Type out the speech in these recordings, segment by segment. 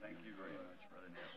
Thank you very much, Brother Neville.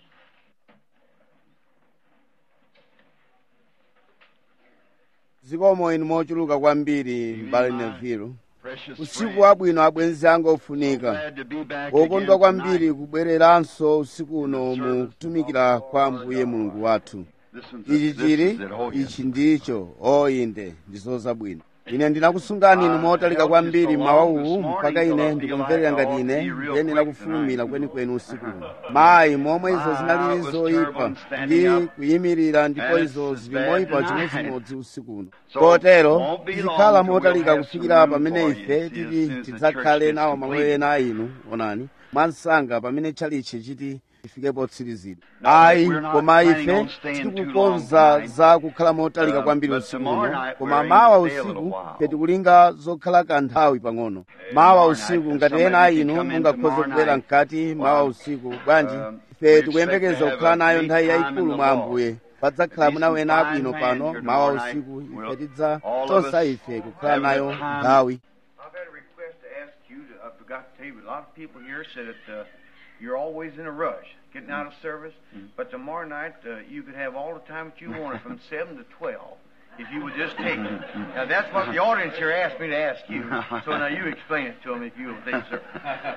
zikomo inu mochuluka kwambiri mbale nevilo Precious usiku friend, wabwino abwenzi anga ofunika glad to be back wokondwa again kwambiri tonight. kubwereranso usiku uno mu kutumikira kwa ambuye mulungu wathu This one's ichi this chili is it. Oh, yes. ichi ndicho oyinde ndizo zabwino ine ndinakusungani inu motalika kwambiri mawa uwu mpaka ine ndikumverera ngati ine ndiyenera kufulumira kwenikweni usiku uno mayi momwe izo zinalili zoyipa ndi kuyimirira ndipo izo zili moyipa chimodzimodzi usiku uno kotero tizikhala motalika kufikira pamene ife titi tidzakhale nawo malo ena a inu onani mwansanga pamene tchalichi chiti tifike potsirizidwa ayi koma ife tikukonza za kukhala motalika kwambiri usiku uno koma mawa usiku petikulinga zokhala kanthawi pang'ono mawa usiku ngati ena a inu mungakhoze kubwera mkati mawa usiku bwanji ife tikuyembekeza kukhala nayo nthawi yayikulu mwa ambuye padzakhala muna wena abwino pano mawa usiku ife tidza tonsa ife kukhala nayo nthawi I've had a request to ask you. To, I forgot to tell you, a lot of people here said that uh, you're always in a rush getting out of service. But tomorrow night, uh, you could have all the time that you wanted from 7 to 12 if you would just take it. Now, that's what the audience here asked me to ask you. So now you explain it to them if you will, please, sir.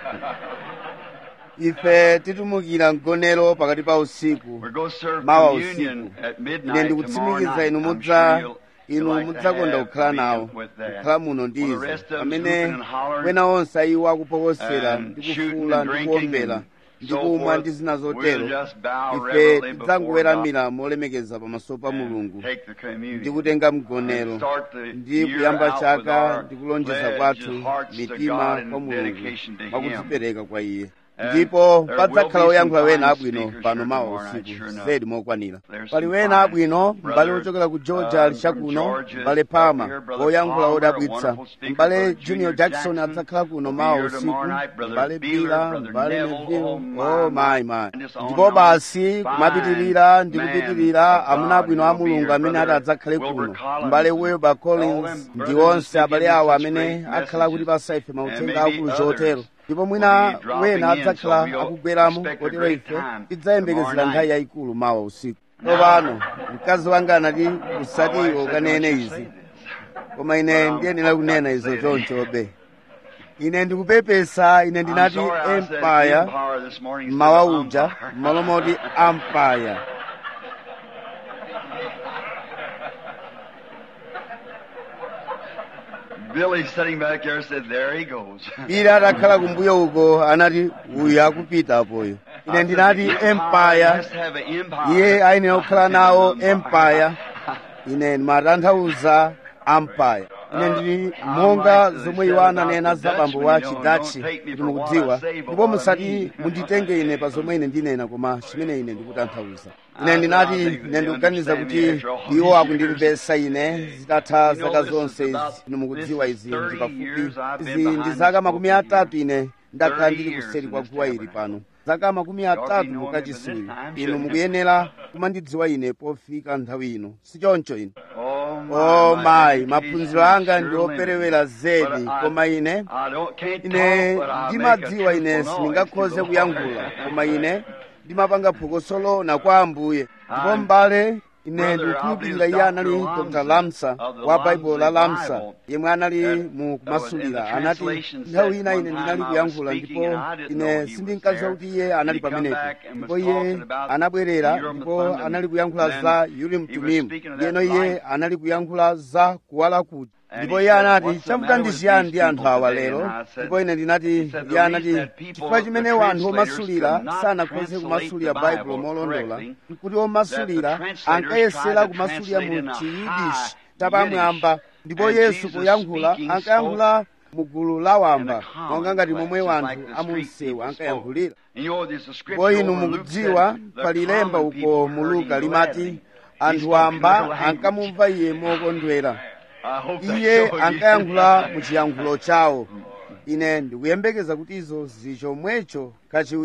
ife titumukira mgonero pakati pa usiku We're going to serve mawa communion usiku at ine midnight tomorrow ndikutsimikiza night. inu I'm mudza sure you'll- inu you'll like to mudzakonda have kukhala nawo communion with that. kukhala muno While the ndizo rest of us pamene whooping and hollering wena onse iwo akupokosera and ndi shooting kufuula and ndi drinking kuombera and ndi so kumwa forth, ndi zina we'll zotero just bow ife reverently before tidzangoweramira molemekeza pamaso pa God mulungu and take the communion. ndi kutenga mgonero Start the ndi year kuyamba out with chaka our ndi kulonjeza pledge kwathu of hearts to mitima God kwa and mulungu dedication to Him. mwakudzipereka kwa iye And ndipo there padzakhala will be oyankhula some wena fine abwino speakers pano here mawa tomorrow night, usiku sure enough. zedi mokwanira There's pali some wena fine abwino brother, mbale ochokera ku georgia ali uh, chakuno from Georgia mbale is up pama here, Brother oyankhula Palmer, odabwitsa wonderful speaker, mbale Brother junior Junior jackson Jackson adzakhala kuno will be mawa here usiku tomorrow night, Brother mbale Beeler, bila Brother mbale Neville, neville oh my, oh my my. my And just on ndipo and basi on. kumapitirira ndi Fine kupitirira man of amuna God abwino a will be mulungu here, amene ati Brother adzakhale Wilbur kuno Collins mbale and wilbur all collins them ndi brothers onse that abale give us awo such amene great akhala kuti messages. pasa ife And mauthenga maybe akulu others chotero ndipo will mwina be dropping wena in, so adzakhala we'll akubweramo expect a kotero great ife time tidzayembekezera tomorrow nthawi night. yayikulu mawa usiku tsopano mkazi wanga anati My wife usatiwo said, ukanene "Don't you izi say this." koma ine Um, ndiyenera I've kunena got to izo say it. chonchobe ine ndikupepesa ine I'm ndinati sorry I said empire empire this morning instead mmawa of uja umpire. m'malo moti empire Billy sitting back there said, "There he goes." ila atakhala kumbuyo uko anati uyu akupita apoyo ine ndinati empire has to have an empire. iye ayenera kukhala nawo Empire. empire ine ndimatanthauza empire ine ndili monga zomwe iwo ananena za bambo wa chidachi kuti mukudziwa ndipo musati munditenge ine pa zomwe ine ndinena koma chimene ine ndikutanthauza ine ndinati ine ndikuganiza kuti iwo akundimvesa ine zitatha zaka zonse izi inu mukudziwa izi ndi pafupi izi ndi zaka makumi atatu ine ndakhala ndili kuseri kwa guwa ili pano zaka makumi atatu mukachisiwiri inu mukuyenera kumandidziwa ine pofika nthawi ino sichoncho ine Oh my, o my mayi education maphunziro anga is ndi sure operewera limited. zedi But I- koma ine I don't- can't ine talk, but I make a ndimadziwa ine truthful sindingakhoze noise to the kuyankhula Lord. koma ine ndimapanga phokoso lona kwa ambuye ndipo mbale ine ndikukhulupirira iye anali dr lamsa wa baibulo la lamsa yemwe anali mu kumasulira anati nthawi ina ine ndinali kuyankhula ndipo ine sindinkadziwa kuti iye anali pamenepo ndipo iye anabwerera ndipo anali kuyankhula za urim tumimu ndiyeno iye anali kuyankhula za kuwala kuti ndipo iye anati chavuta ndi chiyani ndi anthu awa lero ndipo ine ndinati iye anati chifukwa chimene anthu omasulira sanakhoze kumasulira baibulo molondola nkuti omasulira ankayesera kumasulira mu chiyidishi chapamwamba ndipo yesu poyankhula ankayankhula mu gulu la wamba monga ngati momwe wanthu amunsewu ankayankhulira And you know, there's a scripture ndipo inu over in Luke mukudziwa said, the pali lemba common uko people mu heard luka him limati gladly. He anthu spoke in amba their language. ankamumva iye mokondwera I hope that's iye so. ankayankhula mu chiyankhulo chawo ine ndikuyembekeza kuti izo zili chomwecho kachiwiri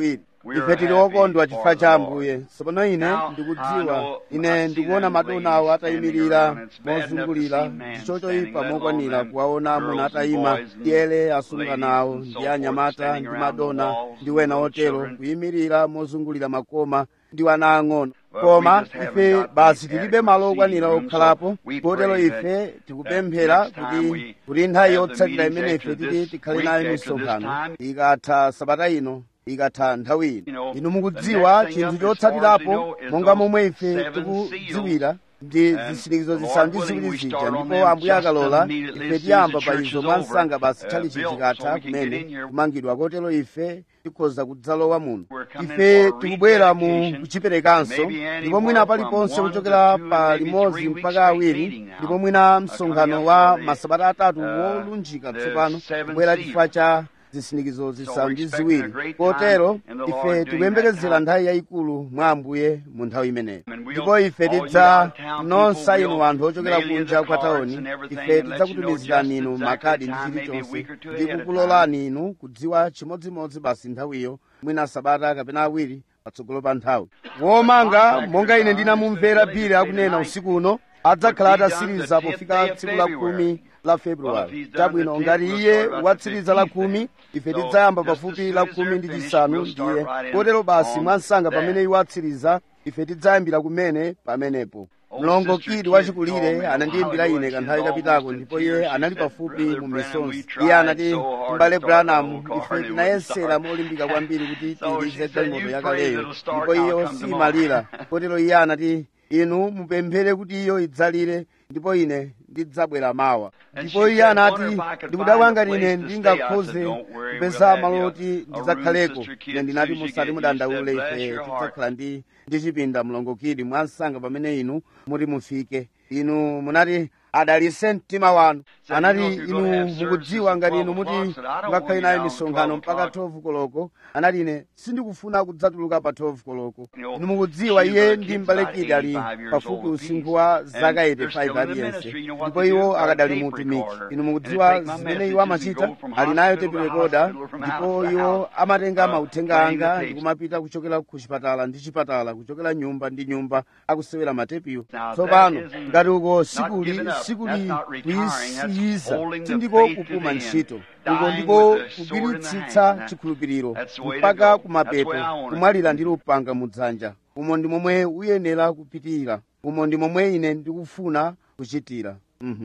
ife tili okondwa chifukwa cha ambuye tsopano ine ndikudziwa ine ndikuona madona awo atayimirira mozungulira ndicho choyipa mokwanira kuwaona amuna atayima tiyele asungana awo ndi anyamata ndi madona ndi wena otero kuyimirira mozungulira makoma ndi ana ang'ono koma ife basi tilibe malo okwanira okhalapo kotero ife tikupemphera kuti kuti nthawi yotsatira imene ife tili tikhale nayo misonkhano ikatha sabata ino ikatha nthawi ino inu mukudziwa chinthu chotsatirapo monga momwe ife tikudziwira ndi zitsirikizo zisanu ndi ziwiri zija ndipo ambuye akalola ife tiyamba pa izo mwansanga basi tchalichi chikatha kumene kumangidwa kotero ife tikhoza kudzalowa muno ife tikubwera mu kuchiperekanso ndipo mwina paliponse kuchokera pa limodzi mpaka awiri ndipo mwina msonkhano wa masabata atatu wolunjika tsopano kubwera chifukwa cha zitsimikizo zisanu ndi ziwiri kotero ife tikuyembekezera nthawi yayikulu mwa ambuye mu nthawi imeneyo ndipo ife tidza nonsa inu anthu ochokera kunja kwa taoni ife tidzakutumizirani inu makadi ndi chilichonse ndi kukulolani inu kudziwa chimodzimodzi basi nthawiyo mwina sabata kapena awiri patsogolo pa nthawi womanga monga ine ndinamumvera bili akunena usiku uno adzakhala atasiriza pofika tsiku la khumi la februwari chabwino ngati iye watsiriza la khumi ife tidzayamba pafupi la khumi ndi chisanu ndiye kotero basi mwansanga pamene iwo atsiriza ife tidzayambira kumene pamenepo mlongo kidi wachikulire anandiyimbira ine kanthawi kapitako ndipo iye anali pafupi mu misonzi iye anati mbale branham ife tinayesera molimbika kwambiri kuti tilize galimoto yakaleyo ndipo iyo siyimalira kotero iye anati inu mupemphere kuti iyo idzalire ndipo ine ndidzabwera mawa ndipo iye anati ndikudabwa ngati ine ndingakhoze kupeza malo oti ndidzakhaleko ine ndinati musati mudandaule ife tidzakhala ndi ndi chipinda mlongokidi mwansanga pamene inu muti mufike inu munati adalise mtima wanu anati inu mukudziwa ngati inu muti mukakhale nayo misonkhano mpaka 12 koloko anati ine sindikufuna kudzatuluka pa 12 koloko inu mukudziwa iye ndi mbalekidi ali pafupi usinkhu wa zaka 85 aliyense ndipo iwo akadali mutumiki inu mukudziwa zimene iwo amachita ali nayo tepi rekoda ndipo iwo amatenga mauthenga anga ndi kumapita kuchokera ku chipatala ndi chipatala kuchokera nyumba ndi nyumba akusewera matepiwo tsopano ngati uko sikuli sikuli kuyisiyiza sindiko kupuma ntchito uko ndiko kugwiritsitsa chikhulupiriro mpaka kumapeto kumwalira ndi lupanga mudzanja umo ndi momwe uyenera kupitirira umo ndi momwe ine ndikufuna kuchitira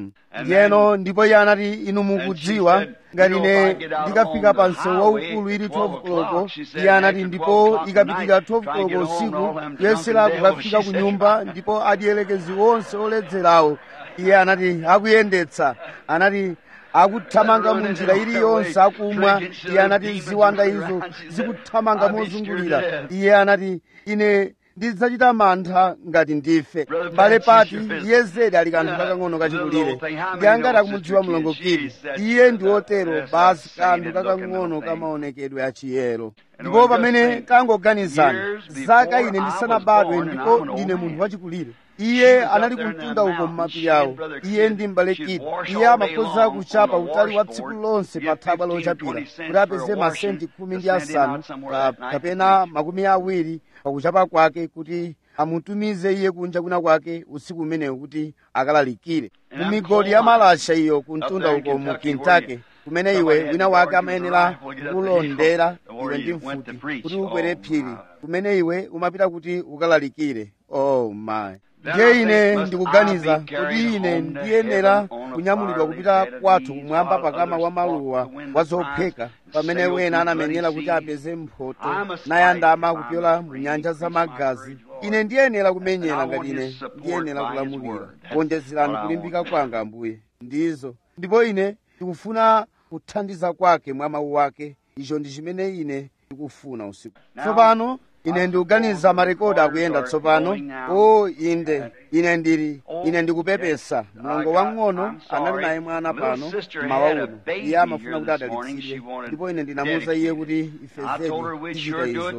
ndiyeno ndipo iye anati inu mukudziwa ngati ine ndikafika pa msewu waukulu ili 12 koloko iye anati ndipo ikapitika 12 koloko usiku kuyesera kukafika ku nyumba ndipo adielekezi onse oledzerawo iye anati akuyendetsa anati akuthamanga mu njira iliyonse akumwa iye anati ziwanda izo zikuthamanga mozungulira iye anati ine ndidzachita mantha ngati ndife mbale pati iye zedi ali kanthu kakang'ono kachikulire ndi angati akumudziwa mlongokidi iye ndi otero basi kanthu kakang'ono kamaonekedwe achiyero ndipo pamene kangoganizani zaka ine ndisanabadwe ndipo ndine munthu wachikulire iye anali kumtunda uko m'mapiri awo iye ndi mbalekidi iye amakhoza kuchapa utali wa tsiku lonse pa thabwa lochapira kuti apeze masenti khumi ndi asanu kapena makumi awiri pakuchapa kwake kuti amutumize iye kunja kuna kwake usiku umenewu kuti akalalikire mu migodi ya malasha iyo kumtunda uko mu kentucky kumene iwe wina wake amayenera kulondera iwe ndi mfuti kuti ukwere phiri kumene iwe umapita kuti ukalalikire oh my ndiye ine ndikuganiza kuti ine ndiyenera kunyamulidwa kupita kwathu kumwamba pakama wa maluwa wa zopheka pamene wena anamenyera kuti apeze mphoto nayandama kupyola mu nyanja za magazi ine ndiyenera kumenyera ngati ine ndiyenera kulamulira kuonjezerani kulimbika kwanga ambuye ndizo ndipo ine ndikufuna kuthandiza kwake mwa mawu ake icho ndi chimene ine ndikufuna usiku tsopano ine ndikuganiza marekodi akuyenda tsopano o inde ine ndili ine ndikupepesa mlongo wang'ono anali naye mwana pano mmawa uno iye amafuna kuti adalitsidwe ndipo ine ndinamuwuza iye kuti ife zedi tichita izo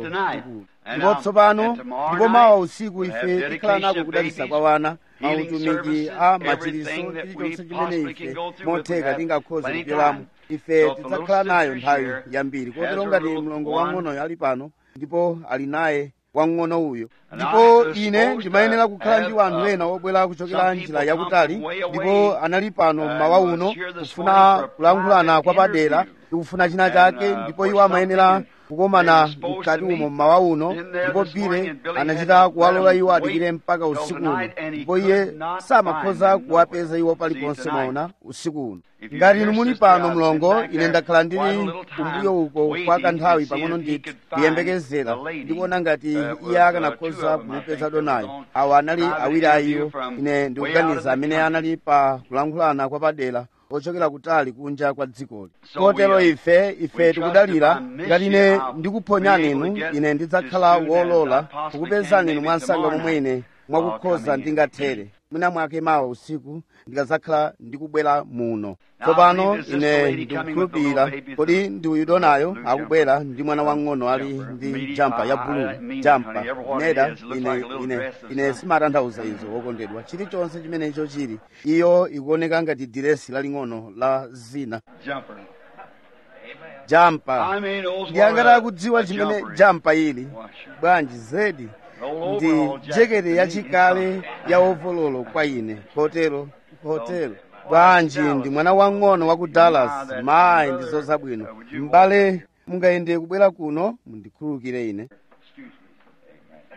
ndipo tsopano ndipo mawa usiku ife tikhala nako kudalitsa kwa wana mautumiki a machiriso chilichonse chimene ife motheka tingakhoze kupyolamo ife tidzakhala nayo nthawi yambiri kotero ngati mlongo wang'onoyo ali pano ndipo ali naye wang'ono uyo ndipo ine ndimayenera kukhala ndi wanthu ena obwera kuchokera njira yakutali ndipo anali pano mmawa uno kufuna kulankhulana kwa padera ndikufuna china chake ndipo iwo amayenera kukomana mkati umo mmawa uno ndipo bile anachita kuwalola iwo adikire mpaka usiku uno ndipo iye samakhoza kuwapeza iwo paliponse mwaona usiku uno ngati inu muli pano mlongo ine ndakhala ndili kumbuyo uko kwa kanthawi pang'ono ndithu ndiyembekezera ndikuona ngati iye akanakhoza kumupeza donayo awa anali awiri a iwo ine ndikuganiza amene anali pa kulankhulana kwa padera ochokera kutali kunja kwa dzikoli kotero ife ife tikudalira ngati ine ndikuphonyani inu ine ndidzakhala wolola kukupezani inu mwansanga momwe ine mwakukhoza ndingathere mwina mwake mawa usiku ndikadzakhala ndikubwera muno tsopano ine ndikukhulupirira kodi ndi uyu donayo akubwera ndi mwana wang'ono ali ndi jampa ya bulu jampa neda ine ine ine simatanthauza izo wokondedwa chilichonse chimene icho chili iyo ikuoneka ngati diresi laling'ono la zina Jumper. jampa I mean, those ndiyangata kudziwa chimene jumper. jampa ili Why, sure. bwanji zedi Roll ndi over, old Jack. jekete yachikale ya ovololo kwa ine kotero kotero bwanji ndi mwana wang'ono wa ku dallas mayi ndi zozabwino m'bale mungayende kubwera kuno mundikhululukire ine Excuse me.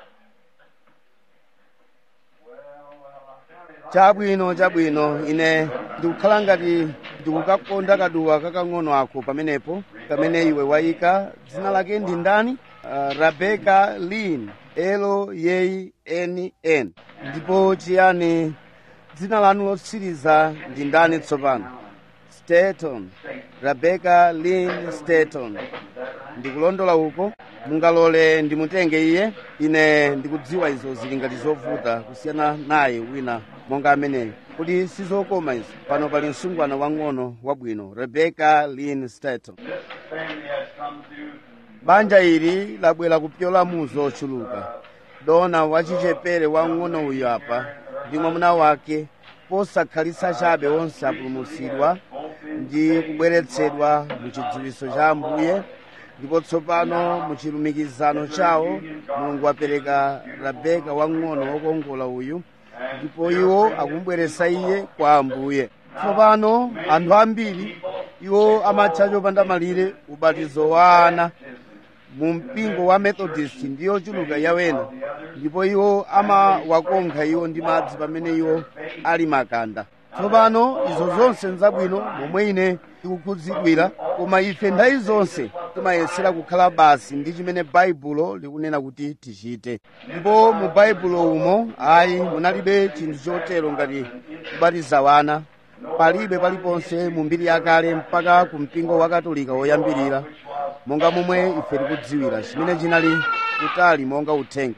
chabwino chabwino ine ndikukhala ngati ndikukakonda kaduwa kakang'ono ako pamenepo kamene iwe wayika dzina lake ndi ndani uh, rebeka lin l y n n ndipo chiyani dzina lanu lotsiriza ndi ndani tsopano staton rebeka lin staton ndikulondola uko mungalole ndimutenge iye ine ndikudziwa izo zili ngati zovuta kusiyana naye wina monga ameneyo kuti sizokoma izo pano pali msungwana wang'ono wabwino rebeka lin staton Family has come to banja ili labwera kupyola mu zochuluka dona wachichepere wang'ono uyu apa ndi mwamuna wake posakhalitsa chabe onse apulumutsidwa ndi kubweretsedwa mu chidziwitso cha ambuye ndipo tsopano mu chilumikizano chawo mulungu wapereka rabeka wang'ono wokongola uyu ndipo iwo akumubweretsa iye kwa ambuye tsopano anthu ambiri iwo amatcha chopanda malire ubatizo wa ana mu mpingo wa methodist ndiyo chuluka yawena ndipo iwo amawakonkha iwo ndi madzi pamene iwo ali makanda tsopano izo zonse nzabwino momwe ine tikukhudzidwira koma ife nthawi zonse timayesera kukhala basi ndi chimene baibulo likunena kuti tichite ndipo mu baibulo umo ayi munalibe chinthu chotero ngati kubatiza wana palibe paliponse mu mbiri yakale mpaka ku mpingo wa katolika woyambirira monga momwe ife tikudziwira chimene chinali kutali monga uthenga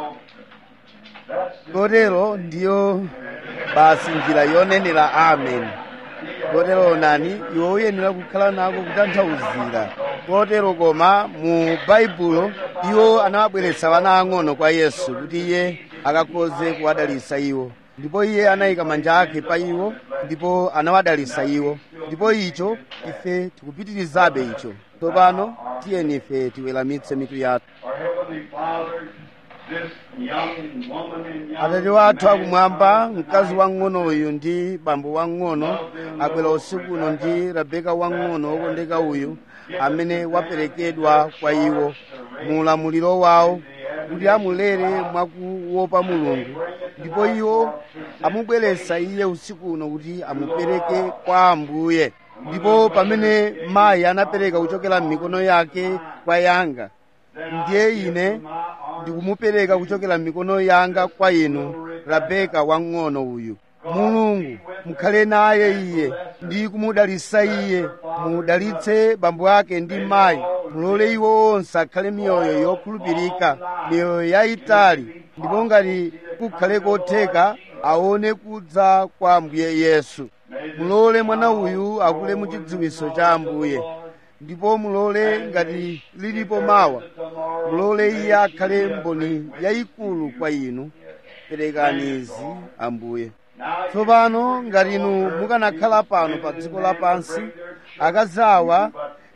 kotero ndiyo basi njira yonenera amen kotero nani iwe uyenera kukhala nako kutanthauzira kotero koma mu baibulo iwo anawabweretsa wana ang'ono kwa yesu kuti iye akakhoze kuwadalitsa iwo ndipo iye anayika manja ake pa iwo ndipo anawadalitsa iwo ndipo icho ife tikupitirizabe icho tsopano tiyeni ife tiweramitse mitu yathu our Heavenly Father, this young woman and young atate wathu akumwamba mkazi wang'ono uyu ndi bambo wang'ono abwera usiku uno ndi rabeka wang'ono wokondeka uyu amene waperekedwa kwa iwo mu ulamuliro wawo kuti amulere mwakuopa mulungu ndipo iwo amubweretsa iye usiku uno kuti amupereke kwa ambuye ndipo pamene mayi anapereka kuchokera m'mikono yake kwa yanga ndiye ine ndikumupereka kuchokera m'mikono yanga kwa inu rabeka wang'ono uyu mulungu mukhale naye iye ndi kumudalitsa iye mudalitse bambo ake ndi mayi mulole iwo onse akhale miyoyo yokhulupirika miyoyo yayitali ndipo ngati kukhale kotheka aone kudza kwa ambuye yesu mulole mwana uyu akule mu chidziwitso cha ambuye ndipo mulole ngati lilipo mawa mulole iye akhale mboni yayikulu kwa inu perekani izi ambuye tsopano ngati inu mukanakhala pano pa dziko lapansi akazi awa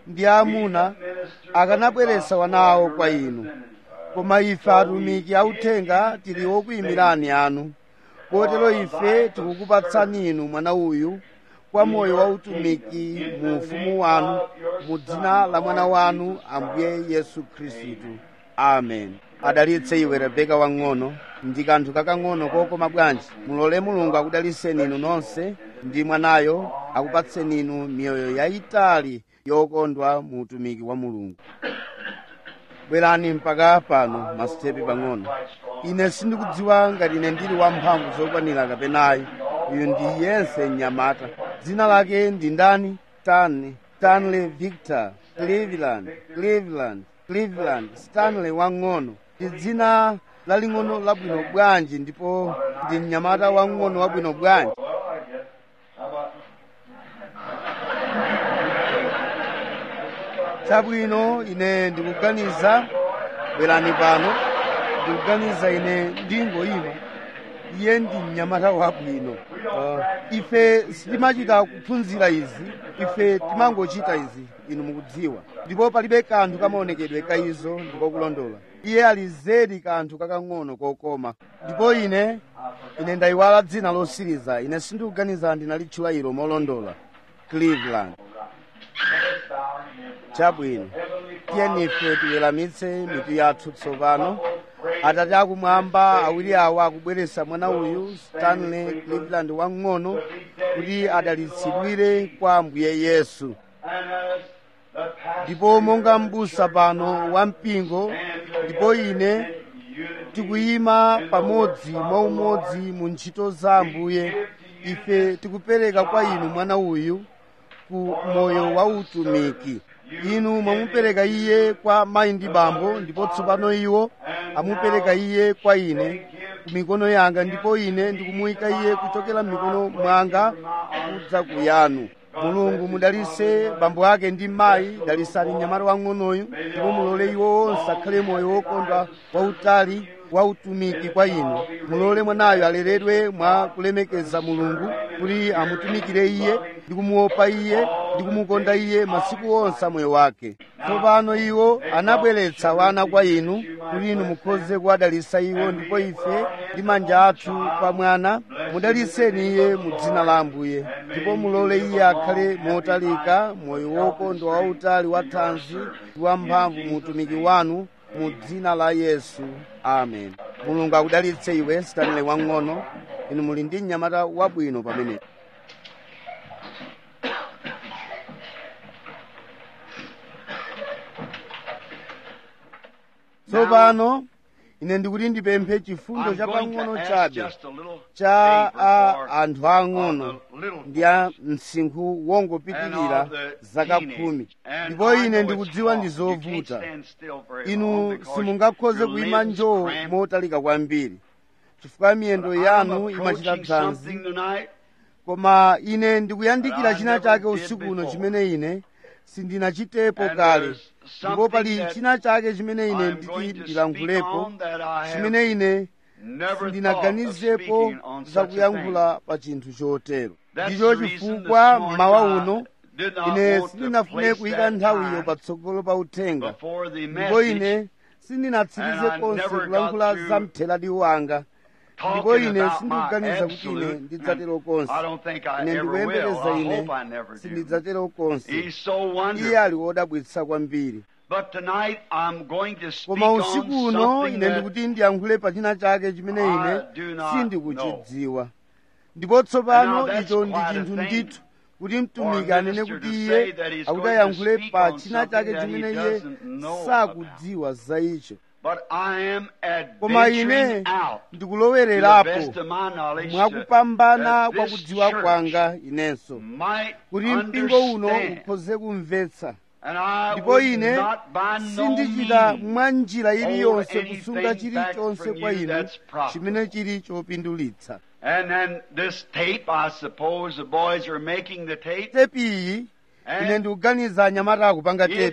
ndi aamuna akanabweretsa wana awo kwa inu koma ife atumiki authenga tili okuyimirani anu kotero ife tikukupatsani inu mwana uyu kwa moyo wa utumiki mu ufumu wanu mu dzina la mwana wanu ambuye yesu khristu amen adalitse iwe rebeka wang'ono ndi kanthu kakang'ono kokoma bwanji mulole mulungu akudaliseni inu nonse ndi mwanayo akupatseni inu miyoyo yayitali yokondwa mu utumiki wa mulungu bwerani mpaka pano masitepe pang'ono ine sindikudziwa ngati ine ndili wamphamvu zokwanira kapenayi uyu ndi yense mnyamata dzina lake ndi ndani stanley stanley victor cleveland cleveland cleveland stanley wang'ono ndi dzina laling'ono labwino bwanji ndipo ndi mnyamata wang'ono wabwino bwanji chabwino ine ndikuganiza bwerani pano ndikuganiza ine ndingoyima iye ndi mnyamata wabwino uh, ife sitimachita kuphunzira izi ife timangochita izi inu mukudziwa ndipo palibe kanthu kamaonekedwe ka izo ndikokulondola iye ali zedi kanthu kakang'ono kokoma ndipo ine ine ndayiwala dzina losiriza ine sindikuganiza ndinalitchula ilo molondola cleveland chabwino tiyeni ife tiweramitse mitu yathu tsopano atate akumwamba awiri awa akubweretsa mwana uyu stanley cleveland wang'ono kuti adalitsidwire kwa ambuye yesu ndipo monga m'busa pano wa mpingo ndipo ine tikuyima pamodzi mwaumodzi mu ntchito za ambuye ife tikupereka kwa inu mwana uyu ku moyo wa utumiki inu mwamupereka iye kwa mayi ndi bambo ndipo tsopano iwo amupereka iye kwa ine ku mikono yanga ndipo ine ndikumuyika iye kuchokera m'mikono mwanga kudza ku yanu mulungu mudalitse bambo ake ndi mayi dalisani mnyamata wang'onoyu ndipo mulole iwo onse akhale moyo wokondwa wautali wa utumiki kwa inu mulole mwanayo aleredwe mwa kulemekeza mulungu kuti amutumikire iye ndi kumuopa iye ndi kumukonda iye masiku onse a moyo wake tsopano iwo anabweretsa wana kwa inu kuti inu mukhoze kuwadalitsa iwo ndipo ife ndi manja athu pa mwana mudalitseni iye mu dzina la ambuye ndipo mulole iye akhale motalika moyo wokondwa wautali wa thanzi ndi wamphamvu mu utumiki wanu mu dzina la yesu amen mulungu akudalitse iwe stanley wang'ono inu muli ndi mnyamata wabwino pamenepo tsopano ine ndikuti ndipemphe chifundo I'm cha going pang'ono to ask chabe just a little cha favor a for anthu ang'ono all the little ndi a msinkhu and wongopitirira all the zaka teenage. khumi And ndipo I ine know it's ndikudziwa ndi hard. You can't zovuta stand still very long inu because simungakhoze your kuyima limbs njoo cramp. motalika kwambiri chifukwa miyendo I'm yanu imachita approaching dzanzi something tonight koma ine ndikuyandikira that I china never chake did usiku uno before. chimene ine sindinachitepo And kale there's ndipo pali something that china chake chimene ine I'm nditi going to speak ndilankhulepo on that I have chimene ine never thought of sindinaganizepo speaking on za such a thing. kuyankhula pa chinthu chotero That's ndicho the reason chifukwa this morning mmawa I uno did not ine want to sindinafune place kuyika that nthawiyo time patsogolo pa uthenga before the ndipo message ine sindinatsirize and I konse never kulankhula got za through mtheradi wanga ndipo talking ine about sindikuganiza my kuti ine absolute, ndidzatero konse I don't think I ine ever will. ndikuyembekeza I ine hope I never do. sindidzatero konse He's so iye wonderful. ali wodabwitsa kwambiri But tonight I'm going to speak koma on usiku uno something ine that ndikuti ndiyankhule pa china chake chimene I ine do not sindikuchidziwa ndipo tsopano And now that's icho ndi quite a chinthu thing ndithu kuti for mtumiki a anene minister kuti to iye say that he's akuti going to ayankhule speak pa on china something chake that he chimene iye doesn't know sakudziwa za icho But I am koma ine adventuring out to the ndikulowelerapo best of my knowledge mwakupambana that kwa this kudziwa church kwanga inenso might kuti mpingo uno understand. ukhoze kumvetsa And I ndipo would ine not by no sindichita means mwa njira iliyonse hold kusunga anything back chilichonse from kwa you inu that's profitable. chimene chili chopindulitsa And then this tape, I suppose the boys are making the tape. tepi iyi ine And ndikuganiza anyamata akupanga if tepi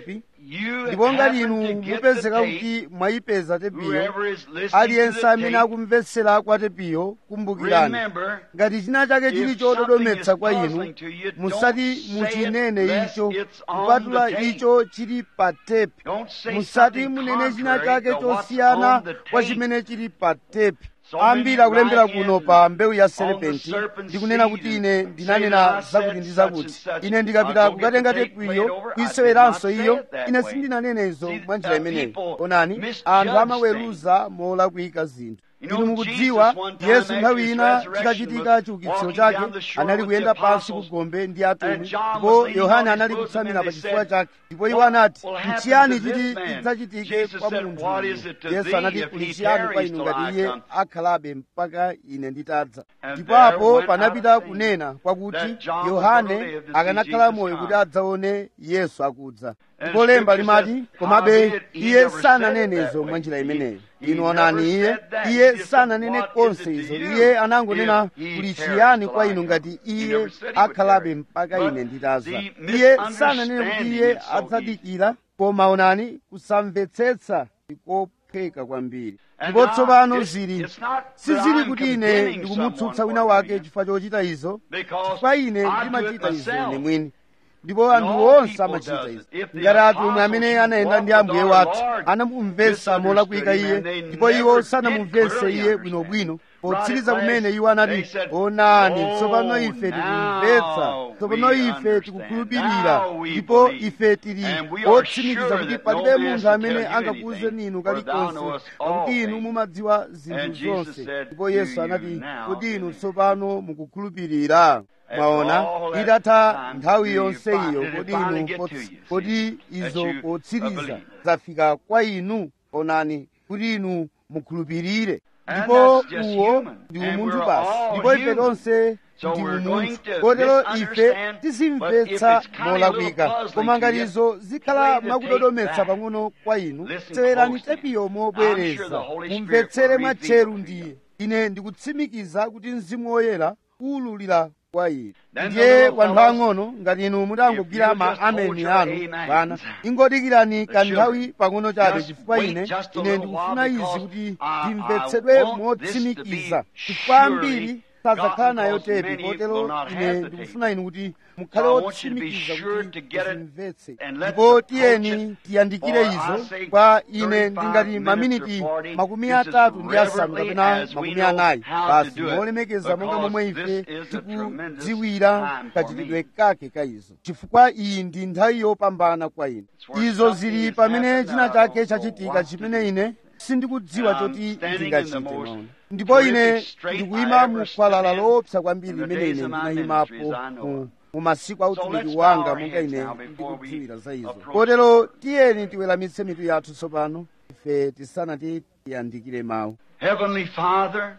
you ndipo ngati happen inu to get mupezeka the tape, kuti mwayipeza tepiyo whoever is listening to aliyense the amene tape, akumvetsera kwa tepiyo kumbukirani remember, ngati china chake chili if chododometsa something kwa is inu puzzling to you, musati don't muchinene say it lest icho it's on kupatula the tape. icho chili pa tepi Don't say musati something munene china contrary chake to what's chosiyana on the kwa tape. chimene chili pa tepi So ambiri many akulembera write kuno in pa mbewu ya on the serpenti serpent's ndikunena seed kuti and ine say ndinanena that I said zakuti ndi such zakuti and such. ine I'll ndikapita go kukatenga get the tape, tepiyo play it over. I kuyiseweranso did not iyo say it that ine way. sindinanenezo See, mwa njira uh, imeneyo people onani misjudge anthu amaweruza molakwika zinthu You know, inu mukudziwa Jesus one time yesu after nthawi his ina resurrection chitachitika was chiukitsiro walking chake down the shore anali with kuyenda the pansi apostles, kugombe ndi atumwi and John was ndipo leaning yohane on his anali bosom, kutsamira and pa they chifuwa said, chake ndipo iwo "What anati will happen nchiyani to this chiti man?" chidzachitike Jesus kwa said, munthu "What uyu?" is it to yesu thee anati if kuli he chiyani kwa tarries inu till ngati I iye come?" akhalabe mpaka ine nditadza And ndipo there apo went panapita out a thing kunena kwakuti that John was yohane gonna live to see akanakhala Jesus moyo come. kuti adzaone yesu akudza And ndipo lemba scripture limati says, komabe "Howbeit he iye never said it sananenezo that mwa way." njira He- imeneyo he inu onani never iye said that. He iye just said, sananene "What is konse it to izo you iye anangonena if he kuli tarries chiyani till kwa I inu come?" ngati He iye never said he would akhalabe tarry. mpaka But ine nditadza the iye sananene kuti misunderstanding iye is so adzadikira koma onani kusamvetsetsa ndikophweka kwambiri And ndipo now, tsopano it's- zili it's not that sizili I'm kuti ine condemning ndikumutsutsa someone wina for wake doing it. chifukwa chochita izo Because chifukwa ine I do it ndimachita izo myself. ine mwini ndipo anthu all onse people amachita does izo it. If the ngati atumwi amene apostles anayenda ndi walked ambuye with our wathu Lord anamumvetsa molakwika misunderstood him iye and they ndipo iwo never did sanamumvetse clearly iye understand. bwinobwino Right potsiriza at kumene last, iwo anati they said, onani "Oh, tsopano ife now tikumvetsa tsopano we ife understand. tikukhulupirira Now we ndipo believe. ife tili And we are otsimikiza sure kuti that palibe no man munthu shall amene tell you angakuwuze anything, ninu for thou kalikonse knowest all pakuti inu things. mumadziwa zinthu And Jesus zonse said, ndipo "Do yesu you anati now kodi inu believe?" tsopano mukukhulupirira mwaona all that itatha time, nthawi do you yonse find- iyo did it kodi finally inu get pots- to you, see, kodi that izo you, uh, potsiriza believe? zafika kwa inu onani kuti inu mukhulupirire And ndipo that's just uwo human. ndi And umunthu we're basi all ndipo ife human. tonse So ndi we're going umunthu to kotero ife misunderstand, tizimvetsa but if it's kind of a molakwika little puzzling koma to ngati you, izo zikhala play the mwakudodometsa tape back. pang'ono kwa inu Listen tsewerani closely. tepiyo I'm sure mobwereza the Holy Spirit mumvetsere will mwatcheru reveal to ndiye ine ndikutsimikiza kuti mzimu woyera uwululira kwa inu Then the ndiye little wanthu fellows, ang'ono ngati inu mutangogwira if ma you just hold ameni your anu amens, bwana ingodikirani the kanthawi children, pang'ono chabe just chifukwa wait ine just a ine little ndikufuna while izi because kuti I- ndimvetsedwe I want this to be motsimikiza chifukwa ambiri surely sadzakhala gotten nayo because tepi many kotero will not ine have the ndikufuna inu kuti mukhale So I want you to be otsimikiza sure kuti to get it muzimvetse and let's ndipo approach tiyeni it, tiyandikire for I izo say kwa ine 35 ndingati minutes maminiti or 40, makumi just as atatu ndi asanu reverently kapena as we makumi know anayi how to basi do it, molemekeza monga because momwe this ife is a tremendous tikudziwira time for kachitidwe me. kake ka izo chifukwa iyi ndi nthawi yopambana kwa ine It's where izo something zili has pamene happened china that I chake don't know chachitika what to chimene do. ine sindikudziwa And I'm choti standing in ndingachite the most maona ndipo ine terrific strait ndikuyima I mu ever khwalala stood in loopsa kwambiri in the limene days ine of my ndinayimapo ministries I know mu- of. mu masiku a So utumiki let's wanga bow our monga heads ine now before we ndikudziwira za izo approach. kotero tiyeni tiweramitse mitu yathu tsopano ife tisanati tiyandikire mawu Heavenly Father,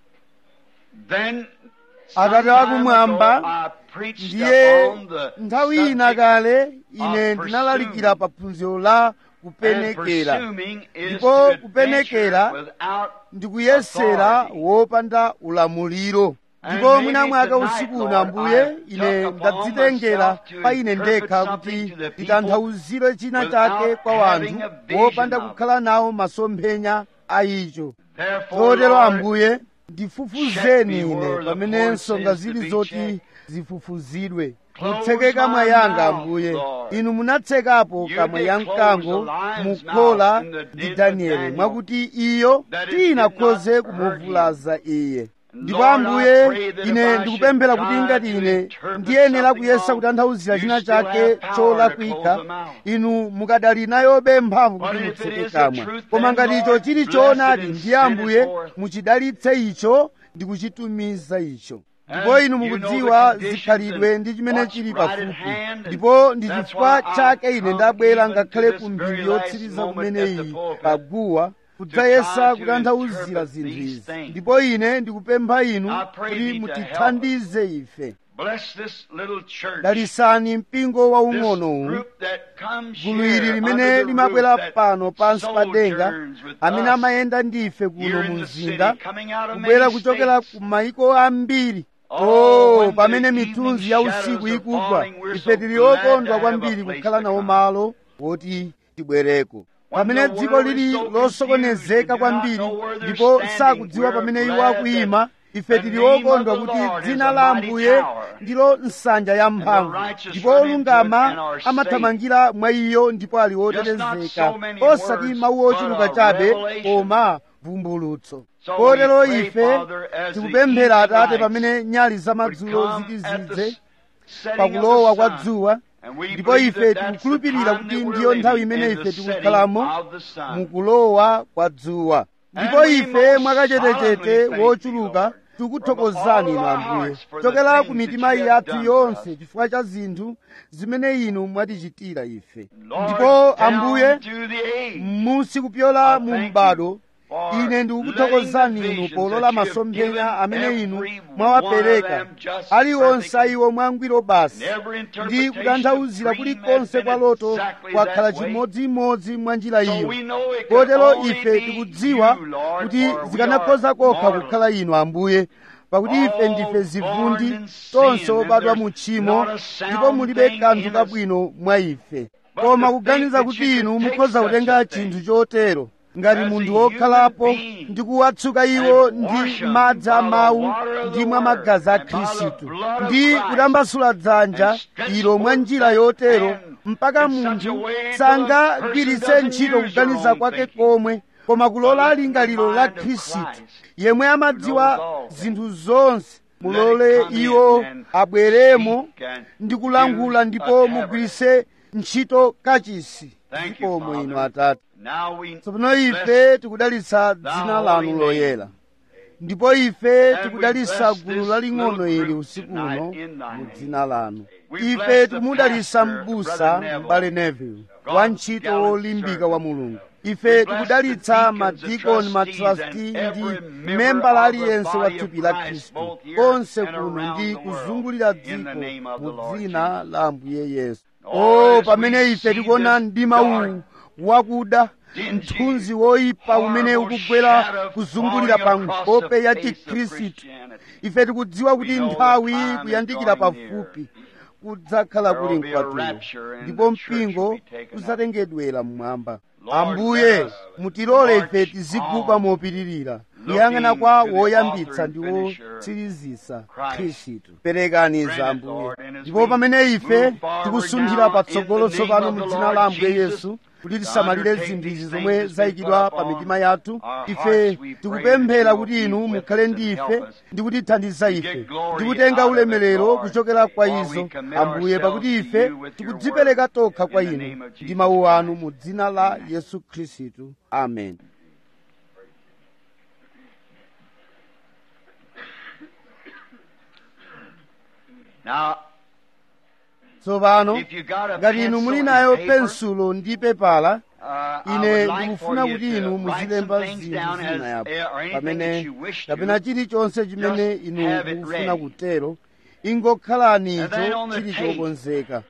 then Atate sometime akumwamba, ago I preached ndiye upon the nthawi ina subject kale ine of ndinalalikira pursuing. pa phunziro la and kupenekera pursuing is Ndipo to adventure kupenekera without ndikuyesera authority. wopanda ulamuliro And ndipo maybe mwina mwaka tonight, usiku Lord, uno ambuye I ine took upon ndadzitengera myself to pa ine interpret ndekha something kuti to the people nditanthauzire china without chake kwa having wanthu a vision wopanda of it. kukhala nawo masomphenya a icho Therefore, kotero Lord, ambuye ndifufuzeni check me ine where the pamene Lord nsonga says to zili be zoti checked. zifufuzidwe Close mutseke kamwa my yanga mouth, ambuye Lord. inu munatsekapo You kamwa did ya close mkango the lion's mukhola mouth in the ndi den of danieli Daniel, mwakuti iyo that it tinakhoze did not hurt kumuvulaza iye ndipo Lord, I ambuye pray that if ine I ndikupemphera should kuti try ngati to ine interpret ndiyenera something kuyesa wrong, kutanthauzira you china still chake have power to cholakwika close the mouth. inu mukadali nayobe mphamvu But kuti if it mutseke is the kamwa truth, koma then, ngati icho Lord, chili bless choonadi it and ndiye send it ambuye forth. muchidalitse icho ndi kuchitumiza icho And ndipo inu you know mukudziwa the conditions zikhalidwe and ndi chimene what's chili right at pafupi hand, and ndipo ndi that's chifukwa why I chake ine come ndabwera even to ngakhale this ku very mphindi last yotsiriza moment kumene at the iyi pulpit paguwa to kudzayesa try to kutanthauzira interpret zinthu these izi things. ndipo ine ndikupempha inu I pray kuti thee to mutithandize ife Bless this little church. dalisani mpingo this waung'onowu group that comes gulu ili here limene under the limabwera roof that pano pansi pa denga sojourns with amene us amayenda ndife kuno here mu in the mzinda city, coming out of kubwera many kuchokera states. ku mayiko ambiri Oh, oh when pamene the mitunzi evening ya shadows usiku are ikugwa falling, we're ife so tili glad to okondwa have a kwambiri place kukhala to nawo come. malo woti tibwereko pamene dziko lili losokonezeka kwambiri ndipo sakudziwa pamene iwo akuyima ife tili okondwa kuti dzina la ambuye ndilo nsanja ya mphamvu ndipo olungama amathamangira mwa iyo ndipo ali otetezeka osati mawu ochuluka chabe koma vumbulutso kotero ife tikupemphera atate pamene nyali zamadzulo zitizidze pakulowa kwa dzuwa ndipo ife tikukhulupirira kuti ndiyo nthawi imene ife tikukhalamo mukulowa kwa dzuwa ndipo ife mwakachetechete wochuluka tikuthokozani inu ambuye chokera ku mitima yathu yonse chifukwa cha zinthu zimene inu mwatichitira ife ndipo ambuye musi kupyola mu m'bado ine ndikukuthokozani inu polola masomphenya amene inu mwawapereka aliwonse iwo mwangwiro basi ndi kutanthauzira kulikonse kwa loto kwakhala chimodzimodzi mwa njira iyo kotero ife tikudziwa kuti zikanakhoza kokha kukhala inu ambuye pakuti ife ndife zivundi tonse obadwa mu tchimo ndipo mulibe kanthu kabwino mwa ife koma kuganiza kuti inu mukhoza kutenga chinthu chotero ngati munthu wokhalapo ndi kuwatsuka iwo ndi madzi a mawu ndi mwa magazi a khristu ndi kutambasula dzanja ilo mwa njira yotero mpaka munthu sangagwiritse ntchito kuganiza kwake komwe koma kulola lingaliro la khristu yemwe amadziwa zinthu zonse mulole iwo abweremo ndi kulangula ndipo mugwiritse ntchito kachisi zikomo inu atate tsopano ife tikudalitsa dzina lanu loyera ndipo ife tikudalitsa gulu laling'ono ili usiku uno mu dzina lanu ife tikumudalitsa m'busa m'bale neville wa ntchito wolimbika wa mulungu ife tikudalitsa madikoni matrasti ndi membala aliyense wa thupi la khristu konse kuno ndi kuzungulira dziko mu dzina la ambuye yesu o pamene ife tikuona mdima uwu wakuda mthunzi woyipa umene ukugwera kuzungulira pa nkhope ya chikhristu ife tikudziwa kuti nthawi kuyandikira pafupi kudzakhala kuli mkwatulo ndipo mpingo udzatengedwera mmwamba ambuye mutilole ife tiziguba mopitirira kuyang'ana kwa woyambitsa ndi wotsirizisa khristu perekani za ambuye ndipo pamene ife tikusunthira patsogolo tsopano mu dzina la ambuye yesu kuti tisamalire zinthu izi zomwe zayikidwa pa mitima yathu ife tikupemphera kuti inu mukhale ndi ife ndi kutithandiza ife ndi kutenga ulemerero kuchokera kwa izo ambuye pakuti ife tikudzipereka tokha kwa inu ndi mawu anu mu dzina la yesu khristu amen Now, tsopano if you got a ngati inu pencil muli and nayo paper, pensulo ndi pepala uh, I ine would like ndikufuna for you kuti to inu write some muzilemba things zinthu down as, zina yapo uh, or anything that pamene you wish kapena to. chilichonse chimene Just inu have it mukufuna ready. kutero ingokhalani And then icho on the chili tape. chokonzeka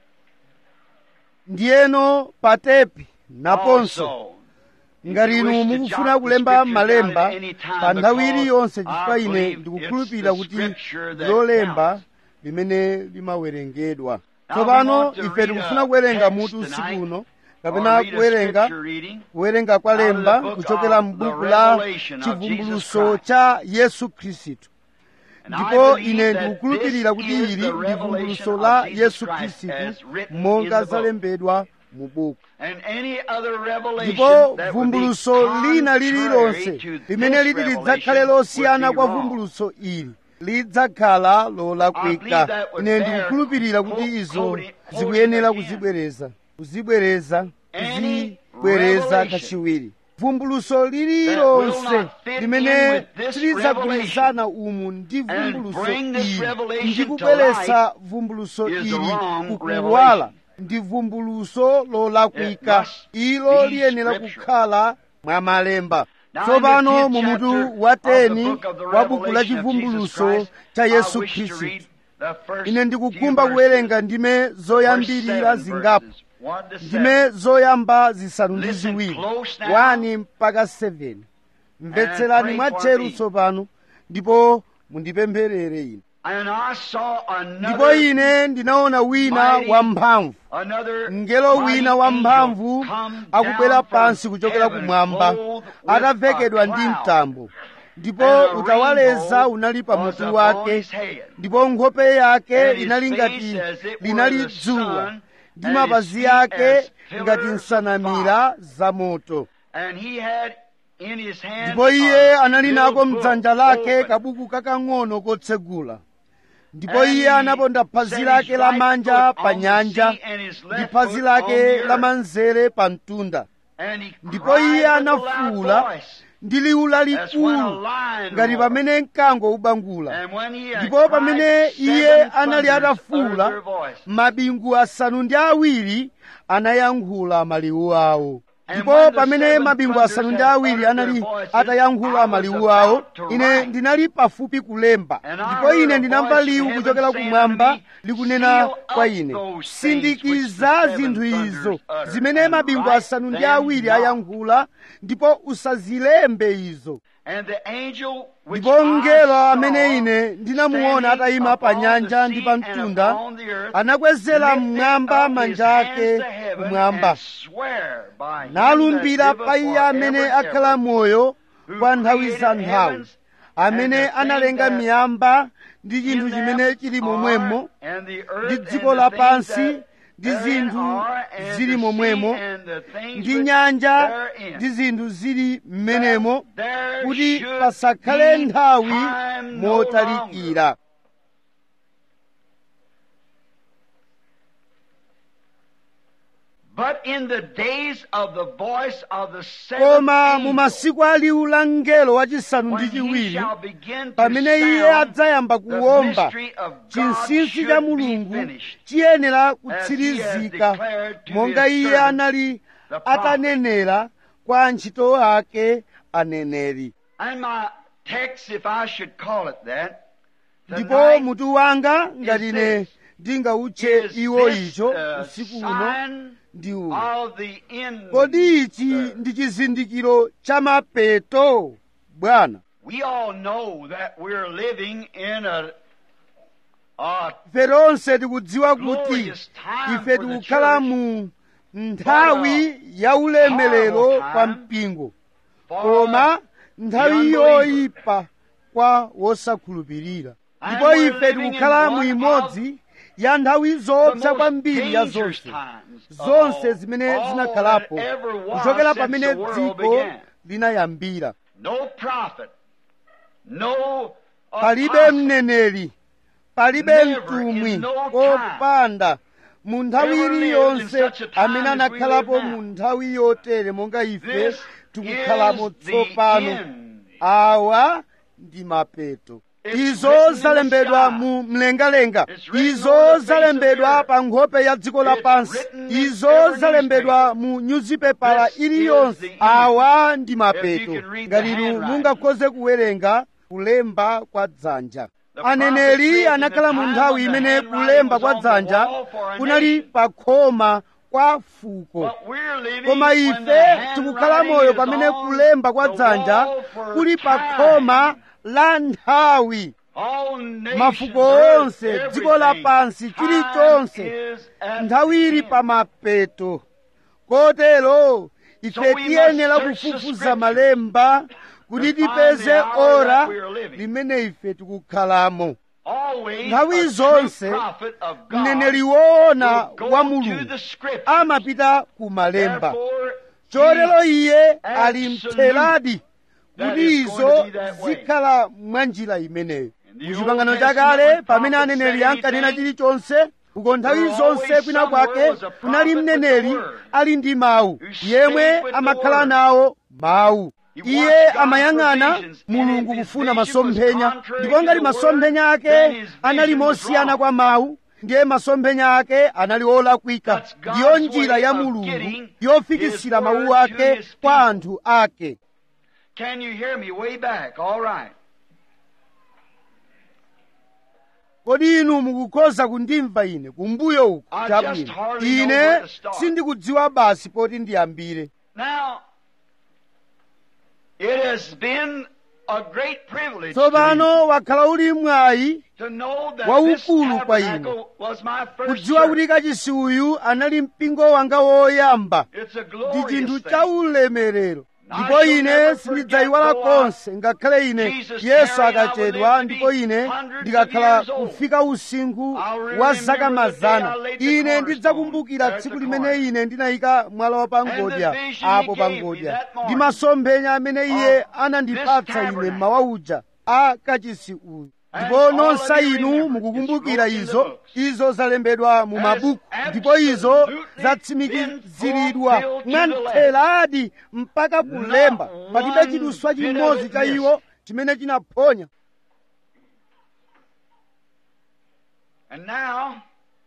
ndiyeno pa tepi naponso Also, ngati If you inu wish to mukufuna jot the kulemba scripture malemba down at any time pa nthawi because iliyonse I chifukwa ine believe ndikukhulupirira it's the kuti scripture that lolemba counts. limene limawerengedwa Now tsopano we want to ife read tikufuna a kuwerenga text mutu usiku tonight, uno or kapena read a kuwerenga scripture reading kuwerenga kwa out of the lemba book kuchokera of m'buku the la Revelation of chivumbuluso Jesus Christ. cha yesu khristu And I ndipo believe ine that ndikukhulupirira this kuti is ili the ndi revelation vumbuluso of la Jesus yesu Christ khristu as written in monga the book. zalembedwa mu buku And any other revelation ndipo that would be vumbuluso lina contrary lililonse to limene this liti revelation lidzakhale losiyana would be kwa wrong. vumbuluso ili lidzakhala I believe lolakwika that would ine bear ndikukhulupirira kuti quote- izo quoting- zikuyenera quoting again. kuzibwereza kuzibwereza Any kuzibwereza revelation kachiwiri vumbuluso will lililonse not fit in limene with this tilidzagwirizana umu ndi and vumbuluso bring this ili revelation ndi to kubweretsa vumbuluso is the ili wrong kukuwala revelation. ndi vumbuluso lolakwika It must ilo be liyenera scriptural. kukhala mwa malemba Now, tsopano in the mu fifth mutu chapter wa of the teni book of the wa buku la Revelation of Jesus chivumbuluso Christ, cha I yesu wish to khristu read the first ine few ndikukhumba verses, kuwerenga ndime first zoyambirira seven zingapo verses, one to seven. ndime zoyamba zisanu ndi Listen ziwiri close now. 1 mpaka 7 mvetserani pray mwa for tcheru me. tsopano ndipo mundipempherere ine And I saw ndipo another, ine ndinaona wina mighty wamphamvu another mngelo mighty wina wamphamvu angel come akubwera down pansi from kuchokera heaven, kumwamba clothed with atavekedwa a ndi cloud, mtambo ndipo and a utawaleza rainbow unali pa was mutu upon wake his head. ndipo nkhope yake And his inali face ngati as it were linali the dzuwa sun, ndi and mapazi his feet yake as ngati pillars of nsanamira za moto And he had in his hand ndipo iye a anali little nako book mdzanja lake open. kabuku kakang'ono kotsegula ndipo And iye he anaponda phazi set lake his right lamanja foot pa on the nyanja sea and his ndi left phazi foot lake on the earth. lamanzere pa mtunda And he ndipo cried iye with a anafuwula loud voice, ndi liwu as when a lalikulu lion ngati roars. pamene mkango ubangula And when he had ndipo cried, pamene iye seven anali thunders uttered atafuwula their voice. mabingu asanu ndi awiri anayankhula maliwu awo And ndipo when the pamene seven mabingu thunders asanu ndi had awiri uttered anali their voices, atayankhula I was maliwu awo about to ine write. ndinali pafupi kulemba And I ndipo heard ine a ndinamva voice liwu from kuchokera heaven saying kumwamba unto me, likunena "Seal kwa up ine those things sindikiza which the zinthu seven izo thunders uttered, zimene and mabingu write asanu ndi them awiri not." ayankhula ndipo usazilembe izo And the angel which ndipo I mngelo saw amene ine ndinamuona standing atayima pa upon nyanja the ndi sea pa and mtunda upon the earth, anakwezera lifted mmwamba up manja his ake hands to heaven kumwamba and swear by him nalumbira that pa liveth iye amene forever and akhala ever, moyo who kwa nthawi created za nthawi heavens amene and the analenga things that miyamba ndi chinthu in them chimene chili are, momwemo and the ndi earth and dziko the lapansi things ndi that therein zinthu are, and zili the momwemo sea and the things ndi which nyanja therein. ndi zinthu zili m'menemo That there kuti should pasakhale be nthawi time no motalikira But in the days of the voice of the koma seventh mu angel, masiku a liwu la mngelo wachisanu ndi when he chiwiri shall begin to pamene iye sound, adzayamba the kuwomba mystery of God chinsinsi cha should be mulungu finished, chiyenera as he has kutsirizika declared to monga his iye servants, anali the prophets. atanenera kwa antchito ake aneneri And my text, if I should call it that, ndipo tonight mutu wanga ngati is ine this. ndingawutche is iwo this icho a usiku uno sign ndi uwu of the end. kodi ichi ndi chizindikiro cha mapeto bwana We all know that we're living in a, a ife tonse tikudziwa kuti glorious time ife for the tikukhala church, mu nthawi ya ulemerero horrible kwa time mpingo for koma nthawi the yoyipa kwa wosakhulupirira And ndipo we're ife living in tikukhala mu one imodzi ya nthawi the zoopsa most kwambiri ya dangerous zonse times of zonse all- zimene all zinakhalapo that ever was kuchokera since pamene the world dziko began. linayambira No prophet, no palibe apostle, mneneri palibe Never, mtumwi in no time, kopanda mu nthawi ever lived in iliyonse such a time amene as we anakhalapo live now. mu nthawi yotere monga ife This tikukhalamo is the tsopano end. awa ndi mapeto It's izo written in the zalembedwa sky. mu mlengalenga It's written izo on the face of the zalembedwa earth. pa nkhope ya dziko It's lapansi written in izo every zalembedwa mu nyuzipepala This is iliyonse the end. awa ndi If mapeto you can read the ngati inu handwriting. mungakhoze kuwerenga kulemba kwa dzanja The aneneri prophets lived anakhala in mu the time nthawi when the imene handwriting kulemba was kwa on the dzanja wall for a kunali nation. pa khoma kwa fuko But we're living koma when ife the handwriting tikukhala moyo is pamene on kulemba kwa the dzanja wall for kuli pa time. khoma la nthawi All nations, mafuko earth, onse dziko everything. lapansi Time chilichonse is at nthawi the ili end. pa mapeto kotero ife So we tiyenera must search the kufufuza scriptures malemba kuti to find tipeze the hour ora that we are living. limene ife tikukhalamo Always Nthawi a zonse, true prophet of God mneneri woona will go wa to mulungu the scriptures. amapita ku malemba Therefore, chotero he iye ali absolute mtheradi that kuti is going izo to be that way. zikhala mwa njira imeneyo In the mu Old chipangano Testament, chakale when pamene prophets aneneri said ankanena anything, chilichonse uko nthawi there zonse always kwina somewhere kwake was a kunali prophet with mneneri the word, ali ndi mawu who yemwe stayed with the amakhala word. nawo mawu He iye watched God's amayang'ana provisions, and mulungu if his kufuna vision was masomphenya contrary ndipo to ngati the masomphenya word, then ake his anali vision was mosiyana wrong. kwa mawu ndiye masomphenya ake anali olakwika That's God's ndiyo njira way ya of mulungu getting yofikisira his mawu word to ake his kwa people. anthu ake Can you hear me way back? All right. kodi inu mukukhoza kundimva ine kumbuyo uku I just chabwino hardly know ine where to start. sindikudziwa basi poti ndiyambire Now, it has been a great privilege to tsopano wakhala uli mwayi me to know that this waukulu kwa inu. tabernacle was my first kudziwa church. kuti kachisi uyu anali mpingo wanga woyamba It's a ndi glorious chinthu thing. cha ulemerero ndipo I shall ine never sindidzayiwala forget, though I- konse ngakhale ine Jesus yesu tarried, I akachedwa will live to ndipo be ine hundreds ndikakhala of years old. kufika usinkhu I'll wa remember zaka the day mazana I laid the ine cornerstone. ndidzakumbukira There's tsiku the limene corner. ine ndinayika mwala wa pangodya And the vision apo he gave me pangodya that morning ndi masomphenya amene iye of anandipatsa this ine tabernacle. mmawa uja a kachisi uyu And ndipo all nonse of you inu remember, mukukumbukira it's wrote in the izo books. izo zalembedwa mu As mabuku ndipo izo absolutely zatsimikiziridwa been fulfilled to mwa the letter. ntheladi mpaka kulemba Not palibe one chiduswa bit of chimodzi it cha missed. iwo chimene chinaphonya And now,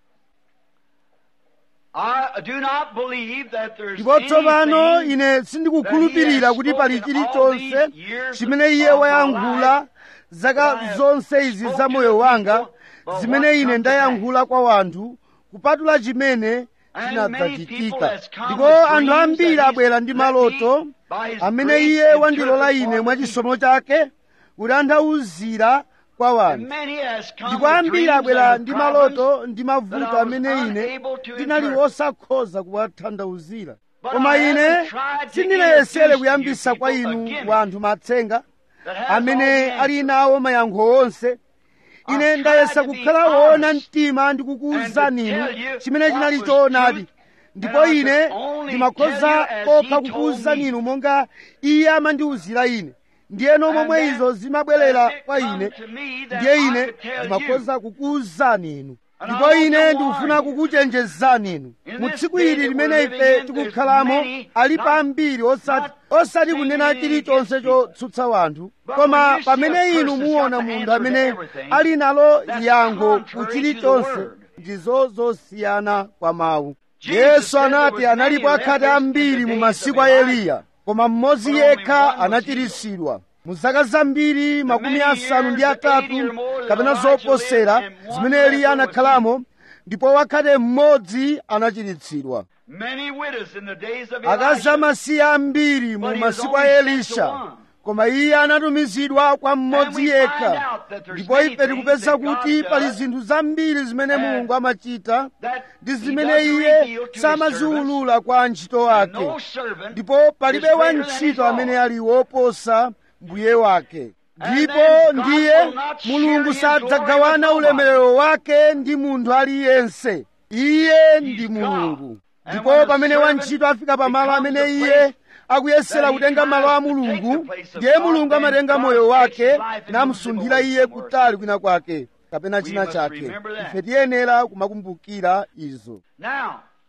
I do not believe that there's ndipo tsopano anything ine sindikukhulupirira kuti pali chilichonse chimene iye wayankhula zaka zonse izi za moyo wanga zimene ine ndayankhula kwa wanthu kupatula chimene chinadzachitika ndipo anthu ambiri abwera ndi maloto amene iye wandilola ine mwachisomo chake kutanthauzira kwa wanthu ndipo ambiri abwera ndi maloto ndi mavuto amene ine ndinali wosakhoza kuwatanthauzira koma ine sindinayesere kuyambisa kwa inu wanthu matsenga amene ali nawo mayankho onse ine ndayesa kukhala woona mtima ndi kukuwuzani inu chimene chinali choonadi ndipo ine ndimakhoza kokha kukuwuzani inu monga iye amandiwuzira ine ndiyeno momwe izo zimabwerera kwa ine ndiye ine ndimakhoza kukuwuzani inu ndipo ine ndikufuna kukuchenjezani inu mu tsiku ili limene ife tikukhalamo alipo ambiri osati osati kunena chilichonse chotsutsa wanthu koma pamene inu muona munthu amene ali nalo yankho ku chilichonse ndizo zosiyana kwa mawu yesu anati analipo akhate ambiri mu masiku a eliya koma mmodzi yekha anachiritsidwa mu zaka zambiri makumi asanu ndi atatu kapena zoposera zimene eliya anakhalamo ndipo wakhate mmodzi anachiritsidwa Many widows in the days of akazi Elijah. amasiye ambiri mu masiku a elisha koma iye anatumizidwa kwa mmodzi yekha ndipo ife tikupeza kuti pali zinthu zambiri zimene mulungu amachita that ndi he zimene doesn't iye reveal to his samaziwulula kwa antchito servants. ake No servant ndipo palibe is greater than his wantchito amene Lord. ali woposa mbuye wake And ndipo then God ndiye will not share mulungu his glory sadzagawana with ulemerero wake ndi munthu aliyense iye ndi God. mulungu And ndipo when a pamene servant wantchito afika pamalo becomes amene the iye place akuyesera that he kutenga malo a tries to take mulungu the place of ndiye God, mulungu then amatenga God moyo takes wake his life and namusunthira moves him iye somewhere. kutali kwina kwake kapena We china must chake remember that. ife tiyenera kumakumbukira izo Now,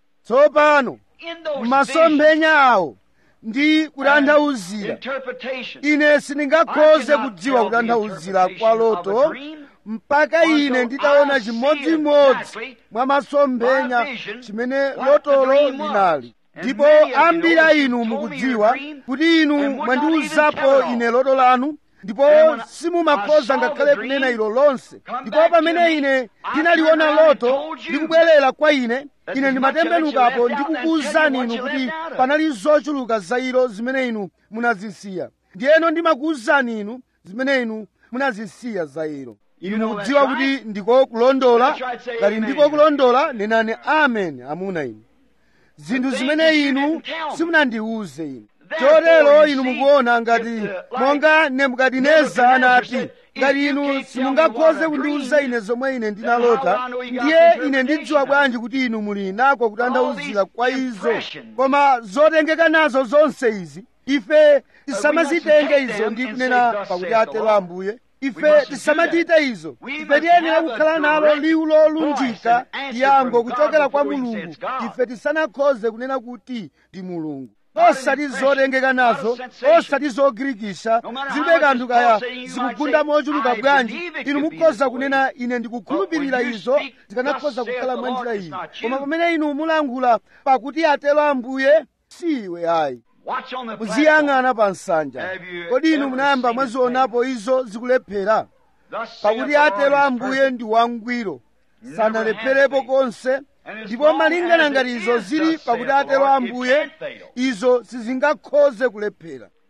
tsopano in those visions masomphenya awo ndi kutanthauzira interpretation, ine sindingakhoze I cannot kudziwa tell the kutanthauzira kwa interpretation of a loto dream mpaka until ine nditaona I see chimodzimodzi exactly mwa masomphenya my vision chimene what the lotolo dream was. linali And ndipo many of you ambiri know a that you inu told me mukudziwa your dream kuti inu and would not even mwandiwuzapo tell it all. ine loto lanu ndipo And when I simumakhoza saw the ngakhale dream, kunena ilo lonse come ndipo back to pamene me, ine I ndinaliona turned around and loto told you ndikubwerera kwa ine that ine there's much of it you ndimatembenukapo left out ndikukuwuzani and tell inu you what you kuti left out of it. panali zochuluka za ilo zimene inu munazisiya ndiyeno ndimakuwuzani inu zimene inu munazisiya za ilo inu You know mukudziwa that's kuti right. ndiko kulondola That's right, say ngati amen. ndiko kulondola nenani amen amuna inu zinthu The zimene things you inu didn't tell me. simunandiwuze inu Therefore, chotero you inu see, mukuona ngati if the- like monga nebukadineza anati said, if ngati you inu can't tell me simungakhoze what I kundiwuza dreamed, ine zomwe ine then ndinalota how will I know you got ndiye the ine interpretation ndidziwa of it? bwanji kuti inu muli nako kutanthauzira All kwa these izo impressions. koma zotengeka nazo zonse izi ife tisamazitenge take izo them ndi and kunena say, "Thus pakuti saith the atero Lord." ambuye We ife mustn't do tisamachite izo We ife must tiyenera have a kukhala nalo direct liwu voice lolunjika and answer yankho from God kuchokera kwa before we say mulungu it's God. ife tisanakhoze kunena kuti ndi mulungu Not an osati impression, zotengeka not a nazo sensation. osati zogirikisha No matter how zilibe much kanthu is kaya Paul saying, you might zikugunda say, mochuluka "I bwanji believe it inu could be mukhoza this way." kunena ine ndikukhulupirira But when you izo speak, zikanakhoza "Thus kukhala saith mwa the njira Lord," iyi it's not you. koma pamene inu mulankhula pakuti atero ambuye siwe ayi Watch on the platform. muziyang'ana pa nsanja Have you kodi inu ever munayamba seen mwazionapo izo zikulephera Thus saith pakuti the Lord atero is ambuye perfect. ndi wangwiro Never sanalepherepo has been. konse And as ndipo long malingana as it ngati izo is zili thus pakuti saith the atero Lord, it ambuye can't fail. izo sizingakhoze kulephera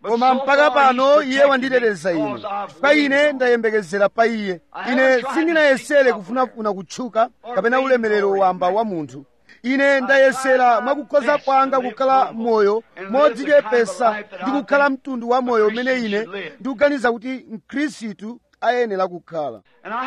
koma mpaka pano iye wanditeteza ine chifukwa ine ndayembekezera pa iye ine sindinayesere kufunafuna kutchuka kapena ulemerero wamba wa munthu ine ndayesera mwakukhoza kwanga kukhala moyo modzichepesa ndi kukhala mtundu wa moyo umene ine ndikuganiza kuti mkhristu ayenera kukhala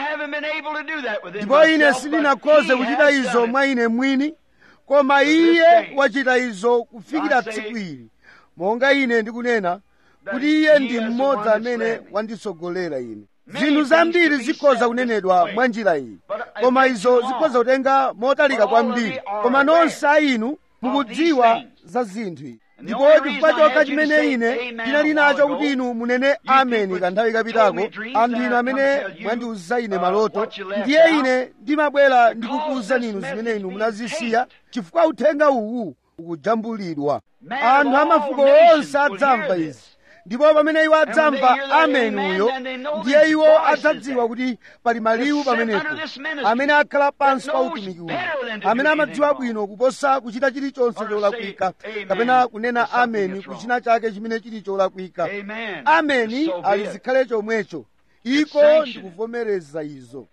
ndipo ine sindinakhoze kuchita izo mwa ine mwini koma iye wachita izo kufikira tsiku ili monga ine ndikunena kuti iye ndi mmodzi amene wanditsogolera ine zinthu zambiri zikhoza kunenedwa mwa njira iyi koma izo zikhoza kutenga motalika kwambiri koma nonse a inu mukudziwa za zinthu izi ndipo chifukwa chokha chimene ine ndinali nacho kuti inu munene ameni kanthawi kapitako anthu inu amene mwandiuza ine maloto ndiye ine ndimabwera ndikukuwuzani inu zimene inu munazisiya chifukwa uthenga uwu ukujambulidwa anthu amafuko onse adzamva izi ndipo pamene iwo adzamva ameni uyo ndiye iwo adzadziwa kuti pali maliwu pamenepo amene akhala pansi pa utumiki uno amene amadziwa bwino kuposa kuchita chilichonse cholakwika kapena kunena ameni kuchina chake chimene chili cholakwika ameni ali zikhale chomwecho iko ndikuvomereza izo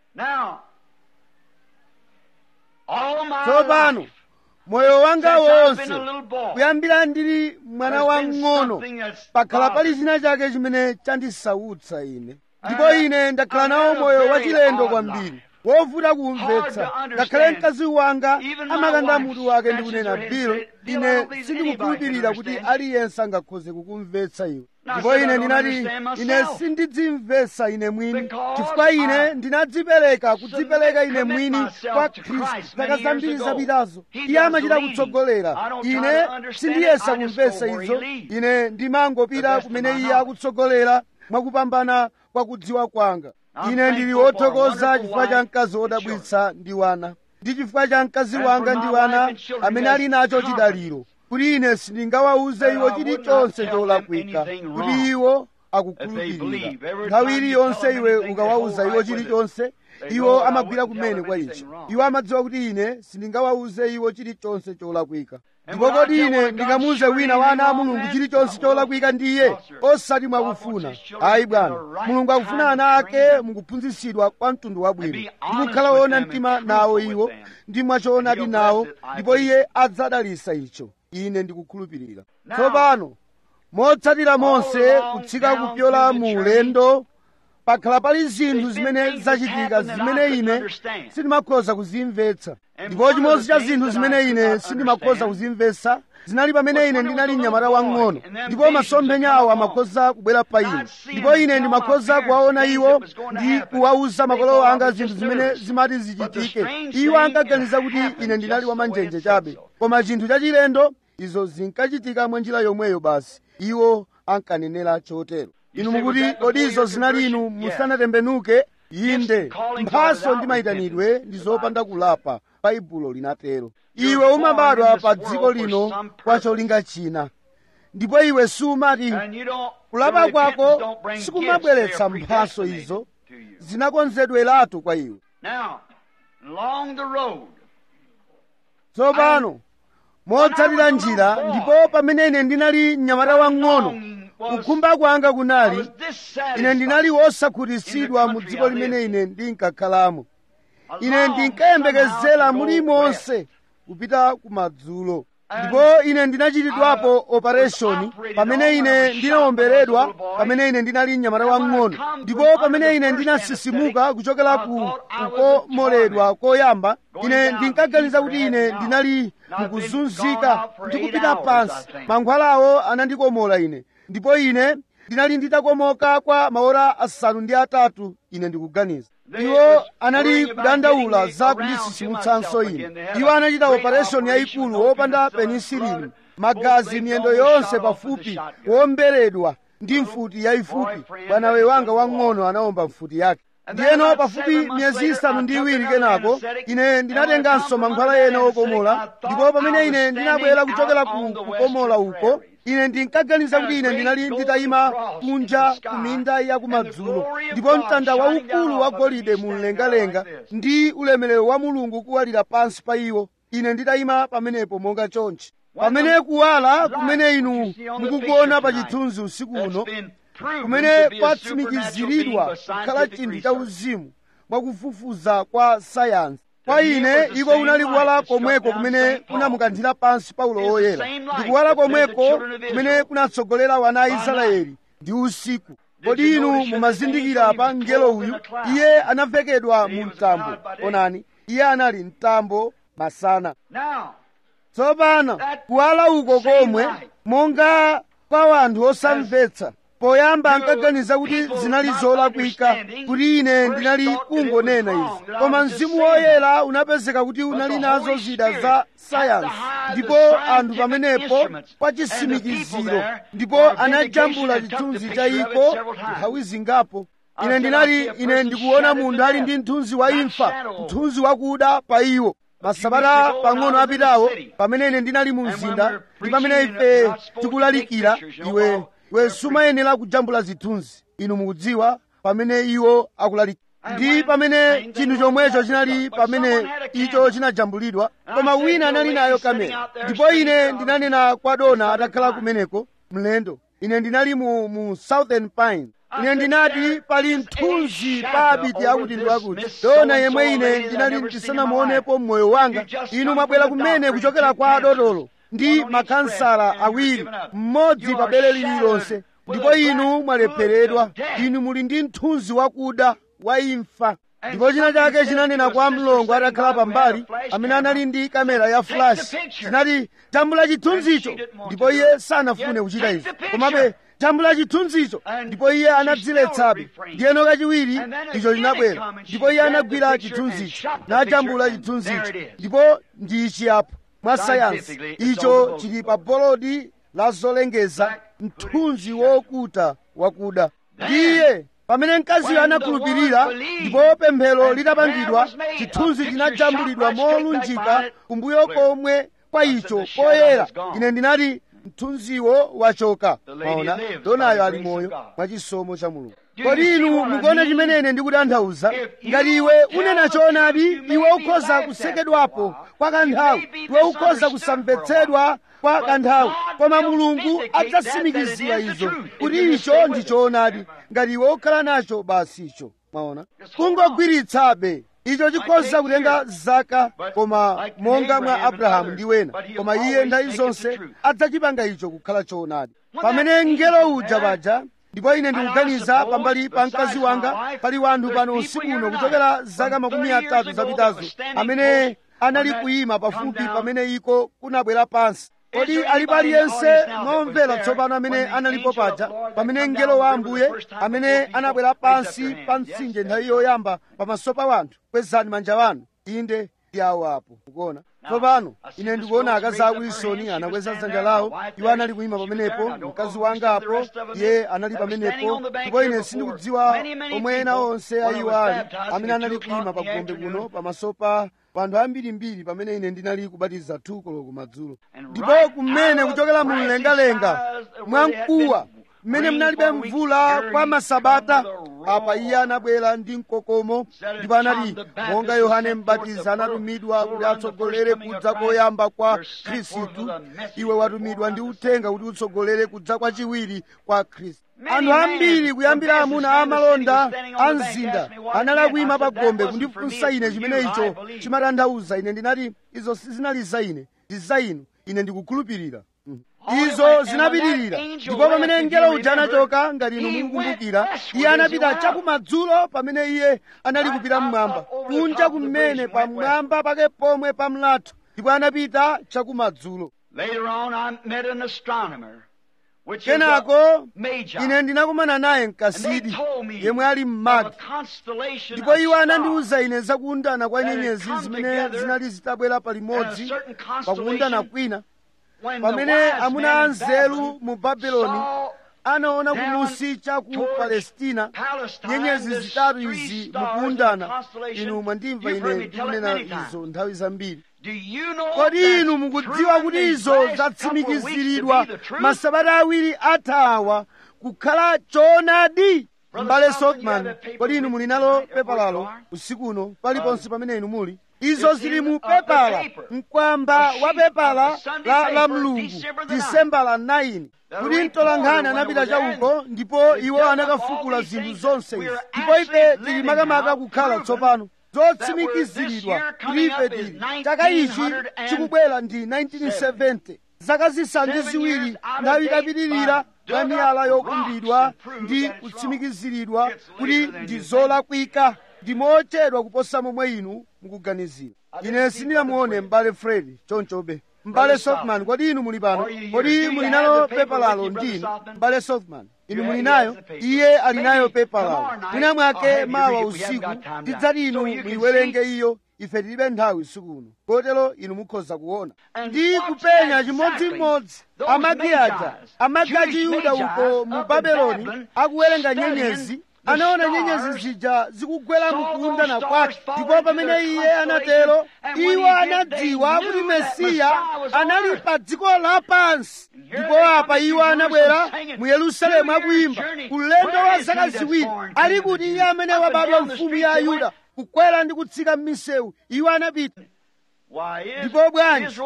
tsopano moyo wanga wonse kuyambira ndili mwana wang'ono pakhala pali china chake chimene chandisautsa ine ndipo ine ndakhala nawo moyo wachilendo kwambiri wovuta kumvetsa ngakhale mkazi wanga amakanda mutu wake ndi kunena bill ine sindikukhulupirira kuti aliyense angakhoze kukumvetsa iwe ndipo ine ndinati ine sindidzimvetsa ine mwini chifukwa ine ndinadzipereka kudzipereka ine mwini kwa khristu zaka zambiri zapitazo iye amachita kutsogolera ine sindiyesa kumvetsa izo ine ndimangopita kumene iye akutsogolera mwakupambana kwa kudziwa kwanga ine ndili wothokoza chifukwa cha mkazi wodabwitsa ndi wana ndi chifukwa cha mkazi wanga ndi wana amene ali nacho chidaliro kuti ine sindingawawuze iwo chilichonse cholakwika kuti iwo akukhulupirira nthawi iliyonse iwe ukawawuza iwo chilichonse iwo amagwira kumene kwa icho iwo amadziwa kuti ine sindingawawuze iwo chilichonse cholakwika ndipo kodi ine ndingamuuze wina wa ana a mulungu chilichonse cholakwika ndiye osati mwakufuna ayi bwana mulungu akufuna ana ake mukuphunzitsidwa kwa mtundu wabwino ndikukhala woona mtima nawo iwo ndi mwachoonadi nawo ndipo iye adzadalisa icho ine ndikukhulupirira tsopano motsatira monse kutsika kupyola mu ulendo pakhala pali zinthu zimene zachitika zimene ine sindimakhoza kuzimvetsa ndipo chimodzi cha zinthu zimene ine sindimakhoza kuzimvetsa zinali pamene ine ndinali mnyamata wang'ono ndipo masomphenya awo amakhoza kubwera pa ine ndipo ine ndimakhoza kuwaona iwo ndi kuwawuza makolo anga zinthu zimene zimati zichitike iwo ankaganiza kuti ine ndinali wamanjenje chabe koma chinthu chachilendo izo zinkachitika mwa njira yomweyo basi iwo ankanenera chotero inu mukuti kodi izo zinali inu musanatembenuke inde mphaso ndi mayitanidwe ndi zopanda kulapa baibulo linatero iwe umabadwa pa dziko lino kwa cholinga china ndipo iwe sumati kulapa kwako sikumabweretsa mphaso izo zinakonzedweratu kwa iwe tsopano motsatira njira ndipo pamene ine ndinali mnyamata wang'ono kukhumba kwanga kunali ine ndinali wosakhutitsidwa mu dziko limene ine ndinkakhalamo ine ndinkayembekezera mulimonse kupita kumadzulo ndipo ine ndinachitidwapo opereshoni pamene ine ndinawomberedwa pamene ine ndinali mnyamata wang'ono ndipo pamene ine ndinasisimuka kuchokera ku kukomoledwa koyamba ine ndinkaganiza kuti ine ndinali mukuzunzika ndikupita pansi mankhwalawo anandikomola ine ndipo ine ndinali nditakomoka kwa maora asanu ndi atatu ine ndikuganiza iwo anali kudandaula za kundisisimutsanso ine iwo anachita opereshoni yayikulu wopanda penisilini magazi miyendo yonse pafupi womberedwa ndi mfuti yayifupi bwanawe wanga wang'ono anawomba mfuti yake ndiyeno pafupi miyezi isanu ndi iwiri kenako ine ndinatenganso mankhwala ena okomola ndipo pamene ine ndinabwera kuchokera ku kukomola uko ine ndinkaganiza kuti ine ndinali nditayima kunja ku minda ya kumadzulo ndipo mtanda waukulu wa golide mu mlengalenga ndi ulemerero wa mulungu kuwalira pansi pa iwo ine nditayima pamenepo monga chonchi pamene kuwala kumene inu mukukuona pa chithunzi usiku uno kumene kwatsimikiziridwa kukhala chinthu cha uzimu mwakufufuza kwa sayansi kwa ine iko unali kuwala komweko kumene kunamukanthira pansi paulo woyera ndi kuwala komweko kumene kunatsogolera wana a israeli ndi usiku kodi inu mumazindikira pa mngelo uyu iye anavekedwa mu mtambo onani iye anali mtambo masana tsopano kuwala uko komwe monga kwa wanthu osamvetsa poyamba ankaganiza kuti zinali zolakwika kuti ine ndinali kungonena izi koma mzimu woyera unapezeka kuti unali nazo zida za sayansi ndipo anthu pamenepo kwa chisimikiziro ndipo anajambula chithunzi cha iko nthawi zingapo ine ndinali ine ndikuona munthu ali ndi mthunzi wa imfa mthunzi wakuda pa iwo masabata pang'ono apitawo pamene ine ndinali mu mzinda ndi pamene ife tikulalikira iwe iwe sumayenera kujambula zithunzi inu mukudziwa pamene iwo akulalikira ndi pamene chinthu chomwecho chinali pamene icho chinajambulidwa koma wina anali nayo kamera ndipo ine ndinanena kwa dona atakhala kumeneko mlendo ine ndinali mu, mu southern pine ine ndinati pali mthunzi pa abiti akuti ndi wakuti dona yemwe ine ndinali ndisanamuonepo mmoyo wanga inu mwabwera kumene kuchokera kwa adotolo ndi makansala awiri mmodzi pa bere lililonse ndipo inu mwalepheredwa inu muli ndi mthunzi wakuda wa imfa ndipo china chake chinanena kwa mlongo atakhala pambali amene anali ndi kamera ya flash chinati jambula chithunzicho ndipo iye sanafune kuchita izi komabe jambula chithunzicho ndipo iye anadziletsabe ndiyeno kachiwiri icho chinabwera ndipo iye anagwira chithunzicho najambula chithunzicho ndipo ndi ichi apo mwa sayansi icho chili pa bolodi la zolengeza mthunzi wokuta wakuda ndiye pamene mkaziyo anakhulupirira ndipo pemphero litapangidwa chithunzi chinajambulidwa molunjika kumbuyo komwe kwa icho poyera ine ndinati mthunziwo wachoka maona donayo ali moyo mwa chisomo cha mulungu kodi inu mukuona chimene ine ndikutanthauza ngati iwe unena choonadi iwe ukhoza kusekedwapo kwa kanthawi iwe ukhoza kusamvetsedwa kwa kanthawi koma mulungu adzasimikizira izo kuti icho ndi choonadi ngati iwe ukhala nacho basi icho mwaona kungogwiritsabe icho chikhoza kutenga zaka koma monga mwa abrahamu ndi wena koma iye nthawi zonse adzachipanga icho kukhala choonadi pamene mngelo uja paja ndipo ine ndikuganiza pambali pa mkazi wanga pali wanthu pano usiku uno kuchokera zaka makumi atatu zapitazo amene anali kuyima pafupi pamene iko kunabwera pansi kodi alipo aliyense momvera tsopano amene analipo paja pamene mngelo wa ambuye amene anabwera pansi pa mtsinje nthawi yoyamba pamaso pa wanthu kwezani manja wanu inde ndi awo apo mukuona tsopano ine ndikuona akazi a wilsoni anakweza dzanja lawo iwo anali kuyima pamenepo mkazi wanga apo iye anali pamenepo ndipo ine sindikudziwa omwe ena onse a iwo ali amene anali kuyima pa gombe kuno pamaso pa anthu ambirimbiri pamene ine ndinali kubatiza thuko loko madzulo ndipo kumene kuchokera mu mlengalenga mwamkuwa mmene munalibe mvula kwa masabata apa iye anabwera ndi mkokomo ndipo anati monga yohane mbatizi anatumidwa kuti atsogolere kudza koyamba kwa khristu iwe watumidwa ndi uthenga kuti utsogolere kudza kwachiwiri kwa khristu anthu ambiri kuyambira amuna amalonda a mzinda anali akuyima pa gombe kundifunsa ine chimene icho chimatanthauza ine ndinati izo sizinali za ine ndi za inu ine ndikukhulupirira izo zinapitirira ndipo pamene mngelo uja anachoka ngati inu mukukumbukira iye anapita chakumadzulo pamene iye anali kupita mmwamba kunja kumene pamwamba pake pomwe pa mlatho ndipo anapita chakumadzulo Later on, I met an astronomer, which is a kenako magi. ine ndinakumana naye And they mkasidi told me yemwe ali of a mmagi constellation ndipo of iwo stars anandiwuza ine zakundana kwa that had nyenyezi come zimene together zinali zitabwera at a palimodzi certain pakundana constellation kwina when the pamene wise amuna men in anzeru Babylon mu babeloni saw anaona down kumusi cha ku towards palestina Palestine, nyenyezi the zitatu three izi stars in the mukundana constellation. inu mwandimva You've heard ine me tell it ndikunena many times. izo nthawi zambiri Do you know kodi that's inu mukudziwa proven kuti these izo last couple of zatsimikiziridwa weeks to be the truth? masabata awiri athawa kukhala choonadi Brother mbale Solomon, you Sockman have a paper kodi inu with muli you nalo tonight, pepa where you lalo are? usiku uno paliponse pamene inu muli izo zili mu pepala mkwamba wa pepala la, la mlungu disemba la 9 kuti mtolankhani anapita chauko ndipo iwo anakafukula zinthu zonse izi ndipo ife tili makamaka kukhala tsopano zotsimikiziridwa kuti ife tili chaka ichi chikubwera ndi 1970 zaka zisanu ndi ziwiri nthawi itapitirira mwa miyala yokumbidwa ndi kutsimikiziridwa kuti ndi zolakwika ndi mochedwa kuposa momwe inu mukuganizira ine sindinamuone m'bale fred chonchobe m'bale softman kodi inu muli pano kodi muli nalo pepa lalo ndinu m'bale softman inu muli nayo iye ali nayo pepa lalo mwina mwake mawa usiku tidzati inu muyiwerenge iyo ife tilibe nthawi usiku uno kotero inu mukhoza kuona ndi kupenya chimodzimodzi amagi aja amagi a chiyuda uko mu babeloni akuwerenga nyenyezi anaona nyenyezi zija zikugwera mkunda na kwake ndipo pamene iye anatero iwo anadziwa kuti mesiya anali pa dziko lapansi ndipo apa iwo anabwera mu yerusalemu akuyimba ulendo wa zaka ziwiri ali kuti iye amene wabadwa mfumu ya ayuda kukwera ndi kutsika m'misewu iwo anapita ndipo bwanji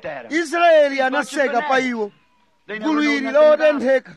israeli anaseka pa iwo gulu ili lotentheka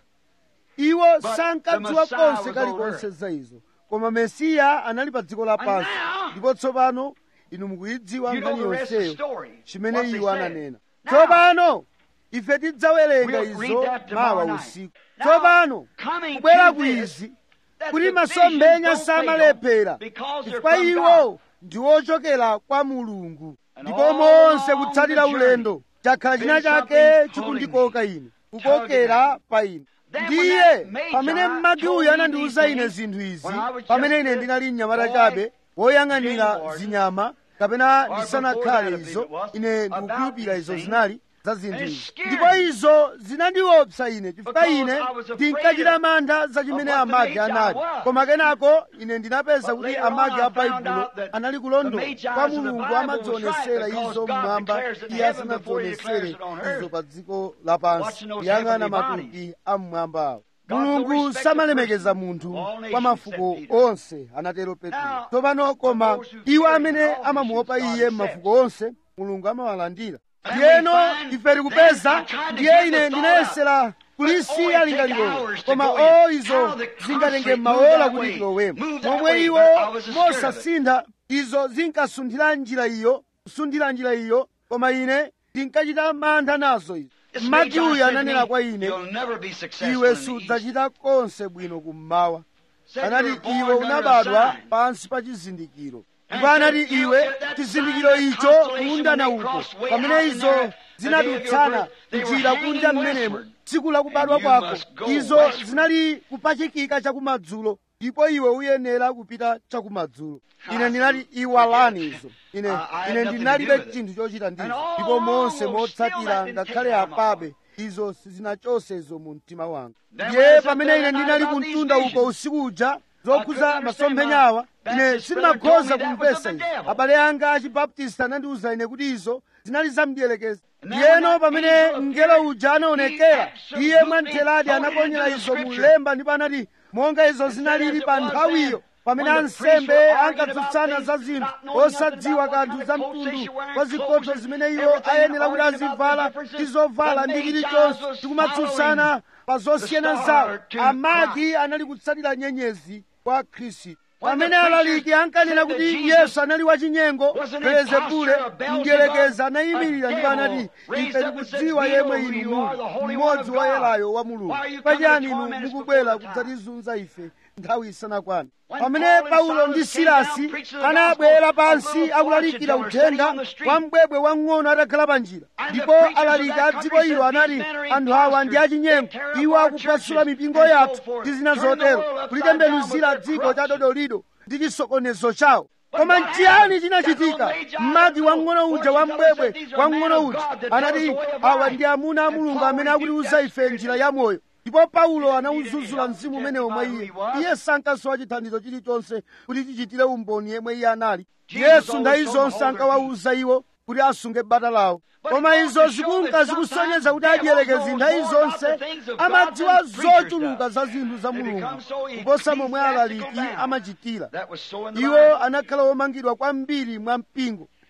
iwo sankadziwa konse kalikonse za izo koma mesiya anali pa dziko lapansi ndipo tsopano inu mukuyidziwa nkhani yonseyo chimene iwo ananena tsopano ife tidzawerenga izo mawa usiku tsopano kubwera ku izi kuti masomphenya samalephera chifukwa iwo ndi ochokera kwa mulungu ndipo monse kutsatira ulendo chakhala china chake chikundikoka ine kukokera pa ine ndiye pamene mmagi uyu anandiwuza ine zinthu izi pamene ine ndinali mnyamata chabe woyang'anira zinyama kapena ndisanakhale izo ine ndikukhulupirira izo zinali za zinthu izi ndipo izo zinandiopsa ine chifukwa ine ndinkachita mantha za chimene amagi anali koma kenako ine ndinapeza kuti amagi a baibulo anali kulondola kwa mulungu amadzionesera izo mmwamba iye asanadzionesere izo pa dziko lapansi kuyang'ana matupi a mmwamba awo mulungu samalemekeza munthu kwa mafuko onse anatero petro tsopano koma iwo amene amamuopa iye m'mafuko onse mulungu amawalandira ndiyeno ife tikupeza ndiye ine ndinayesera kulisiya lingaliro koma o izo zingatenge maola kuti tilowemo momwe iwo mosasintha izo zinkasunthira njira iyo kusunthira njira iyo koma ine ndinkachita mantha nazo izo mmagi uyu ananena kwa ine iwe sudzachita konse bwino kummawa anati iwe unabadwa pansi pa chizindikiro ndipo anati iwe chizindikiro icho kundana uko pamene izo zinadutsana njira kunja mmenemo tsiku lakubadwa kwako izo zinali kupachikika chakumadzulo ndipo iwe uyenera kupita chakumadzulo ine ndinati iwalani izo ine ine ndinalibe chinthu chochita ndizo ndipo monse motsatira ngakhale apabe izo sizinachotsezo mu mtima wanga ndiye pamene ine ndinali kumtunda uko usiku uja zokhuza masomphenyawa ine sindimakhoza kumvesa izo abale anga achibaptista anandiwuza ine kuti izo zinali zamdiyelekeza ndiyeno pamene mngelo uja anaonekera iye mwamtheradi anaponyera izo mulemba ndipo anati monga izo zinalili pa nthawiyo pamene ansembe ankatsutsana za zinthu osadziwa kanthu za mtundu wa zikhoto zimene iwo ayenera kuti azivala ndi zovala ndi chilichonse tikumatsutsana pa zosiyana zawo amagi anali kutsatira nyenyezi kwa khristu pamene alaliki ankanena kuti yesu anali wachinyengo belezebule mdierekezi anayimirira ndipo anati ife tikudziwa yemwe inu muli mmodzi wa yelayo wa mulungu pachiyani inu mukubwera kudzatizunza ife nthawi isanakwana pamene paulo ndi silasi anabwera pansi akulalikira uthenga wa mbwebwe wang'ono atakhala pa njira ndipo alaliki a dziko ilo anati anthu awa ndi achinyengo iwo akuphwasula mipingo yathu ndi zina zotero kulitembenuzira dziko cha dodolido ndi chisokonezo chawo koma nchiyani chinachitika mmagi wang'ono uja wa mbwebwe wang'ono uja anati awa ndi amuna a mulungu amene akutiuza ife njira ya moyo ndipo paulo anawuzuzula mzimu umenewo mwa iye iye sankasowa chithandizo chilichonse kuti chichitire umboni yemwe iye anali yesu nthawi zonse ankawawuza iwo kuti asunge bata lawo koma izo zikunka zikusonyeza kuti adierekezi nthawi zonse amadziwa zochuluka za zinthu za mulungu kuposa momwe alaliki amachitira iwo anakhala omangidwa kwambiri mwa mpingo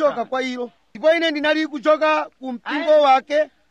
kuchoka kwa ilo ndipo ine ndinali kuchoka ku mpingo wake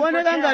zikuoneka ngati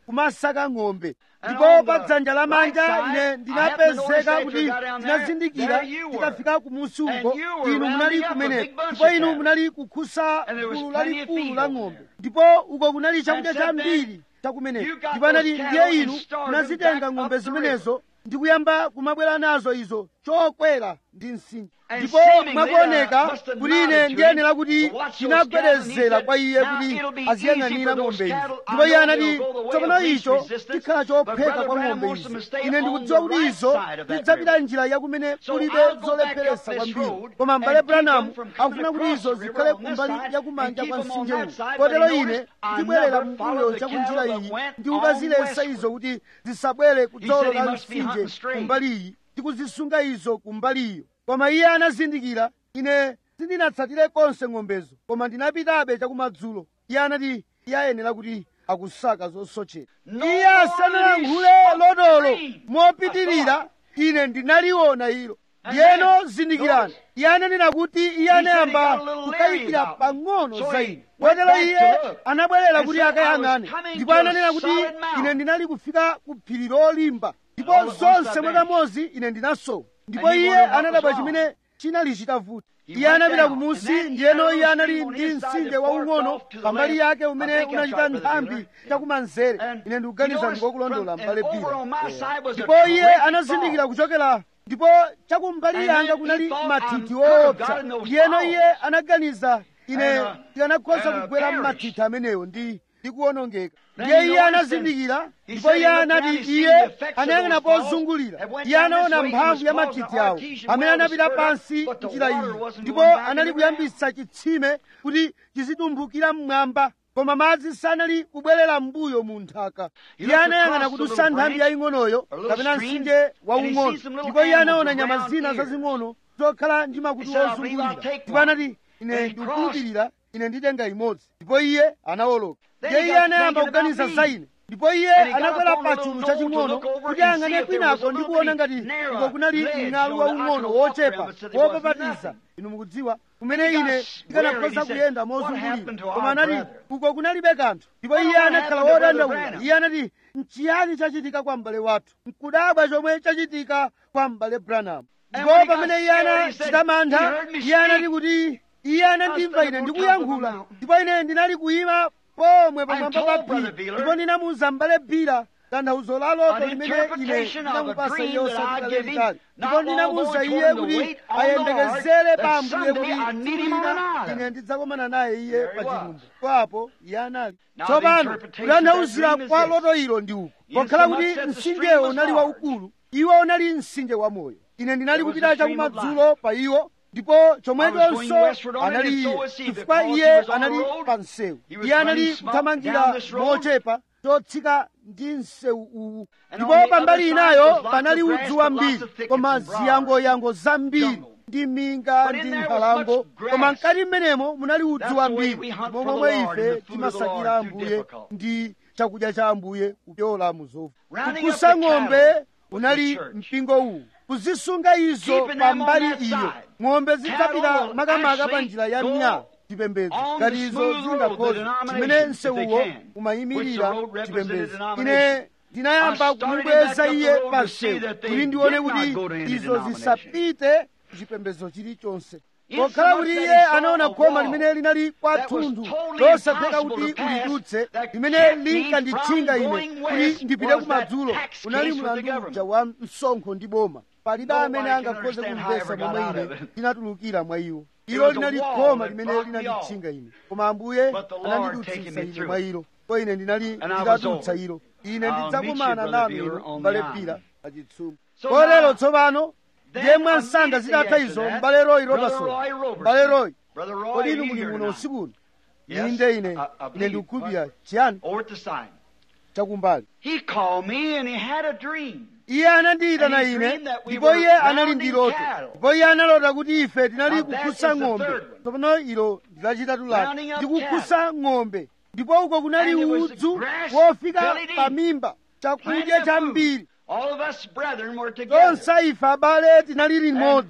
kumasaka ng'ombe And ndipo on pa the dzanja lamanja right side, ine I happened to ndinapezeka notice after kuti I got down there, ndinazindikira there you were. tikafika kumusi And uko you were inu munali rounding up a kumene big bunch ndipo of inu cattle. munali kukhusa And there was gulu plenty of lalikulu feed la over ng'ombe there. ndipo uko kunali chakudya And said chambiri then, chakumeneko you got ndipo anati those ndiye cattle inu and started munazitenga back ng'ombe up the zimenezo ndi kuyamba kumabwera nazo izo chokwera ndi msinja And ndipo seemingly, mwakuoneka uh, must have kuti ine nodded to ndiyenera him kuti to watch those chinagwedezera cattle, and he kwa said, iye "Now kuti it'll be easy aziyang'anira for those ng'ombe izi cattle. I ndipo iye know anati they'll go the way tsopano of least icho resistance, chikhala but chopheka Brother kwa Branham ng'ombe wants them to izi stay ine on ndikudziwa the kuti right izo side of that zidzapita river. njira yakumene So kulibe I'll go back zolepheresa up this kwambiri road koma and mbale keep them branamu from coming akufuna kuti across izo the river zikhale on this kumbali side yakumanja and kwa keep them on mtsinje that uwu side, kotero but he ine noticed I ndibwerera never followed mbuyo the cha kunjira cattle that iyi went ndikukazilesa on izo westward. kuti zisabwere kudzolo said he la must be mtsinje hunting straight. kumbali iyi ndikuzisunga izo kumbaliyo koma iye anazindikira ine sindinatsatire konse ng'ombezo koma ndinapitabe chakumadzulo iye anati iye ayenera kuti akusaka zosochera No iye asanalankhule more lodolo extreme. mopitirira ine ndinaliona ilo ndiyeno zindikirani iye ananena kuti iye anayamba kukayikira pang'ono za ine kotero iye anabwerera kuti akayang'ane ndipo ananena kuti ine ndinali kufika ku phiri lolimba ndipo zonse mwakamozi ine ndinasowa ndipo iye anadabwa chimene chinali chitavuta iye anapita kumusi ndiyeno iye anali ndi mtsinje waung'ono pambali yake umene unachita nthambi chakumanzere ine ndikuganiza ndikokulondola mbale pira ndipo iye anazindikira kuchokera ndipo chakumbali yanga kunali mathithi woopsa ndiyeno iye anaganiza ine ndikanakhoza kugwera m'mathithi amenewo ndi ndikuwonongeka ndiye iye anazindikira ndipo iye anati iye anayang'ana pozungulira iye anaona mphamvu ya mathithi awo amene anapita pansi njira iyi ndipo anali kuyambitsa chitsime kuti chizitumbukira mmwamba koma madzi sanali kubwerera m'mbuyo mu nthaka iye anayang'ana kudutsa nthambi yaying'onoyo kapena mtsinje waung'ono ndipo iye anaona nyama zina zazing'ono zokhala ndi makutu ozungulira ndipo anati ine ndikukhulupirira ine nditenga imodzi ndipo iye anawoloka ndiye iye anayamba kuganiza za ine ndipo iye anakwera pa chulu chaching'ono kuti ang'ane kwinako ndi kuona ngati uko kunali mng'alu waung'ono wochepa wopapatiza inu mukudziwa kumene ine ndikanakhoza kuyenda mozungulira koma anati uko kunalibe kanthu ndipo iye anakhala wodandaula iye anati nchiyani chachitika kwa m'bale wathu nkudabwa chomwe chachitika kwa m'bale branamu ndipo pamene iye anachita mantha iye anati kuti iye anandimva ine ndikuyankhula ndipo ine ndinali kuyima pomwe pamwamba pa phiri ndipo ndinamuwuza m'bale bira tanthauzo la loto limene ine ndinamupasa iye osati lalitali ndipo ndinamuwuza iye kuti ayembekezere pa ambuye kuti ina ine ndidzakomana naye iye pa chilumba kwapo iye anali tsopano kutanthauzira kwa loto ilo ndi uku pokhala kuti mtsinjewo unali waukulu iwo unali mtsinje wamoyo ine ndinali kupita chakumadzulo pa iwo ndipo chomwechonso anali iye chifukwa iye anali pa msewu iye anali kuthamangira mochepa chotsika ndi msewu uwu ndipo pambali inayo panali udzu wambiri koma ziyangoyango zambiri ndi minga ndi nkhalango koma mkati mmenemo munali udzu wambiri momwe ife timasakira ambuye ndi chakudya cha ambuye kupyola muzovu kukusa ng'ombe unali mpingo uwu kuzisunga izo pambali iyo ng'ombe zidzapita makamaka pa njira ya mnyala chipembedzo ngati izo zingakhoze chimene msewuwo umayimirira chipembedzo ine ndinayamba kumubweza iye pa msewu kuti ndione kuti izo zisapite chipembedzo chilichonse pokhala kuti iye anaona khoma limene linali kwathunthu losatheka kuti ulidutse limene linkanditchinga ine kuti ndipite kumadzulo unali mlandu uja wa msonkho ndi boma palibe amene angakhoze kumvesa momwe ine ndinatulukira mwa iwo ilo linali khoma limene linanditchinga ine koma ambuye anandidutsitsa ine mwa ilo ko ine ndinali nditadutsa ilo ine ndidzakumana nanu inu mbale pira pachitsumbu kotero tsopano ndiye mwansanga zitatha izo mbale royi robertson mbale royi kodi inu muli muno usikuno inde ine ine ndikukhulupirira chiyani chakumbali He called me and he had a dream. iye anandiyitana And he ine dreamed that we ndipo were iye anali rounding ndi loto cattle. ndipo iye analota kuti ife tinali Now that kukhusa is the ng'ombe third one. tsopano ilo ndilachitatu lake Rounding up ndikukhusa ng'ombe ndipo uko kunali And it was udzu grass wofika belly deep. pa mimba Plenty chakudya of chambiri food. All of us brethren were together. tonse ife abale tinali limodzi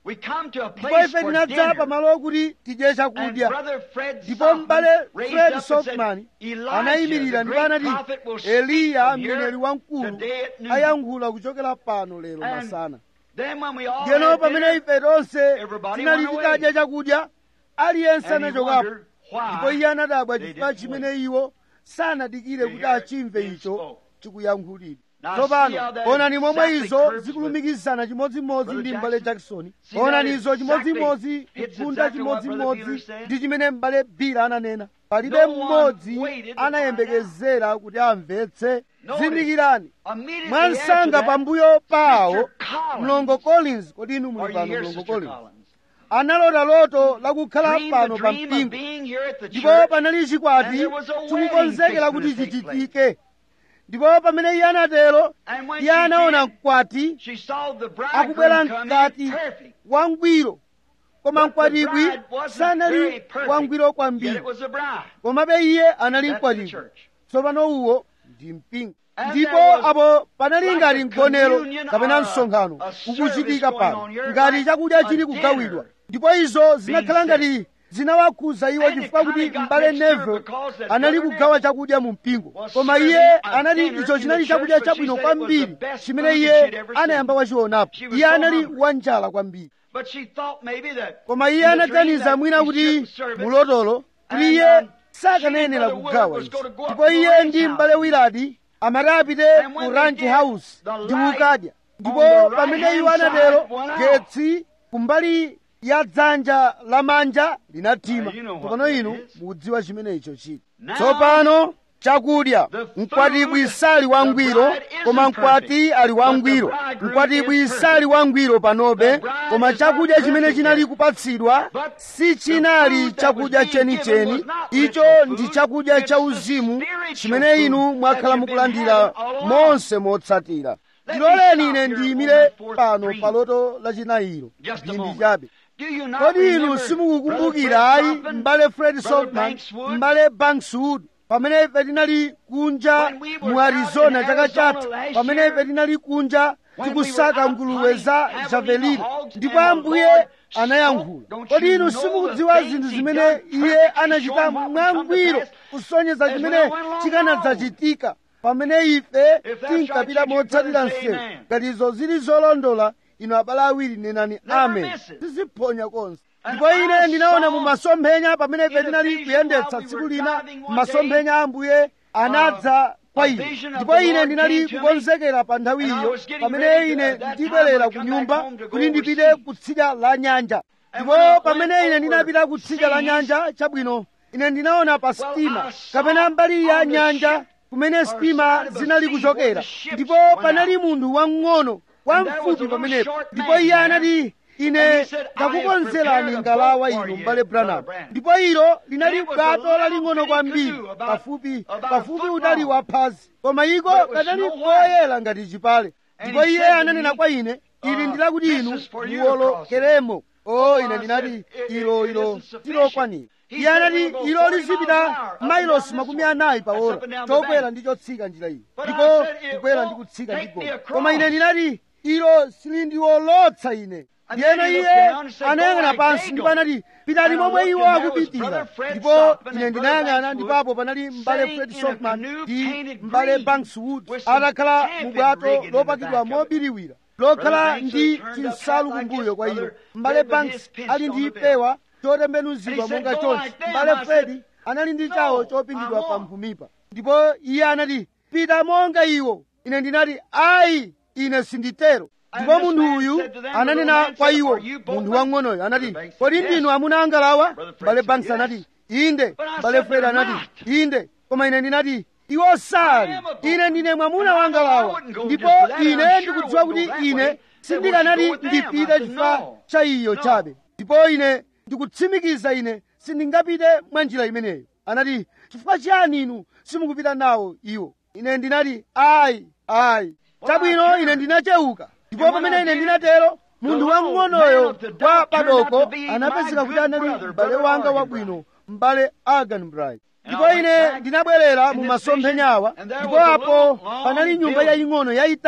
We come to a ndipo place ife for tinadza dinner. pamalo okuti tidye And chakudya Brother Fred ndipo Softman m'bale raised fred up and softman said, Elijah, anayimirira the ndipo great anati prophet, will speak eliya from here mneneri wamkulu today at noon. ayankhula kuchokera pano lero And masana Then when we all ndiyeno had pamene dinner, ife tonse everybody tinali went titadya chakudya aliyense and he anachokapo wondered ndipo why iye anadabwa they chifukwa didn't chimene iwo sanadikire to kuti hear it achimve being icho spoke. chikuyankhulidwa Now, tsopano see how that onani momwe exactly izo curves zikulumikizana chimodzimodzi Brother ndi m'bale Jackson? jackson See that onani izo exactly chimodzimodzi hits kufunda exactly what Brother Beeler chimodzimodzi said? ndi chimene m'bale bira ananena palibe No one mmodzi waited to anayembekezera kuti amvetse Notice, zindikirani Immediately mwansanga after that, pambuyo pawo Mr. Collins, mlongo collins kodi inu Are muli you pano here, mlongo Sister collins Collins? analota loto lakukhala Dreamed pano the pa dream of mpingo being here at the ndipo church. panali chikwati and there was a chikukonzekera wedding kuti fixing to take chichitike ndipo pamene iye anatero And when iye she anaona did, mkwati She saw the akubwera bridegroom come mkati in perfect. wangwiro koma But the mkwatibwi bride wasn't sanali very perfect, wangwiro Yet kwambiri it was a bride. komabe iye anali That's the mkwatibwi church. tsopano uwo ndi mpingo And ndipo there was apo panali like ngati a mgonero communion kapena or a- msonkhano a service ukuchitika going pano on here ngati like chakudya a chili dinner kugawidwa ndipo izo zinakhala being ngati zinawakhuza iwo And it chifukwa kuti kinda got m'bale mixed up neville because that anali Brother kugawa Neville chakudya mu mpingo was koma serving iye a anali dinner icho in chinali the church, chakudya but she chabwino said it was the kwambiri best chimene food iye that she'd ever seen. anayamba wachionapo She was iye so anali hungry. wanjala kwambiri But she thought maybe that koma iye in the dream anaganiza that mwina he kuti shouldn't serve it. mulotolo kuti And, iye um, sakanayenera she and Brother kugawa Willard was izo gonna go up ndipo to the iye ranch ndi house. m'bale wiladi amati apite And when ku they ranch did, house the ndi light kukadya ndipo on the right pamene iwo hand anatero side went out. getsi kumbali ya dzanja lamanja linathima Uh, you know what tsopano that inu is. mukudziwa chimene icho chili Now, tsopano chakudya the food, mkwatibwi sali wangwiro the bride isn't koma mkwati perfect, ali but the wangwiro bridegroom mkwatibwi is perfect. sali wangwiro panobe The bride koma is not chakudya chimene perfect chinali yet. kupatsidwa But si the chinali food that chakudya was being given chenicheni was not icho ritual ndi food, chakudya it's cha the uzimu spiritual chimene food inu that mwakhala you've been mukulandira having all along. monse motsatira Let me ndiloleni stop ine here ndiyimire on the fourth pano dream. pa loto lachinayiro Just a ndindi moment. chabe Do you not kodi inu remember simukukumbukira Brother ayi Fred Softman, m'bale fred Brother softman Bankswood? m'bale bankswood pamene ife tinali kunja When we were mu out arizona in chaka Arizona chatha last pamene year, ife tinali kunja when we tikusaka were out nguluwe za hunting javelina javelina hogs ndipo and the ambuye Lord anayankhula spoke. Don't kodi you inu know simukudziwa the zinthu things he zimene done iye perfectly, anachita showing what would come to mwangwiro pass kusonyeza as we chimene went along chikanadzachitika pamene ife If that's tinkapita right, you motsatira better say msewu amen. ngati izo zili zolondola inu abale awiri nenani Never amen miss it. tiziphonya konse And ndipo ine I ndinaona saw mu masomphenya pamene ife in a tinali vision kuyendetsa while we tsiku were lina driving one masomphenya a ambuye anadza kwa a ine vision of ndipo the ine Lord ndinali came to me, kukonzekera pa nthawi and I iyo was getting pamene ready to- ine at that ndibwerera time ku I would nyumba come back home to go kuti ndipite overseas. kutsidya la nyanja And ndipo when I went pamene ine over ndinapita kutsidya la seas, nyanja chabwino ine ndinaona pa sitima I saw kapena mbali ya on the nyanja ship, kumene or sitima side of the zinali sea kuchokera where the ships ndipo went panali out. munthu wamng'ono And there was a wamfupi little pamenepo short ndipo man iye there. anati ine And he said, "I have ndakukonzerani prepared a ngalawa boat for inu you, m'bale Brother branham Branham." ndipo ilo linali And it was a bwato little laling'ono bitty kwambiri canoe about- pafupi about a pafupi foot utali long. waphazi koma iko But it was kanali snow white. koyera ngati chipale And ndipo he iye said to ananena me, kwa ine ili uh, ndilakuti "This inu is for you muwolokeremo o ine I ndinati said, "It- ilo it ilo isn't sufficient." tilokwanira He iye said, anati "We'll go ilo 40 lizipita miles an hour, up and mailosi down makumi this one. anayi pa That's ora up and down the chokwera bank. ndi chotsika njira iyi But I ndipo said, "It kukwera won't ndi kutsika take ndi me goma across." koma ine ndinati ilo silindiwolotsa ine And ndiyeno then he iye looked down and said, anayang'ana "Go like pansi they ndipo go." anati pitani And I momwe looked, iwo and there was akupitira Brother Fred ndipo Softman ine and ndinayang'ana Brother ndipapo panali mbale sitting fred in a softman canoe ndi painted mbale green bankswood with some atakhala camping mu bwato rig in the lopakidwa back of it. mobiriwira lokhala Brother ndi Banks turned up chinsalu hat like kumbuyo this, kwa iyo Brother mbale Fred with banks his pinch ali on ndi the bill. pewa chotembenuzidwa And he monga said, "Go chonchi like them." mbale I said, fredi anali ndi "No, chawo chopingidwa I pa won't." mphumipa ndipo iye anati pita monga iwo ine ndinati ayi ine sinditero And ndipo this munthu man uyu said to them, the ananena little man kwa said, iwo "Are you both munthu men?" wang'onoyo anati Brother Banks kodi said, ndinu "Yes." amuna angalawa Brother Fred mbale said, banks "Yes." anati inde But I mbale said, fred "They're anati not." inde koma ine ndinati iwo sali I am a boat ine ndine mwamuna And I know I wangalawa wouldn't go ndipo just for that, and ine I'm sure ndikudziwa I kuti wouldn't go that ine way. They sindikanati want you to go with them. ndipite I said, chifukwa "No." cha iyo No. chabe ndipo ine ndikutsimikiza ine sindingapite mwa njira imeneyo anati chifukwa chiyani inu simukupita nawo iwo ine ndinati ayi ayi chabwino ine ndinachewuka ndipo pamene ine ndinatero munthu wamng'onoyo wa padoko anapezeka kuti anali m'bale wanga wabwino m'bale agan bright ndipo ine ndinabwerera mu masomphenyawa ndipo apo panali nyumba yaying'ono yayitali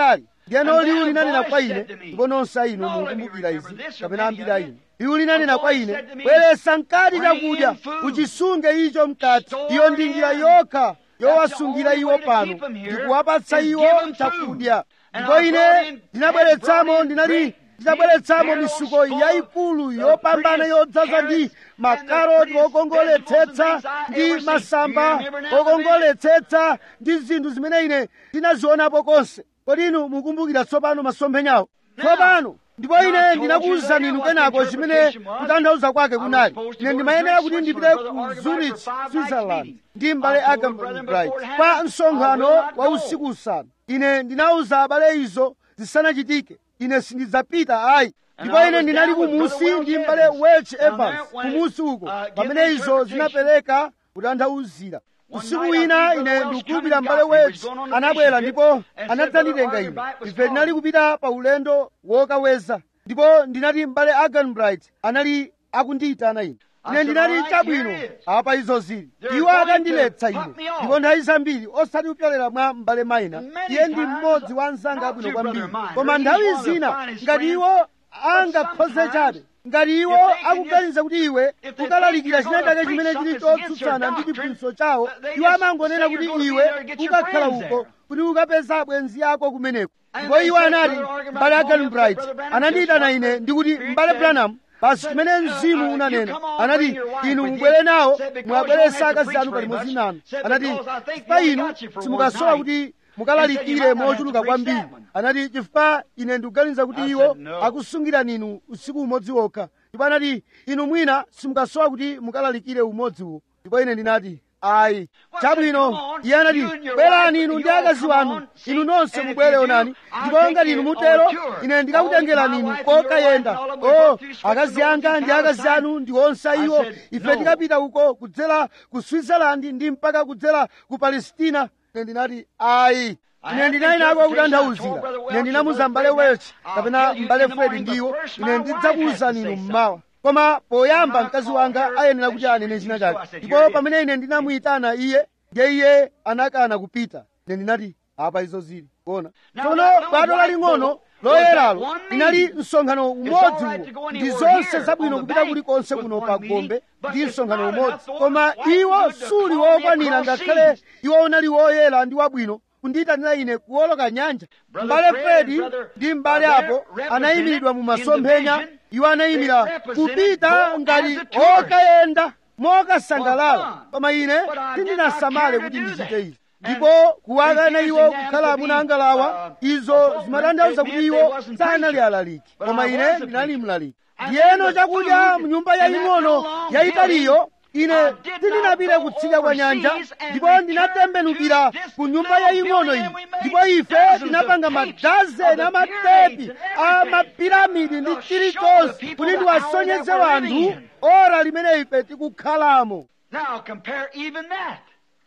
ndiyeno liwu linanena kwa ine ndipo nonse inu mukumbukira izi kapena ambiri a inu liwu linanena kwa ine bweretsa mkati chakudya uchisunge icho mkati iyo ndi njira yokha yowasungira iwo pano ndikuwapatsa iwo chakudya ndipo ine ndinabweretsamo ndinali ndinabweretsamo misuko yayikulu yopambana yodzaza ndi makaroti okongoletsetsa ndi masamba okongoletsetsa ndi zinthu zimene ine ndinazionapo konse kodi inu mukumbukira tsopano masomphenyawo tsopano ndipo ine ndinakuwuzani inu kenako chimene kutanthauza kwake kunali ine ndimayenera kuti ndipite ku zurich switzerland ndi m'bale agambright kwa msonkhano wa usiku usanu ine ndinawuza abale izo zisanachitike ine sindidzapita ayi ndipo ine ndinali kumusi ndi m'bale welch evans kumusi uko pamene izo zinapereka kutanthauzira usiku wina ine ndikukhulupirira m'bale welch anabwera ndipo anadzanditenga ine ife tinali kupita pa ulendo wokaweza ndipo ndinati m'bale aganbright anali akundiyitana ine ine ndinati chabwino apa izo zili iwo akandiletsa ine ndipo nthawi zambiri osati kupyolera mwa m'bale mayina iye ndi mmodzi wa anzanga abwino kwambiri koma nthawi zina ngati iwo angakhoze chabe ngati iwo akuganiza kuti iwe ukalalikira china chake chimene chili chotsutsana ndi chiphunzitso chawo iwo amangonena kuti iwe ukakhala uko kuti ukapeza abwenzi ako kumeneko ndipo iwo anati m'bale aganbright anandiyitana ine ndikuti m'bale branham basi chimene mzimu unanena anati inu mubwere nawo mwabweresa akazi anu palimodzi nanu anati chifukwa inu simukasowa kuti mukalalikire mochuluka kwambiri anati chifukwa ine ndikuganiza kuti iwo akusungirani inu usiku umodzi wokha ndipo anati inu mwina simukasowa kuti mukalalikire umodzi uwo ndipo ine ndinati ayi chabwino iye anati bwerani inu ndi akazi wanu inu nonse mubwere onani ndipo ngati inu mutero ine ndikakutengerani inu kokayenda o akazi anga ndi akazi anu ndi onse iwo ife tikapita uko kudzera ku switzerland ndi mpaka kudzera ku palestina ine ndinati ayi ine ndinali nako kutanthauzira ine ndinamuza m'bale welch kapena m'bale fred ndiwo ine ndidzakuwuzani inu mmawa koma poyamba mkazi wanga ayenera kuti anene china chake ndipo pamene ine ndinamuyitana iye ndiye iye anakana kupita ine ndinati apa izo zili kuona tsono bwato laling'ono loyeralo linali msonkhano umodzi uwo ndi zonse zabwino kupita kulikonse kuno pa gombe ndi msonkhano umodzi koma iwo suli wokwanira ngakhale iwo unali woyera ndi wabwino kundiyitanira ine kuwoloka nyanja m'bale fredi ndi m'bale apo anayimiridwa mu masomphenya iwo anayimira kupita ngati okayenda mokasangalala koma ine sindinasamale kuti ndichite izi ndipo kuwakana iwo kukhala amuna angalawa izo zimatanthauza kuti iwo sanali alaliki koma ine ndinali mlaliki ndiyeno chakudya mnyumba yaying'ono yayitaliyo ine sindinapite kutsidya kwa nyanja ndipo ndinatembenukira ku nyumba yaying'ono iyi ndipo ife tinapanga madazeni amatepi a mapiramidi ndi chilichonse kuti ndiwasonyeze wanthu ora limene ife tikukhalamo Now compare even that.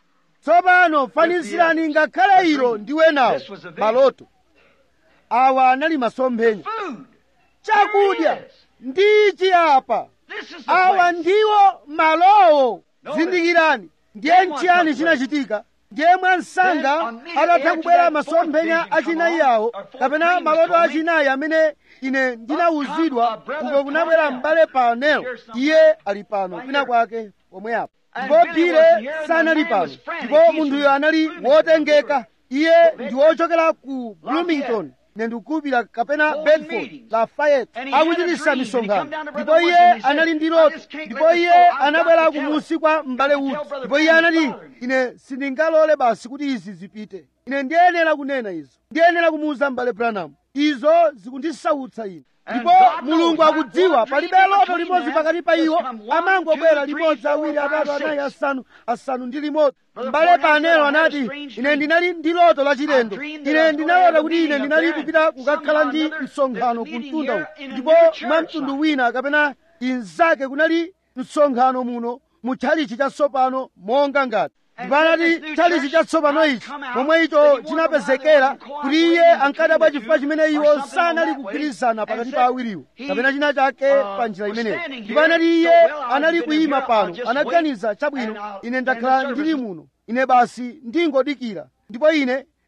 tsopano fanizirani ngakhale ilo ndiwe nawo This was a vision. maloto awa anali masomphenya Food. chakudya There it is. ndichi apa This is the awa place. ndiwo malowo Notice. zindikirani ndiye Then what nchiyani took chinachitika ndiye mwansanga Then immediately atatha after kubwera that fourth masomphenya vision come achinayi on, awo or fourth kapena dream was maloto told me, achinayi amene ine ndinawuzidwa come a brother uko kunabwera Parnell. m'bale panel Here's something. iye ali pano Right kwina here. kwake pomwe apo And ndipo Billy wasn't pile here, and the sanali man pano was frantic. ndipo He's munthuyo from anali Bloomington. wotengeka iye ndi wochokera ku bloomington Lafayette. ine ndikukupira kapena Holding bedford meetings. lafayette And he had a akuchititsa dream, and he misonkhano come down to ndipo Brother iye Woodson, and he said, anali ndi "I loto just can't ndipo let this iye go. I've got anabwera to tell kumusi it. kwa m'bale Got to tell Wood Brother ndipo iye Branham's anati father. ine sindingalole basi kuti izi zipite ine ndiyenera kunena izo ndiyenera kumuwuza m'bale branham izo zikundisautsa ine And ndipo God mulungu knows, akudziwa not palibe one loto dream limodzi between pakati pa them. iwo Just come one, amangobwera two, three, limodzi four, awiri five, atatu anayi six. asanu asanu ndi limodzi Brother m'bale Branham said, panelo "I had a anati strange ine dream. ndinali ndi loto lachilendo I dreamed that I ine was going to ndinalota have a kuti ine meeting up ndinali there, kupita and kukakhala somehow ndi or another, msonkhano there's a meeting kumtunda here uku in a ndipo new church mwa mtundu like. wina kapena inzake kunali msonkhano muno mu tchalichi chatsopano monga ngati ndipo anati tchalichi chatsopano ichi momwe icho chinapezekera kuti iye ankadabwa chifukwa chimene iwo sanali kugwirizana pakati pa awiriwo kapena china chake pa njira imeneyo ndipo anati iye anali kuyima pano anaganiza chabwino ine ndakhala ndili muno ine basi ndingodikira ndipo ine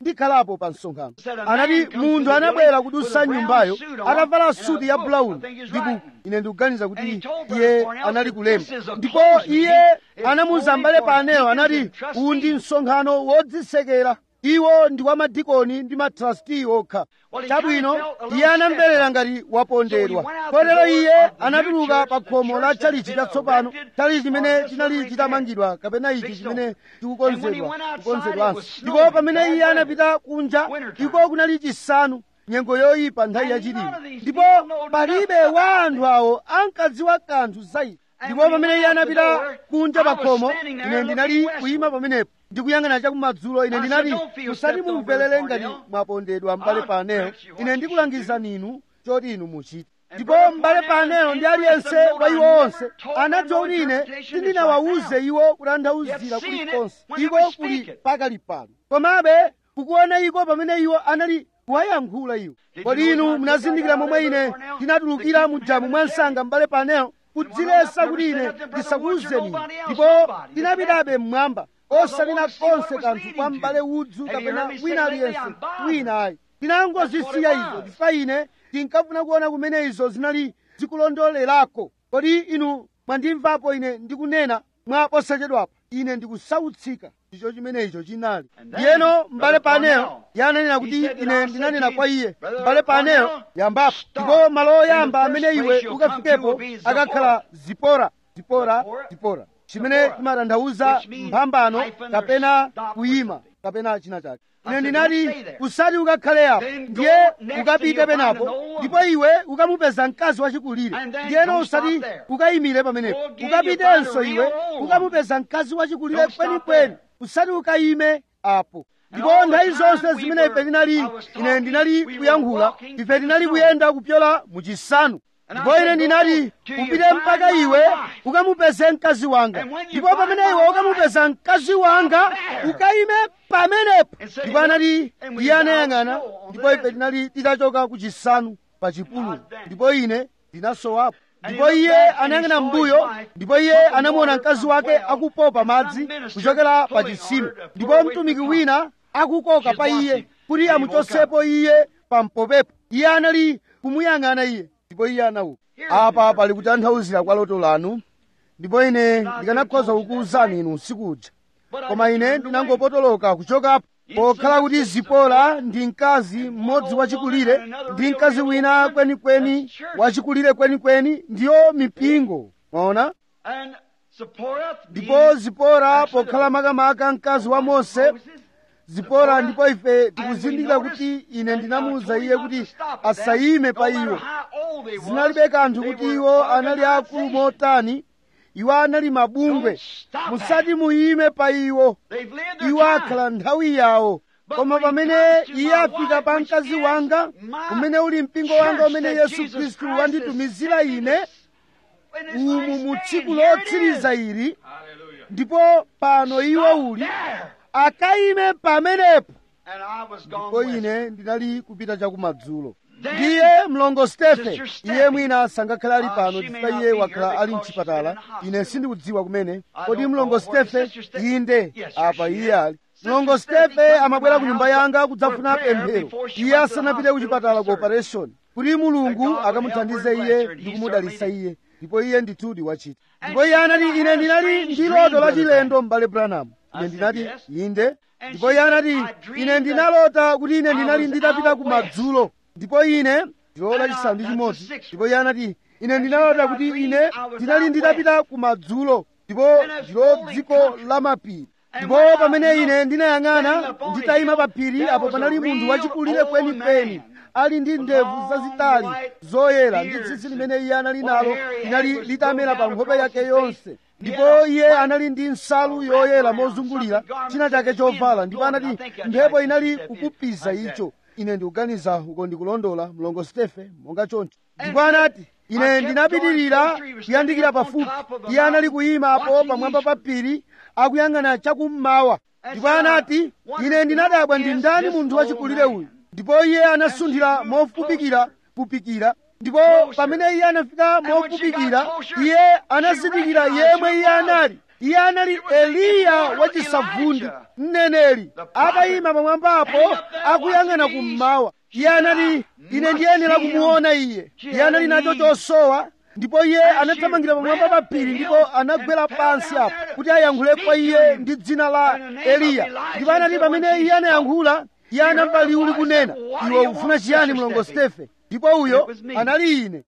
ndikhalapo pa msonkhano anati munthu anabwera kudusa nyumbayo atavala suti ya brown ndipo ine ndikuganiza kuti iye anali kulemba ndipo iye anamuza mbale paneyo anati uwu ndi msonkhano wodzisekera iwo ndi wa madikoni ndi matrasti okha chabwino iye anamverera ngati wapondedwa kotero iye anatuluka pa khomo la chalichi chatsopano chalichi chimene chinali chitamangidwa kapena ichi chimene chikukonzedwa kukonzedwanso ndipo pamene iye anapita kunja iko kunali chisanu nyengo yoyipa nthawi yachilili ndipo palibe wa anthu awo ankadziwa kanthu za ichi ndipo pamene iye anapita kunja pa khomo ine ndinali kuyima pamenepo ndikuyang'ana chakumadzulo ine ndinati musati mumverere ngati mwapondedwa m'bale paneyo ine ndikulangizani inu choti inu muchite ndipo m'bale paneyo ndi aliyense wa iwo onse anadziwa kuti ine sindinawawuze iwo kutanthauzira kulikonse iko kuli pakali pano komabe kukuona iko pamene iwo anali kuwayankhula iwo kodi inu munazindikira momwe ine ndinatulukira mu jamu mwa msanga m'bale paneyo kudzilesa kuti ine ndisakuwuzeni ndipo ndinapitabe mmwamba osalina konse kanthu kwa m'bale udzu kapena wina aliyense wina ayi ndinangozisiya izo chifukwa ine ndinkafuna kuona kumene izo zinali zikulondolerako kodi inu mwandimvapo ine ndikunena mwa posachedwapa ine ndikusautsika ndicho chimene icho chinali ndiyeno m'bale paneyo yananena kuti ine ndinanena kwa iye m'bale paneyo yambapo ndipo malo oyamba amene iwe ukafikepo akakhala zipora zipora zipora chimene chimatanthauza mphambano kapena kuyima kapena china chake ine ndinati usati ukakhale apo ndiye ukapite penapo ndipo iwe ukamupeza mkazi wachikulire ndiyeno usati ukayimire pamenepo ukapitenso iwe ukamupeza mkazi wachikulire kwenikweni usati ukayime apo ndipo nthawi zonse zimene ife tinali ine ndinali kuyankhula ife tinali kuyenda kupyola muchisanu ndipo ine ndinati upite mpaka iwe ukamupeze mkazi wanga ndipo pamene iwe ukamupeza mkazi wanga ukayime pamenepo ndipo anati iye anayang'ana ndipo ife tinali titachoka ku chisanu pa chipululu ndipo ine ndinasowapo ndipo iye anayang'ana mbuyo ndipo iye anamuona mkazi wake akupopa madzi kuchokera pa chisima ndipo mtumiki wina akukoka pa iye kuti amuchotsepo iye pampopepo iye anali kumuyang'ana iye ndipo iye anauka apa pali kutanthauzira kwa loto lanu ndipo ine ndikanakhoza kukuwuzani inu usiku uja koma ine ndinangopotoloka kuchokapo pokhala kuti zipora ndi mkazi mmodzi wachikulire ndi mkazi wina kwenikweni wachikulire kwenikweni ndiyo mipingo mwaona ndipo zipora pokhala makamaka mkazi wa mose zipora ndipo ife tikuzindikira kuti ine ndinamuwuza iye kuti asayime pa iwo zinalibe kanthu kuti iwo anali akulu motani iwo anali mabungwe musati muyime pa iwo iwo akhala nthawi yawo koma pamene iye afika pa mkazi wanga umene uli mpingo wanga umene yesu khristu wanditumizira ine umu mu tsiku lotsiriza ili ndipo pano iwo uli akayime pamenepo ndipo ine ndinali kupita chakumadzulo ndiye mlongo stefe iye mwina sangakhale ali pano chifukwa iye wakhala ali mchipatala ine sindikudziwa kumene kodi mlongo stefe inde apa iye ali mlongo stefe amabwera ku nyumba yanga kudzafuna pemphero iye asanapite ku chipatala ku operation kuti mulungu akamuthandize iye ndi kumudalitsa iye ndipo iye ndithudi wachita ndipo iye anati ine ndinali ndi loto lachilendo m'bale branham ine ndinati inde ndipo iye anati ine ndinalota kuti ine ndinali nditapita ku madzulo ndipo ine ndilola chisanu ndi chimodzi ndipo iye anati ine ndinalota kuti ine ndinali nditapita ku madzulo ndipo ndilo dziko la mapiri ndipo pamene ine ndinayang'ana nditayima pa phiri apo panali munthu wachikulire kwenikweni ali ndi ndebvu zazitali zoyera ndi tsitsi limene iye anali nalo linali litamera pa nkhope yake yonse ndipo iye anali ndi nsalu yoyera mozungulira china chake chovala ndipo anati mphepo inali kukupiza icho ine ndikuganiza uko ndikulondola mlongo stefe monga choncho ndipo anati ine ndinapitirira kuyandikira pafupi iye anali kuyimapo pamwamba pa phiri akuyang'ana chakummawa ndipo anati ine ndinadabwa ndi ndani munthu wachikulire uyu ndipo iye anasunthira mofupikira kupikira ndipo pamene iye anafika mofupikira iye anazindikira yemwe iye anali iye anali eliya wachisavundi mneneri atayima pamwambapo akuyang'ana kummawa iye anati ine ndiyenera kumuona iye iye anali nacho chosowa ndipo iye anathamangira pamwamba pa phiri ndipo anagwera pansi apo kuti ayankhule kwa iye ndi dzina la eliya ndipo anati pamene iye anayankhula iye anamva liwu likunena iwe ufuna chiyani mlongo stefe ndipo uyo anali ine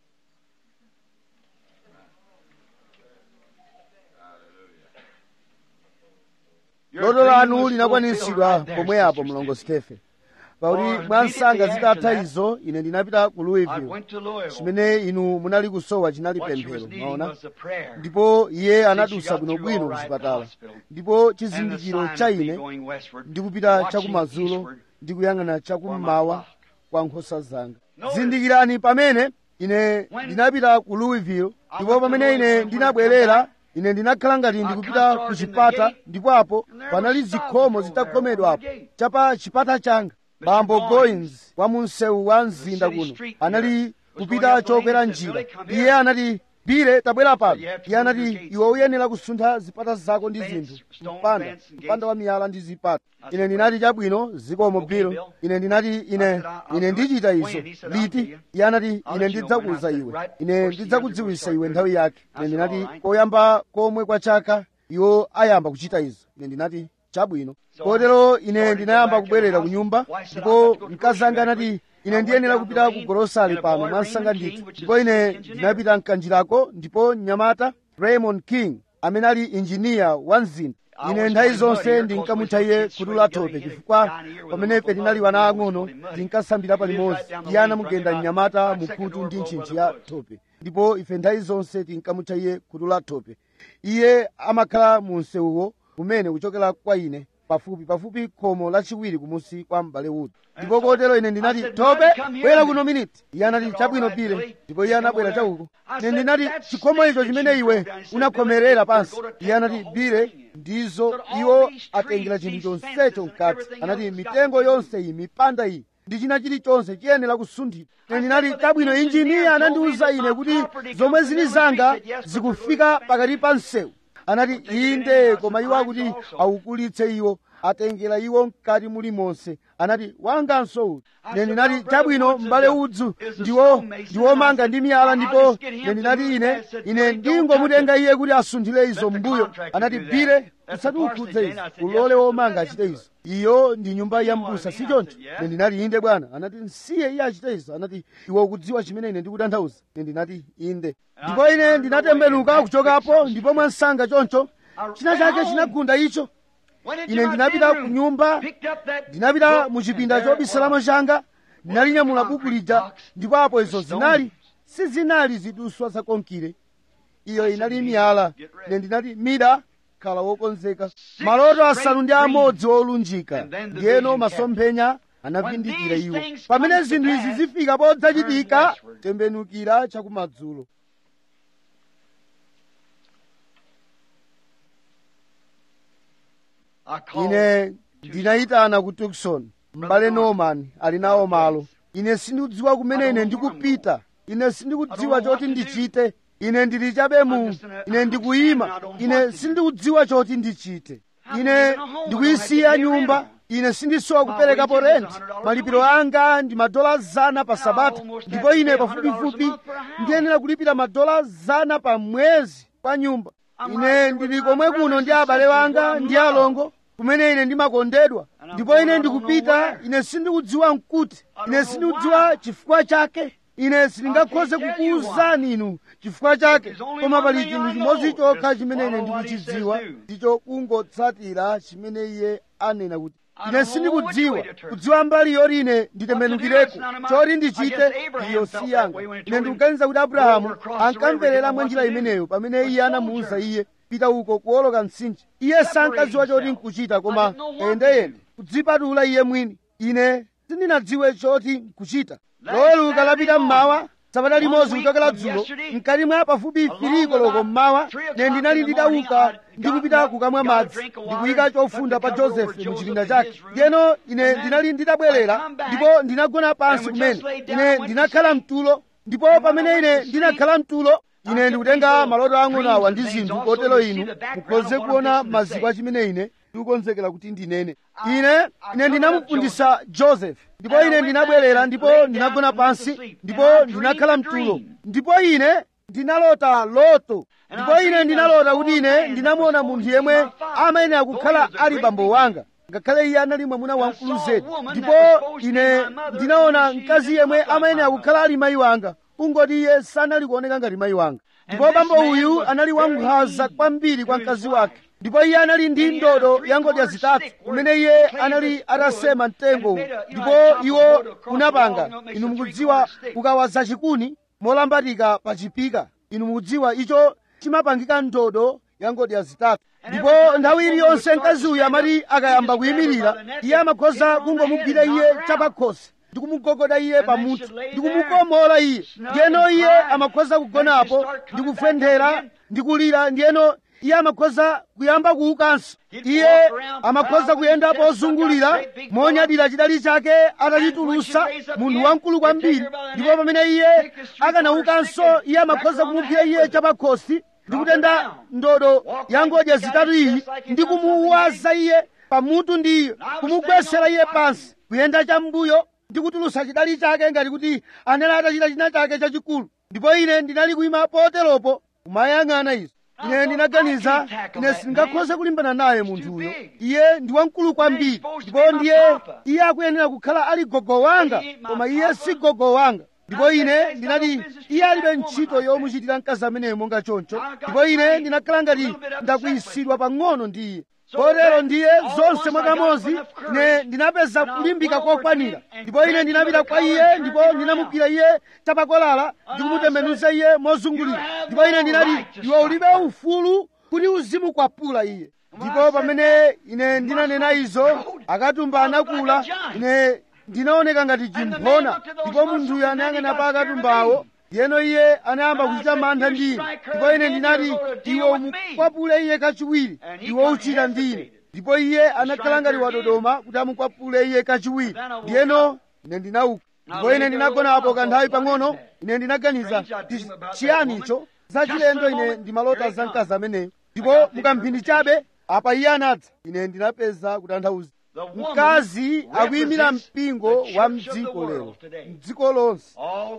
loto lanu linakwaniritsidwa pomwe apo mlongo stefe pakuti mwansanga zitatha izo ine ndinapita ku I louisville went to Louisville. chimene inu munali kusowa chinali What she was pemphero needing maona was a prayer. ndipo iye she anadusa got bwinobwino through ku all right chipatala hospital. ndipo And the chizindikiro sign cha of me ine going westward, ndikupita watching chakumadzulo eastward. ndikuyang'ana chakummawa flock. kwa nkhosa zanga Notice. zindikirani pamene ine When ndinapita ku louisville ndipo went to pamene ine Louisville, ndinabwerera ine ndinakhala ngati I ndikupita come ku towards in the chipata gate, ndipo apo and there panali was zikhomo Stop over zitakhomedwa there apo on the gate. chapa chipata changa Mr. bambo Goins, goins wa mu msewu wa mzinda city kuno street anali here, was kupita going up the chokwera lane, he said, njira "Billy, come iye here." anati bire tabwera pano you have to iye move your anati gates. iwe uyenera kusuntha zipata zako ndi Fence, zinthu stone mpanda fence and mpanda gates. wa miyala ndi zipata I ine said, ndinati chabwino zikomo Okay, biro Bill. ine ndinati ine said, "I'll- I'll ine do it ndichita when?" izo He said, "I'll tell liti you. iye anati I'll ine let you know when." I ndidzakuwuza said, iwe "Right ine first year ndidzakudziwisa we'll iwe start nthawi doing it." yake I ine said, ndinati "All right." koyamba komwe kwa chaka iwo ayamba kuchita izo ine ndinati chabwino So kotero I ine started ndinayamba to go back kubwerera in ku the nyumba house. Why, I said, ndipo "I've got to go to mkazi grocery anga anati factory." ine I ndiyenera went down kupita the ku lane, gorosari and a pano boy, mwansanga Raymond ndithu King, which is ndipo ine the engineer. ndinapita mkanjirako ndipo mnyamata raymond king amene ali injiniya wa mzinda I ine always nthawi wanted mud zonse here, ndinkamutcha 'cause iye when khutu kids la swing, you thope gotta hit it chifukwa down here with a pamene local ife tinali mud, wana you always ang'ono call him muddy. tinkasambira He lives palimodzi right down the iye lane anamugenda from me, mnyamata about five mukhutu second ndi door ntchintchi over ya the woods. thope ndipo ife nthawi zonse tinkamutcha iye khutu la thope iye amakhala mu msewuwo kumene kuchokera kwa ine pafupi pafupi khomo lachiwiri kumusi kwa m'bale uti ndipo kotero ine ndinati I said, thope "Buddy, come here bwera a kuno minute." miniti iye anati He said, chabwino "All right, pile Billy." ndipo iye He come anabwera over there. chauko I ine said, ndinati "That's chikhomo snake icho that chimene you iwe broke down." He said, unakhomerera "Billy, pansi you're gonna iye take anati the bire whole thing in." ndizo Said, "All iwo these atengera trees, chinthu these chonsecho fences, mkati everything anati else has got mitengo to be yonse iyi mipanda iyi ndi china chilichonse chiyenera kusunthidwa ine ndinati but the chabwino engineer injiniya told me anandiwuza that ine my kuti property zomwe comes to zili them zanga and he said, "Yes, but zikufika they're going pakati pa msewu anati take it in inde and koma I iwo said, akuti "Mine's also." awukulitse iwo atengera iwo mkati mulimonse anati wanganso uti I ine said, ndinati "Well, Brother chabwino Woods is m'bale a- udzu is a ndiwo stonemason." ndiwomanga I ndi said, miyala "I'll ndipo just get him ine to ndinati move ine that." I said, ine "Billy, don't ndingomutenga touch it." iye kuti asunthire izo Let the mbuyo contractor anati do that. bire That's the usati parsonage ukhudze in. izo I said, "Yes, ulole Mr. womanga Let him achite do izo iyo ndi nyumba ya You know what mbusa I si mean? I choncho said, "Yes." ine ndinati inde bwana anati nsiye iye achite izo anati iwe ukudziwa chimene ine ndikutanthauza ine ndinati inde ndipo ine ndinatembenuka kuchokapo ndipo mwansanga choncho china chake chinagunda icho Went into ine my ndinapita bedroom, ku nyumba picked up that ndinapita book, mu and chipinda there it chobisalamo was. changa ndinalinyamula buku lija Box. ndipo apo izo Stone. zinali sizinali ziduswa zakonkire iyo inali miyala ine ndinati mida khala wokonzeka maloto asanu ndi amodzi olunjika And then the ndiyeno vision masomphenya anavindikira When these iwo things pamene come to zinthu izi pass, zifika podzachitika turn westward. tembenukira chakumadzulo I called ine ndinayitana ku tukson m'bale norman ali nawo malo ine sindikudziwa kumene ine ndikupita ine sindikudziwa choti ndichite ine ndili chabe mu ine ndikuyima ine sindikudziwa choti ndichite ine ndikuyisiya nyumba ine sindisowa kuperekapo renti malipiro anga ndi madola zana pa sabata ndipo ine pafupifupi ndiyenera kulipira madola zana pa mwezi kwa nyumba ine ndili komwe kuno ndi abale wanga ndi alongo kumene ine ndimakondedwa ndipo ine ndikupita ine sindikudziwa nkuti ine sindikudziwa chifukwa chake ine sindingakhoze kukuwuzani inu chifukwa chake koma pali chinthu chimodzi chokha chimene ine ndikuchidziwa ndicho kungotsatira chimene iye anena kuti ine sindikudziwa kudziwa mbali yoti ine nditembenukireko choti ndichite iyo si yanga ine ndikuganiza kuti abrahamu ankamverera mwa njira imeneyo pamene iye anamuwuza iye pita uko kuwoloka mtsinje iye sankadziwa choti nkuchita koma endeyende kudzipatula iye mwini ine sindinadziwe choti nkuchita loweluka lapita mmawa sabata limodzi kuchokera dzulo mkati mwa pafupi firiko loko mmawa ne ndinali ndidauka ndikupita kukamwa madzi ndikuyika chofunda pa josefu mu chipinda chake ndiyeno ine ndinali ndidabwerera ndipo ndinagona pansi kumene ine ndinakhala mtulo ndipo pamene ine ndinakhala mtulo ine ndikutenga maloto ang'ono awa ndi zinthu kotero inu mukhoze kuona maziko achimene ine ndikukonzekera kuti ndinene ine ine ndinamufundisa joseph ndipo ine ndinabwerera ndipo ndinagona pansi ndipo ndinakhala mtulo ndipo ine ndinalota loto ndipo ine ndinalota kuti ine ndinamuona munthu yemwe amayenera kukhala ali bambo wanga ngakhale iye anali mwamuna wamkulu zedi ndipo ine ndinaona mkazi yemwe amayenera kukhala ali mayi wanga kungoti iye sanali kuoneka ngati mayi wanga ndipo bambo uyu anali wankhanza kwambiri kwa mkazi wake ndipo iye anali ndi ndodo ya ngodya zitatu kumene iye anali atasema mtengo ndipo iwo unapanga inu mukudziwa kukawaza chikuni molambatika pa chipika inu mukudziwa icho chimapangika ndodo ya ngodya zitatu ndipo nthawi iliyonse mkazi uyu amati akayamba kuyimirira iye amakhoza kungomugwira iye chapakhosi ndi kumugogoda iye pamutu ndi kumukomola iye ndiyeno iye amakhoza kugonapo ndi kufenthera ndi kulira ndiyeno iye amakhoza kuyamba kuukanso iye amakhoza kuyenda pozungulira monyadira chidali chake atachitulusa munthu wamkulu kwambiri ndipo pamene iye akanaukanso iye amakhoza kumugwira iye chapakhosi ndi kutenda ndodo ya ngodya zitatu iyi ndi kumuwaza iye pamutu ndi iyo kumugwesera iye pansi kuyenda chambuyo ndi kutulusa chidali chake ngati kuti anali atachita china chake chachikulu ndipo ine ndinali kuyima poteropo kumayang'ana izo ine ndinaganiza ine sindingakhoze kulimbana naye munthuyo iye ndi wamkulu kwambiri ndipo ndiye iye akuyenera kukhala ali gogo wanga koma iye si gogo wanga ndipo ine ndinati iye alibe ntchito yomuchitira mkazi ameneyo monga choncho ndipo ine ndinakhala ngati ndakuyisidwa pang'ono ndi iye kotero ndiye zonse mwakamodzi ine ndinapeza kulimbika kokwanira ndipo ine ndinapita kwa iye ndipo ndinamugwira iye chapakolala ndikumutembenuza iye mozungulira ndipo ine ndinati iwe ulibe ufulu kuti uzimukwapula iye ndipo pamene ine ndinanena izo akatumba anakula ine ndinaoneka ngati chimphona ndipo munthuyo anayang'ana pa akatumbawo ndiyeno iye anayamba kuchita mantha ndi ine ndipo ine ndinati iwe umukwapule iye kachiwiri iwe uchita ndi ine ndipo iye anakhala ngati wadodoma kuti amukwapule iye kachiwiri ndiyeno ine ndinauka ndipo ine ndinagonapo kanthawi pang'ono ine ndinaganiza ndi chiyani icho zachilendo ine ndimalota za mkazi ameneyo ndipo mukamphindi chabe apa iye anadza ine ndinapeza kutanthauza mkazi akuyimira mpingo wa mdziko lero mdziko lonse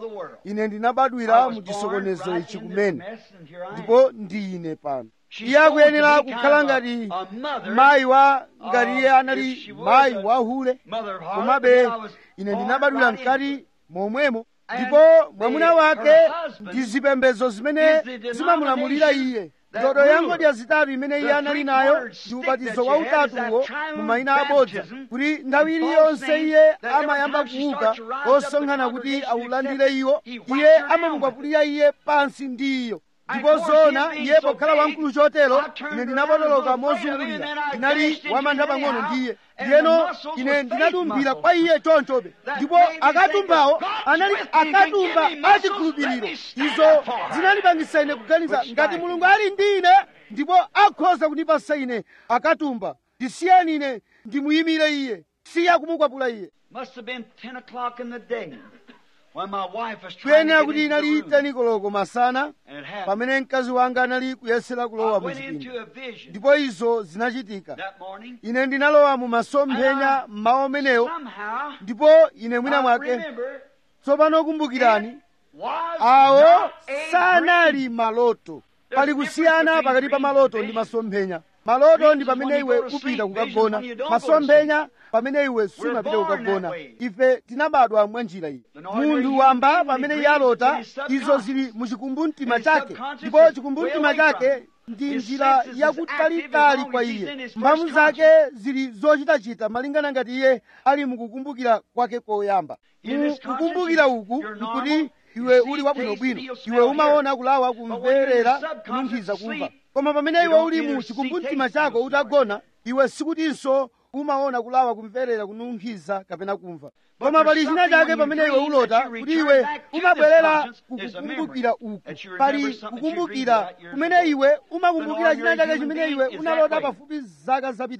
ine ndinabadwira mu chisokonezo ichi kumene ndipo ndi ine pano iye akuyenera kukhala ngati mayi wa ngati iye anali mayi wa hule komabe ine ndinabadwira mkati momwemo ndipo mwamuna wake ndi zipembedzo zimene zimamulamulira iye ndodo ya ngodya zitatu imene iye anali nayo ndi ubatizo wa utatuwo mu mayina abodza kuti nthawi iliyonse iye amayamba kuuka osonkhana kuti awulandire iwo iye amamukwapulira iye pansi ndi iyo ndipo zona iye pokhala wamkulu chotero ine ndinapotoloka mozungulira ndinali wamantha pang'ono ndiye ndiyeno ine ndinatumbira kwa iye chonchobe ndipo akatumbawo anali akatumba achikhulupiriro izo zinandipangisa ine kuganiza ngati mulungu ali ndi ine ndipo akhoza kundipasa ine akatumba ndisiyeni ine ndimuyimire iye siya kumukwapula iye Must have been 10 o'clock in the day when my wife was trying kuyenera to kuti get into the inali room. teni koloko masana And it happened. pamene mkazi wanga anali kuyesera I kulowa mu went into chipinda a vision ndipo izo zinachitika that morning. ine ndinalowa mu masomphenya mmawa umenewo Somehow, ndipo ine mwina I mwake remember tsopano kumbukirani was awo not a sanali maloto pali kusiyana pakati pa maloto ndi masomphenya maloto ndi pamene iwe upita kukagona masomphenya pamene iwe sumapita kukagona ife tinabadwa mwa njira iyi munthu wamba pamene iye alota izo zili mu chikumbumtima chake ndipo chikumbumtima chake ndi njira yakutalitali kwa iye mphamvu zake zili zochitachita malingana ngati iye ali mukukumbukira kwake koyamba mu kukumbukira uku nkuti iwe uli wabwinobwino iwe umaona kulawa kumverera kununkhiza kumva koma pamene iwe uli mu chikumbumtima chako utagona iwe sikutinso umaona kulawa kumverera kununkhiza kapena kumva koma pali china chake pamene iwe ulota kuti iwe umabwerera kukukumbukira uku pali kukumbukira kumene iwe umakumbukira china chake chimene iwe unalota pafupi zaka zapitazo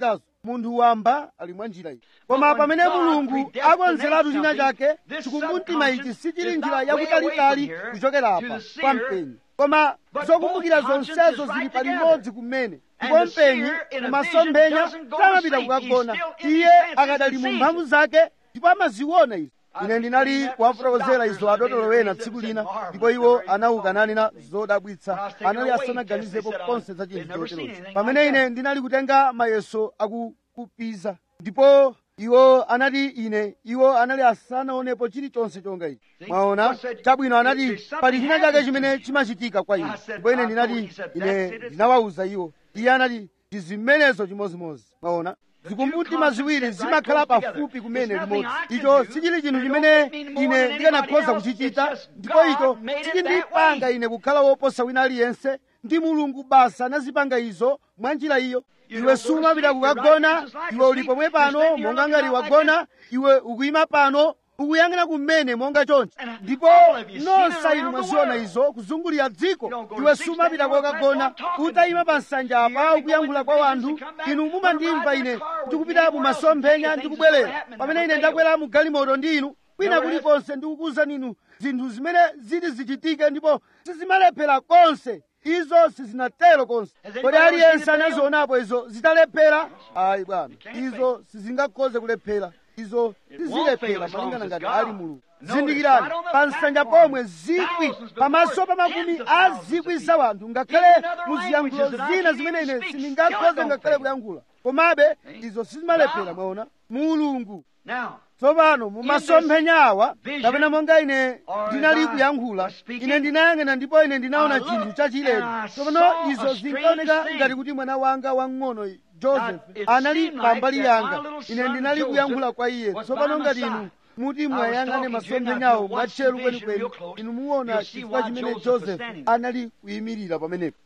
munthu wamba ali mwa njira iyi koma pamene mulungu akonzeratu china chake chikumbumtima ichi sichili njira yakutalitali kuchokera apa kwa mpenyi koma zokumbukira zonsezo zili palimodzi kumene ndipo mpenyi kumasomphenya samapita kukagona iye akadali mu mphamvu zake ndipo amaziona izo ine ndinali kuwafotokozera izo adotolo wena tsiku lina ndipo iwo anauka nanena zodabwitsa anali asanaganizepo konse za chinthu choterochi pamene ine ndinali kutenga mayeso akukupiza ndipo iwo anati ine iwo anali asanaonepo chilichonse chonga ichi mwaona chabwino anati pali china chake chimene chimachitika kwa ine ndipo ine ndinati ine ndinawawuza iwo iye anati ndi zimenezo chimozimozi mwaona zikumbumtima ziwiri zimakhala pafupi kumene limodzi icho sichili chinthu chimene ine ndikanakhoza kuchichita ndipo icho sichindipanga ine kukhala woposa wina aliyense ndi mulungu basa anazipanga izo mwa njira iyo iwe sumapita kukagona iwe uli pomwe pano monga ngati wagona iwe ukuyima pano ukuyang'ana kumene monga chonchi ndipo nonse inu mwaziona izo kuzungulira dziko iwe sumapita kokagona utayima pa nsanja apa ukuyankhula kwa wanthu inu mumandimva ine ndikupita mumasomphenya ndikubwerera pamene ine ndakwera mu galimoto ndi inu kwina kulikonse ndikukuwuzani inu zinthu zimene ziti zichitike ndipo sizimalephera konse izo sizinatero konse kodi aliyense anazionapo izo zitalephera ayi bwana izo sizingakhoze kulephera izo sizilephera malingana ngati ali mulungu zindikirani pa nsanja pomwe zikwi pamaso pa makumi a zikwi za wanthu ngakhale muziyankhulo zina zimene ine sindingakhoze ngakhale kuyankhula komabe izo sizimalephera mwaona mulungu tsopano mumasomphenyawa kapena monga ine ndinali kuyankhula ine ndinayang'ana ndipo ine ndinaona chinthu chachilendo tsopano izo zinkaoneka ngati kuti mwana wanga wang'ono joseph anali pambali yanga ine ndinali kuyankhula kwa iye tsopano ngati inu muti mwayang'ane masomphenyawo mwatcheru kwenikweni inu muona chifukwa chimene joseph anali kuyimirira pamenepo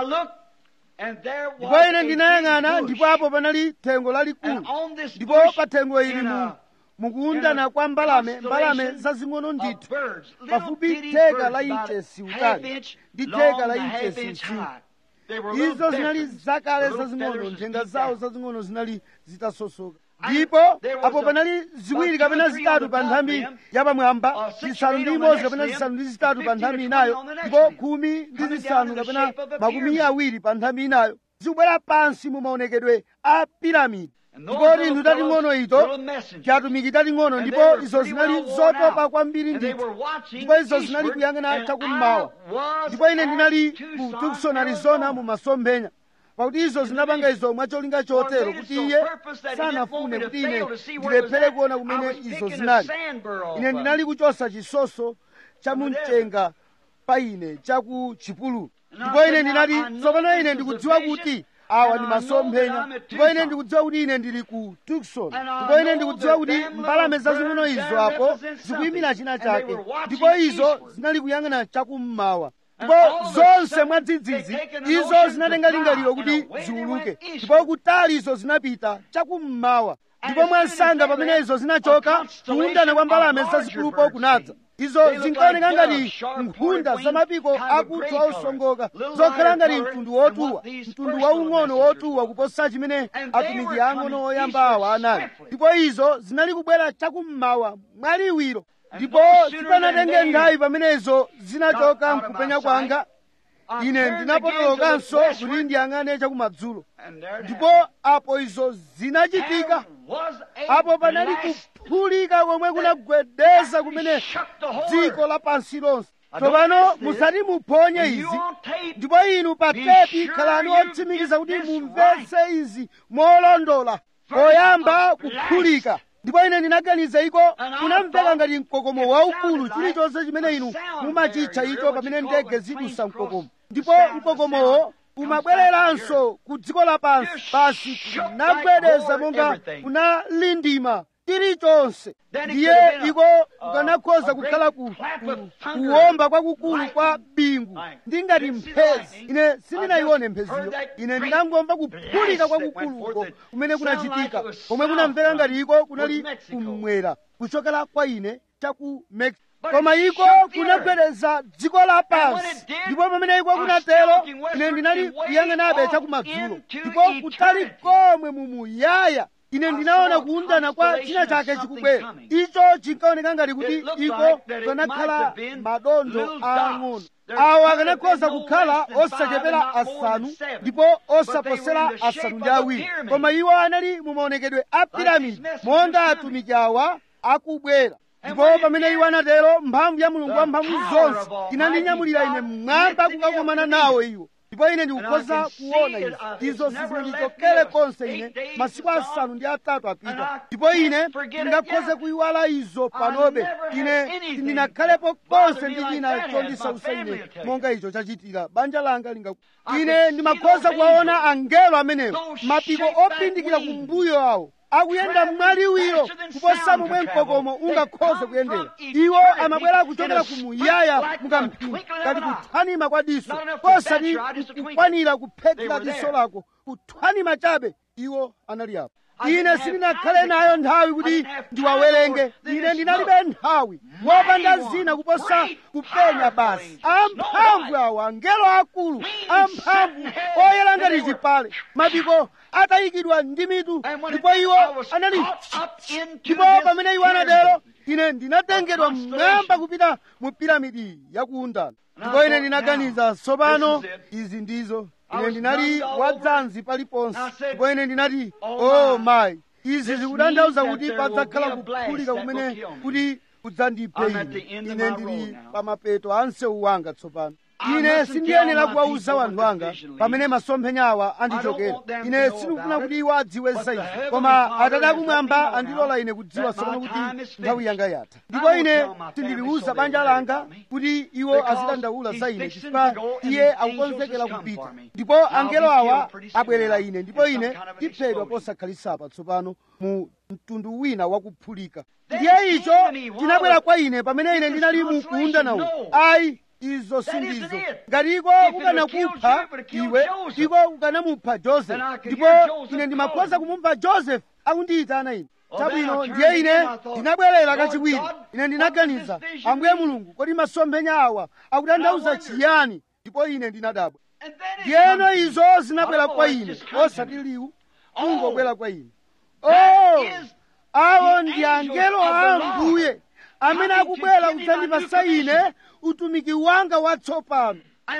ndipo ine ndinayang'ana ndipo apo panali thengo lalikulu ndipo pa thengo ili mu mukuundana kwa mbalame mbalame zazing'ono ndithu pafupi theka la inchesi utali ndi theka la inchesi msinkhu izo zinali zakale zazing'ono nthenga zawo zazing'ono zinali zitasosoka ndipo apo panali ziwiri kapena zitatu pa nthambi yapamwamba zisanu ndi imodzi kapena zisanu ndi zitatu pa nthambi inayo ndipo khumi ndi zisanu kapena makumi awiri pa nthambi inayo zikubwera pansi mu maonekedwe a piramidi ndipo tinthu tating'ono ito chatumiki tating'ono ndipo izo zinali zotopa kwambiri ndithu ndipo izo zinali kuyang'ana chakummawa ndipo ine ndinali ku tucson arizona mu masomphenya pakuti izo zinapanga izo mwacholinga chotero kuti iye sanafune kuti ine ndilephere kuona kumene izo zinali ine ndinali kuchosa chisoso cha mumchenga pa ine chaku chipululu ndipo ine ndinati tsopano ine ndikudziwa kuti awa ndi masomphenya ndipo ine ndikudziwa kuti ine ndili ku tucson ndipo ine ndikudziwa kuti mbalame zazing'ono izo apo zikuyimira china chake ndipo izo zinali kuyang'ana chakummawa ndipo zonse mwadzidzidzi izo zinatenga lingaliro kuti ziwuluke ndipo kutali izo zinapita chakummawa ndipo mwansanga pamene izo zinachoka kuundana kwa mbalame zazikulupo kunadza izo zinkaoneka ngati nkhunda zamapiko akuthwa osongoka zokhala ngati mtundu wotuwa mtundu waung'ono wotuwa kuposa chimene atumiki ang'ono oyamba awa anali ndipo izo zinali kubwera chakummawa mwaliwiro ndipo sipanatenge nthawi pamene izo zinachoka mkupenya kwanga ine ndinapotolokanso kuti ndiyang'ane chakumadzulo ndipo apo izo zinachitika apo panali kuphulika komwe kunagwedeza kumene dziko lapansi lonse tsopano musati muphonye izi ndipo inu pa tepi khalani otsimikiza kuti mumvetse izi molondola poyamba kuphulika ndipo ine ndinaganiza iko kunamveka ngati mkokomo waukulu chilichonse chimene inu mumachitcha icho pamene ndege zidusa mkokomo ndipo mkokomowo umabwereranso ku dziko lapansi basi kunagwedeza monga kunalindima chilichonse ndiye iko kukanakhoza kukhala ku, ku, kuwomba kwakukulu kwa bingu ndi ngati mphezi ine sindinayione mpheziyo ine ndinangomva kuphulika kwakukuluko kumene kunachitika komwe kunamveka ngati iko kunali kummwera kuchokera kwa ine chaku mexico koma iko kunagwedeza dziko lapansi ndipo pamene iko kunatero ine ndinali kuyang'anabe chakumadzulo ndipo kutali komwe mumuyaya ine ndinaona kuundana kwa china chake chikubwera icho chinkaoneka ngati kuti iko kanakhala madondo aang'ono awo akanakhoza kukhala osachepera asanu ndipo osaposera asanu ndi awiri koma iwo anali mumaonekedwe a piramidi monga atumiki awa akubwera ndipo pamene iwo anatero mphamvu ya mulungu wa mphamvu zonse inandinyamulira ine mmwamba kukakomana nawo iwo ndipo ine ndikukhoza kuona izo izo sizinandichokere konse ine masiku asanu ndi atatu apita ndipo ine ndingakhoze kuyiwala izo panobe ine sindinakhalepo konse ndi china chondisausa ine monga icho chachitira banja langa linga ine ndimakhoza kuwaona angelo amenewo mapiko opindikira kumbuyo awo akuyenda mwaliwiro kuposa momwe mkokomo ungakhoze kuyendera iwo amabwera kuchokera kumuyaya mukamphini ngati kuthwanima kwa diso posati kukwanira kuphethera diso lako kuthwanima chabe iwo anali apo ine sindinakhale nayo nthawi kuti ndiwawerenge ine ndinalibe nthawi wopanda zina kuposa kupenya basi amphamvu awo angelo akulu amphamvu oyera ngati chipale mapiko atayikidwa ndi mitu ndipo iwo anali ndipo pamene iwo anatero ine ndinatengedwa mmwamba kupita mu piramidi yakuundana ndipo ine ndinaganiza tsopano izi ndizo ine ndinali wadzanzi paliponse ndipo ine ndinati o mayi izi zikutanthauza kuti padzakhala kuphulika kumene kuti kudzandiphe ine ine ndili pa mapeto a msewu wanga tsopano ine sindiyenera kuwauza wanthu anga pamene masomphenya awa andichokera ine sindikufuna kuti iwo adziwe za izi koma atate akumwamba andilola ine kudziwa tsopano kuti nthawi yanga yatha ndipo ine sindiliwuza banja langa kuti iwo azidandaula za ine chifukwa iye akukonzekera kupita ndipo angelo awa abwerera ine ndipo ine ndiphedwa posakhalisapa tsopano mu mtundu wina wakuphulika ndiye icho chinabwera kwa ine pamene ine ndinali mukunda nawo ayi izo sindizo ngati iko kukanakupha iwe iko kukanamupha josefu ndipo ine ndimakhoza kumupha josefu akundiyitana ine chabwino ndiye ine ndinabwerera kachiwiri ine ndinaganiza ambuye mulungu kodi masomphenya awa akutanthauza chiyani ndipo ine ndinadabwa ndiyeno izo zinabwera kwa ine osati liwu kungobwera kwa ine oh awo ndi angelo a ambuye amene akubwera kudzandipasa ine utumiki wanga watsopano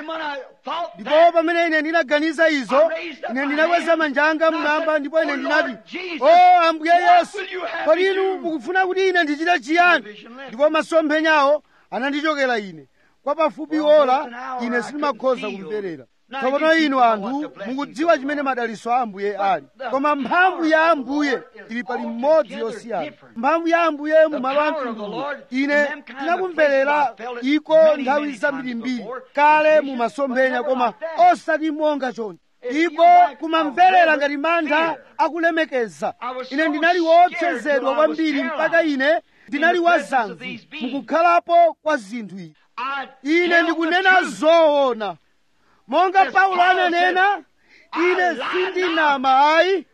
ndipo pamene ine ndinaganiza izo ine ndinakweza manja anga mmwamba ndipo ine ndinati o ambuye yesu kodi inu mukufuna kuti ine ndichite chiyani ndipo masomphenyawo anandichokera ine kwa pafupi ola ine sindimakhoza kumverera tsopano inu anthu mukudziwa chimene madaliso a ambuye ali koma mphamvu ya ambuye ili pali mmodzi yosiyana mphamvu ya ambuye mumalo a mtunduwu ine ndinakumverera iko nthawi zambirimbiri kale mumasomphenya koma osati monga choncho iko kumamverera ngati mantha akulemekeza ine ndinali woopsezedwa kwambiri mpaka ine ndinali wazanzi mukukhalapo kwa zinthu izi ine ndikunena zoona monga paulo ananena ine sindinama ayi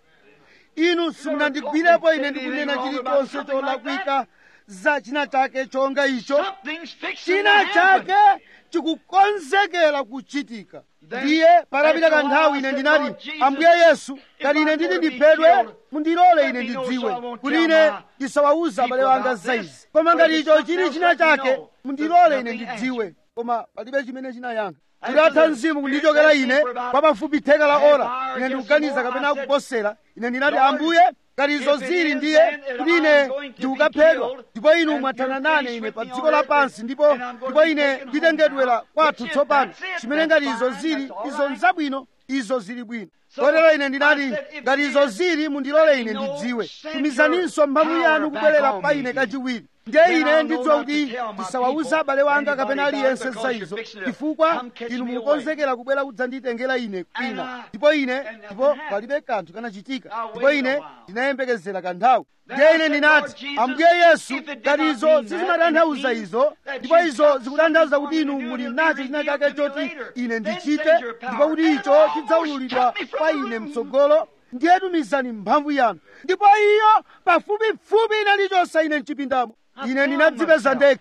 inu simunandigwirepo ine ndikunena chilichonse cholakwika za china chake chonga icho china chake chikukonzekera kuchitika ndiye patapita kanthawi ine ndinati ambuye yesu ngati ine nditi ndiphedwe mundilole ine ndidziwe kuti ine ndisawawuza abale wanga za izi koma ngati icho chili china chake mundilole ine ndidziwe koma palibe chimene chinayankha kudatha mzimu kundichokera ine kwa pafupi theka la ora ine ndikuganiza kapena kuposera ine ndinati ambuye ngati izo zili ndiye kuti ine ndikukaphedwa ndipo inu mwathana nane ine pa dziko lapansi ndipo ndipo ine nditengedwera kwathu tsopano chimene ngati izo zili izo nzabwino izo zili bwino kotero ine ndinati ngati izo zili mundilole ine ndidziwe tumizaninso mphamvu yanu kubwerera pa ine kachiwiri ndiye ine ndidziwa kuti ndisawawuza abale wanga kapena aliyense za izo chifukwa inu mukukonzekera kubwera kudzanditengera ine kwina ndipo ine ndipo palibe kanthu kanachitika ndipo ine ndinayembekezera kanthawi ndiye ine ndinati ambuye yesu ngati izo sizimatanthauza izo ndipo izo zikutanthauza kuti inu muli nacho china chake choti ine ndichite ndipo kuti icho chidzaululidwa kwa ine mtsogolo ndiye tumizani mphamvu yanu ndipo iyo pafupifupi inalichonsa ine mchipindamo ine ndinadzipeza ndekha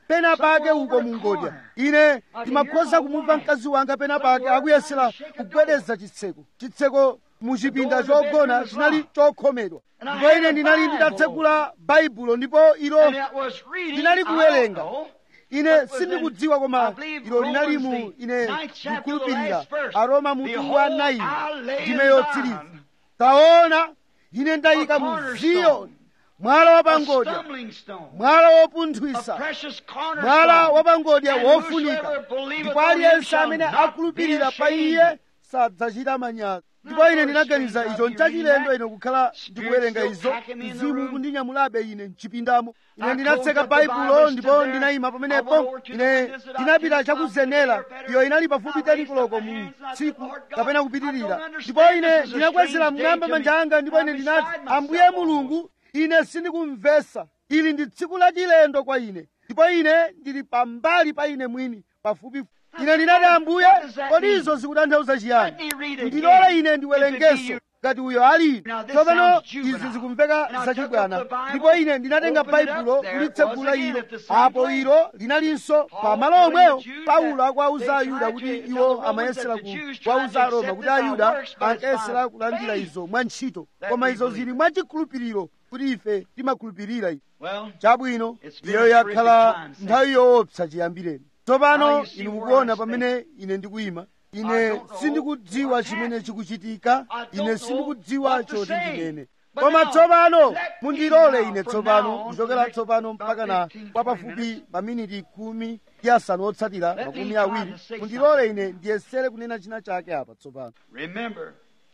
pena pake uko mungodya ine ndimakhoza kumumva mkazi wanga pena pake akuyesera kugwedeza chitseko chitseko muchipinda chogona chinali chokhomedwa ndipo ine ndinali nditatsekula baibulo ndipo ilo And it was reading, ndinali I don't kuwerenga know, ine what was sindikudziwa in, koma I believe, ilo linali mu Romans, the ine ninth chapter, the ndikhulupirira last verse. aroma mutu wa Behold, 9 I lay ndime in yotsiriza Zion taona ine ndayika a mu cornerstone, ziyoni mwala a wapangodya stumbling stone, mwala a wopunthwisa precious cornerstone. mwala wapangodya And wofunika whosoever believeth ndipo on him aliyense shall amene not be akhulupirira pa ashamed. iye sadzachita manyazi ndipo ine ndinaganiza icho nchachilendo ine kukhala ndikuwerenga izo mzimu kundinyamulabe ine mchipindamo ine ndinatseka baibulo ndipo ndinayima pamenepo ine ndinapita chakuzenera iyo inali pafupi teni koloko mu tsiku kapena kupitirira ndipo ine ndinakwezera mmwamba manja anga ndipo ine ndinati ambuye mulungu ine sindikumvesa ili ndi tsiku lachilendo kwa ine ndipo ine ndili pambali pa ine mwini pafupi ine ndinati ambuye kodi izo zikutanthauza chiyani ndilole ine ndiwerengenso ngati uyo ali tsopano izi zikumveka zachibwana ndipo ine ndinatenga baibulo kulitsegula ilo apo ilo linalinso pa malo omweyo paulo akuwauza ayuda kuti iwo amayesera kuwauza aroma kuti ayuda ankayesera kulandira izo mwa ntchito koma izo zili mwa chikhulupiriro kuti ife timakhulupirira izo Well, chabwino iyo yakhala nthawi yoopsa chiyambireni tsopano inu mukuona pamene ine ndikuyima ine sindikudziwa chimene chikuchitika ine sindikudziwa choti ndinene koma tsopano mundilole ine tsopano kuchokera tsopano mpaka na kwa pafupi maminiti khumi ndi asanu otsatira makumi awiri mundilole ine ndiyesere kunena china chake apa tsopano remember,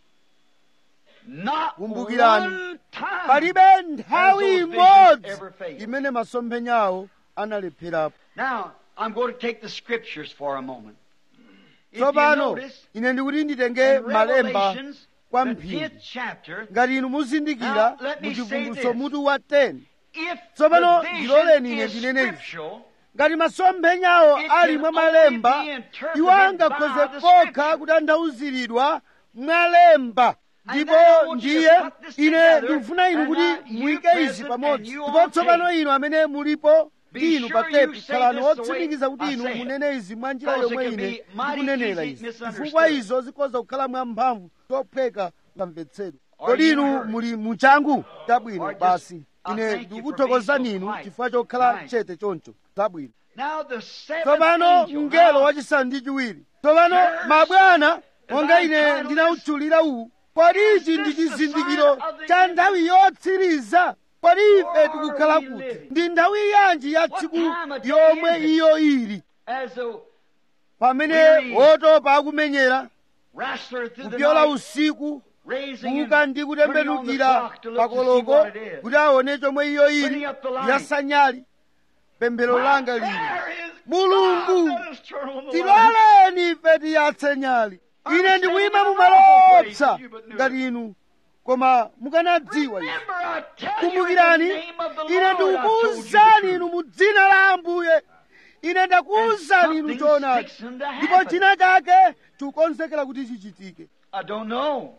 not Kumbukirani, one time palibe nthawi has those visions imodzi ever failed. imene masomphenyawo analepherapo Now, I'm going to take the scriptures for a moment. If you tsopano notice, ine ndikuti nditenge in malemba Revelations, kwa the mphindi 10th chapter, ngati inu muzindikira Now, let me mu say chivumbulutso this. mutu wa 10 if Tsopano, the ndiloleni vision ine is ndinene izi. scriptural, ngati masomphenyawo It ali can mwa only malemba be interpreted iwo angakhoze by the kokha scripture. kutanthauziridwa mwalemba And ndipo then I want you to ndiye put this ine together, ndikufuna inu and kuti now you muyike izi present pamodzi and you ndipo on tsopano tape. inu amene mulipo Be ndi inu sure pa you tepi say khalani this the otsimikiza way kuti I inu say it. munene izi mwa njira Because it yomwe can ine be mighty ndikunenera easy izi misunderstood. chifukwa izo zikhoza kukhala mwamphamvu zophweka pamvetsedwe Are kodi you inu hurt? muli muchangu chabwino Or just, basi I ine thank you for ndikuthokozani being so inu polite. chifukwa chokhala Right. chete choncho zabwino Now the seventh tsopano angel, mngelo now, wachisanu ndi chiwiri tsopano Church, mabwana as monga I ine titled ndinawutchulira uwu kodi ichi ndi this the chizindikiro sign of the cha end? nthawi yotsiriza kodi ife Where tikukhala are we kuti living? ndi nthawi yanji ya What tsiku time of day yomwe is it? iyo ili as a pamene Weary. wotopa akumenyera wrestler through the kupyola night, usiku raising kuuka and ndi putting on the kutembenukira clock to look to see pakoloko what it is. kuti aone chomwe iyo ili Putting up the light. yasanyali pemphero langa lili There is Mulungu, God, let us turn on the light. tiloleni ife tiyatse nyali ine ndikuyima mu malo opsa ngati inu koma mukanadziwa izi Remember, I tell you in the kumbukirani name of the ine Lord, I told you the ndikukuwuzani truth. inu mu dzina la ambuye ine ndakuwuzani inu something's choonadi fixing to ndipo happen. china chake chikukonzekera kuti chichitike I don't know.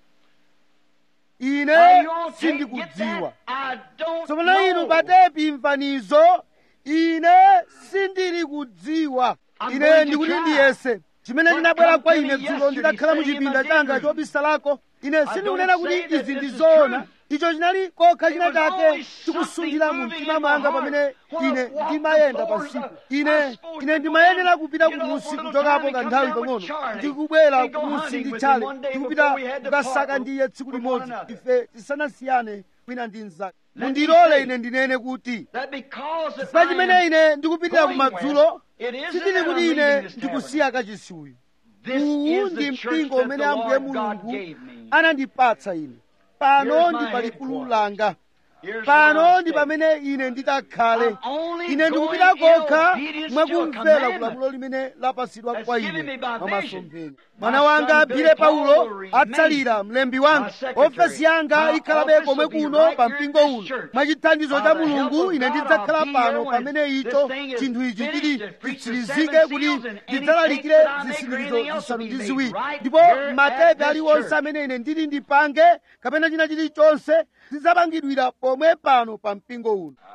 Now, ine you all take, get sindikudziwa that? I don't tsopano inu know. patepi mfanizo ine sindili kudziwa I'm ine going to ndikuti try. ndiyese chimene What chinabwera come kwa to ine me dzulo yesterday ndidakhala mu sitting in chipinda my changa bedroom. chobisalako ine I sindikunena don't kuti say that izi ndi this is zoona true. icho chinali kokha It china was chake only chikusunthira mu something mtima moving in mwanga my heart. pamene When I ine walked ndimayenda the floors, pasiku I- ine I supposed ine to go ndimayenera in, kupita get off kumusi for a little kuchokapo time and come kanthawi down with pang'ono Charlie. ndikubwera And go kumusi hunting ndi with chale him one day ndikupita before we had to kukasaka part ndiye tsiku with limodzi one another. ife tisanasiyane wina ndi mnzake Let me mundilole say ine ndinene kuti That because that chifukwa I chimene am ine ndikupitira going kumadzulo west, it isn't sindili that kuti I'm ine leaving this ndikusiya kachisi uyu This uwu is ndi the church mpingo that umene the ambuye Lord God mulungu gave me. anandipatsa ine pano Here's ndi my pa headquarters. likulu langa Here's where pano I ndi stay. pamene ine ndikakhale I'm only ine ndikupita going in kokha obedience to a mwakumvera commandment kulamulo limene lapatsidwa that's kwa given ine me by mwa vision. masomphenya My mwana son wanga Billy bile Paul paulo will remain atsalira mlembi wanga my secretary. ofesi yanga My ikhalabe office komwe will be kuno right pa here in mpingo this uno church. mwa chithandizo By cha the help mulungu of ine God, ndidzakhala I'll be pano here when pamene this icho thing is chinthu ichi finished chili and preach the chitsirizike seven kuti seals and any ndidzalalikire tapes that I make or zisindikizo anything else zisanu will ndi be ziwiri made right ndipo here at matepe this aliwonse church. amene ine ndili ndipange kapena china chilichonse zidzapangidwira pomwe pano pa mpingo uno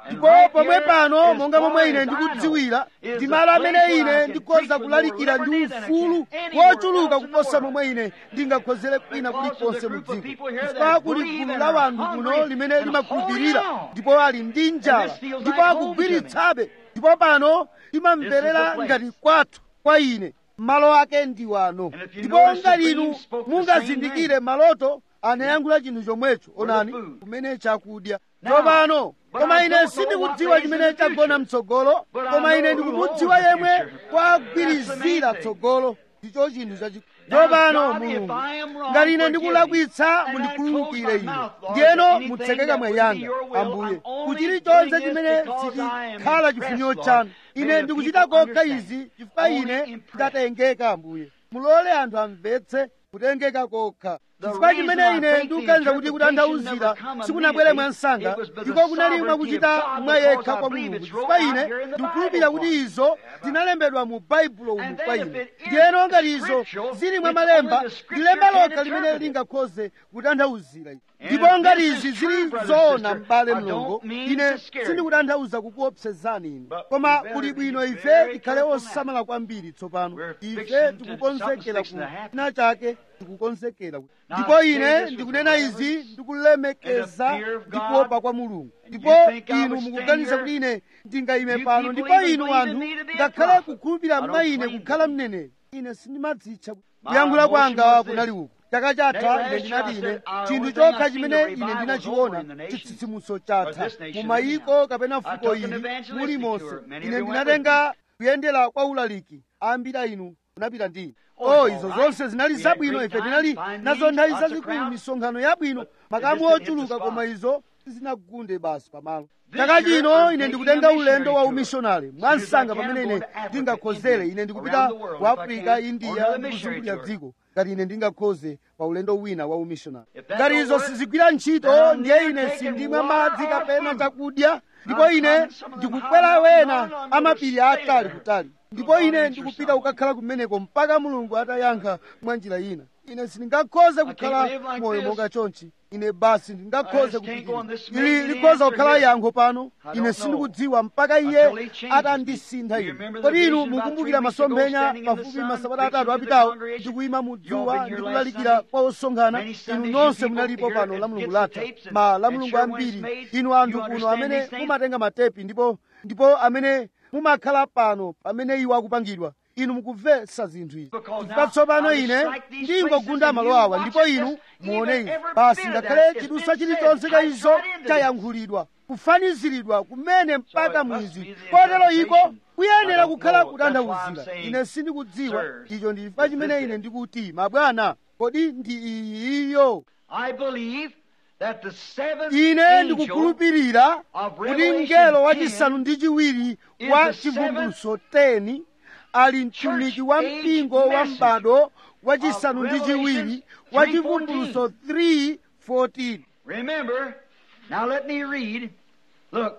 ndipo pomwe pano monga momwe ine ndikudziwira ndi malo amene ine ndikhoza kulalikira ndi ufulu wochuluka kuposa momwe ine ndingakhozere kwina kulikonse mu dziko chifukwa kuli gulu la wanthu kuno limene limakhulupirira ndipo ali ndi njala ndipo akugwiritsabe ndipo pano limamverera ngati kwathu kwa ine malo ake ndi wano ndipo ngati inu mungazindikire maloto anayankhula chinthu chomwecho onani kumene chakudya tsopano koma ine sindikudziwa chimene chagona mtsogolo koma ine ndikumudziwa yemwe kwagwirizira tsogolo ndicho chinthu chachikulu tsopano mulungu ngati ine ndikulakwitsa mundikhululukire ine ndiyeno mutsekeka mwa yanga ambuye kuchilichonse chimene sichikhala chifuniro chanu ine ndikuchita kokha izi chifukwa ine ndatengeka ambuye mulole anthu amvetse kutengeka kokha chifukwa chimene ine ndikuganiza kuti kutanthauzira sikunabwere mwansanga ndiko kunali mwakuchita mwa yekha kwa mulungu chifukwa ine ndikukhulupirira kuti izo zinalembedwa mu baibulo umu kwa ine ndiyeno ngati izo zili mwa malemba ndi lemba lokha limene lingakhoze kutanthauzira ndipo ngati izi zili zoona m'bale mlongo ine sindikutanthauza kukuopsezani ine koma kuli bwino ife tikhale osamala kwambiri tsopano ife tikukonzekera ku china chake tikukonzekera ndipo ine ndikunena izi ndikulemekeza ndi kuopa kwa mulungu ndipo inu mukuganiza kuti ine ndingayime pano ndipo inu anthu ngakhale kukhulupirira mwa ine kukhala mneneri ine sindimadzitcha kuyankhula kwanga kunali uku chaka chatha ine ndinati ine chinthu chokha chimene ine ndinachiona chitsitsimutso chatha mu mayiko kapena fuko ili mulimonse ine ndinatenga kuyendera kwa ulaliki ambiri inu munapita ndi o izo zonse zinali zabwino ife tinali nazo nthawi zazikulu misonkhano yabwino makamu ochuluka koma izo sizinagunde basi pamalo chaka chino ine ndikutenga ulendo wa umishonari mwansanga pamene ine ndingakhozere ine ndikupita ku afrika india ndikuzungulira dziko ngati ine ndingakhoze pa ulendo wina wa umishonari ngati izo sizigwira ntchito ndiye ine sindimwa madzi kapena chakudya ndipo ine ndikukwera wena amapiri atali kutali ndipo ine ndikupita kukakhala kumeneko mpaka mulungu atayankha mwa njira ina ine sindingakhoze kukhala moyo monga chonchi ine basi ndingakhoze kupitirira ili likhoza kukhala yankho pano ine sindikudziwa mpaka iye atandisintha ine kodi inu mukumbukira masomphenya pafupi masabata atatu apitawo ndikuyima mudzuwa ndikulalikira kwa osonkhana inu nonse munalipo pano la mulungu latha ma la mulungu ambiri inu anthu kuno amene mumatenga matepi ndipo ndipo amene mumakhala pano pamene iwo akupangidwa inu mukumvetsa zinthu izi chifukwa tsopano ine ndingogunda malo awa ndipo inu muone izi basi ngakhale chidusa chilichonse cha izo chayankhulidwa kufaniziridwa kumene mpaka mwizi kotero iko kuyenera kukhala kutanthauzira ine sindikudziwa icho ndi chifukwa chimene ine ndikuti mabwana kodi ndi iyiyo ine ndikukhulupirira kuti mngelo wachisanu ndi chiwiri wa chivumbulutso 10 ali mtumiki wa mpingo wa m'bado wachisanu ndi chiwiri wa chivumbulutso 3:14 Remember, now let me read. Look,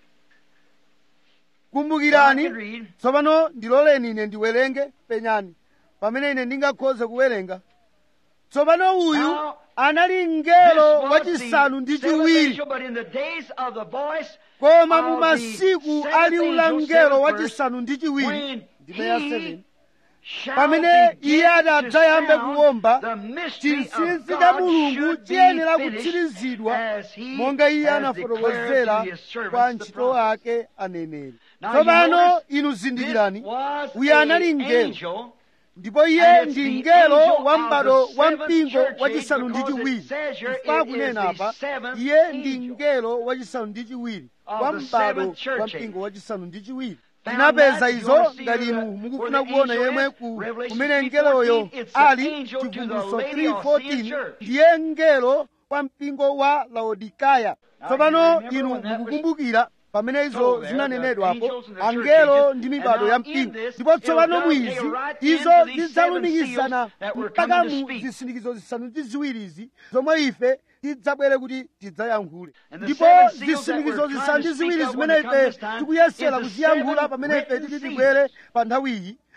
kumbukirani I can read. tsopano ndiloleni ine ndiwerenge penyani pamene ine ndingakhoze kuwerenga tsopano uyu Now, anali this mngelo was wachisanu the ndi seventh chiwiri angel, but in the days of the voice koma mu of masiku the ali seventh ula angel, mngelo seventh wachisanu ndi chiwiri when ndime ya he 7 shall pamene begin iye to adadzayambe sound kuwomba the mystery of chinsinsi cha God mulungu should be chiyenera finished kutsirizidwa as he monga iye has anafotokozera declared to his servants kwa the ntchito prophets. ake aneneri Now, tsopano you notice inu This zindikirani was uyu anali an mngelo angel ndipo iye And it's ndi the mngelo angel wa of m'bado the wa seventh mpingo church wachisanu age, ndi because it chiwiri says here chifukwa it is kunena the apa seventh iye ndi angel mngelo wachisanu ndi chiwiri of wa the m'bado seventh church wa age. mpingo wachisanu ndi chiwiri Found tinapeza that, you izo wanna see ngati where inu the- mukufuna where the kuona angel yemwe is? ku Revelation kumene mngeloyo 3:14, it's the ali angel to the chivumbulutso Laodicean 3:14 church. ndiye mngelo kwa mpingo wa laodikaya Now, tsopano you remember inu when that was mukukumbukira pamene izo told there, zinanenedwapo the angels and the church angelo ages. ndi mibado And ya now in mpingo this, ndipo it'll tsopano dovetail mwizi right izo into these zidzalumikizana seven seals that we're mpaka coming to mu speak. zisindikizo zisanu ndi ziwiri izi zomwe ife tidzabwere kuti tidzayankhule And the ndipo seven seals that zisindikizo we're zisanu trying ndi to ziwiri speak of zimene when they come ife this time tikuyesera is the kuziyankhula seven pamene ife written titi seals. tibwere pa nthawi iyi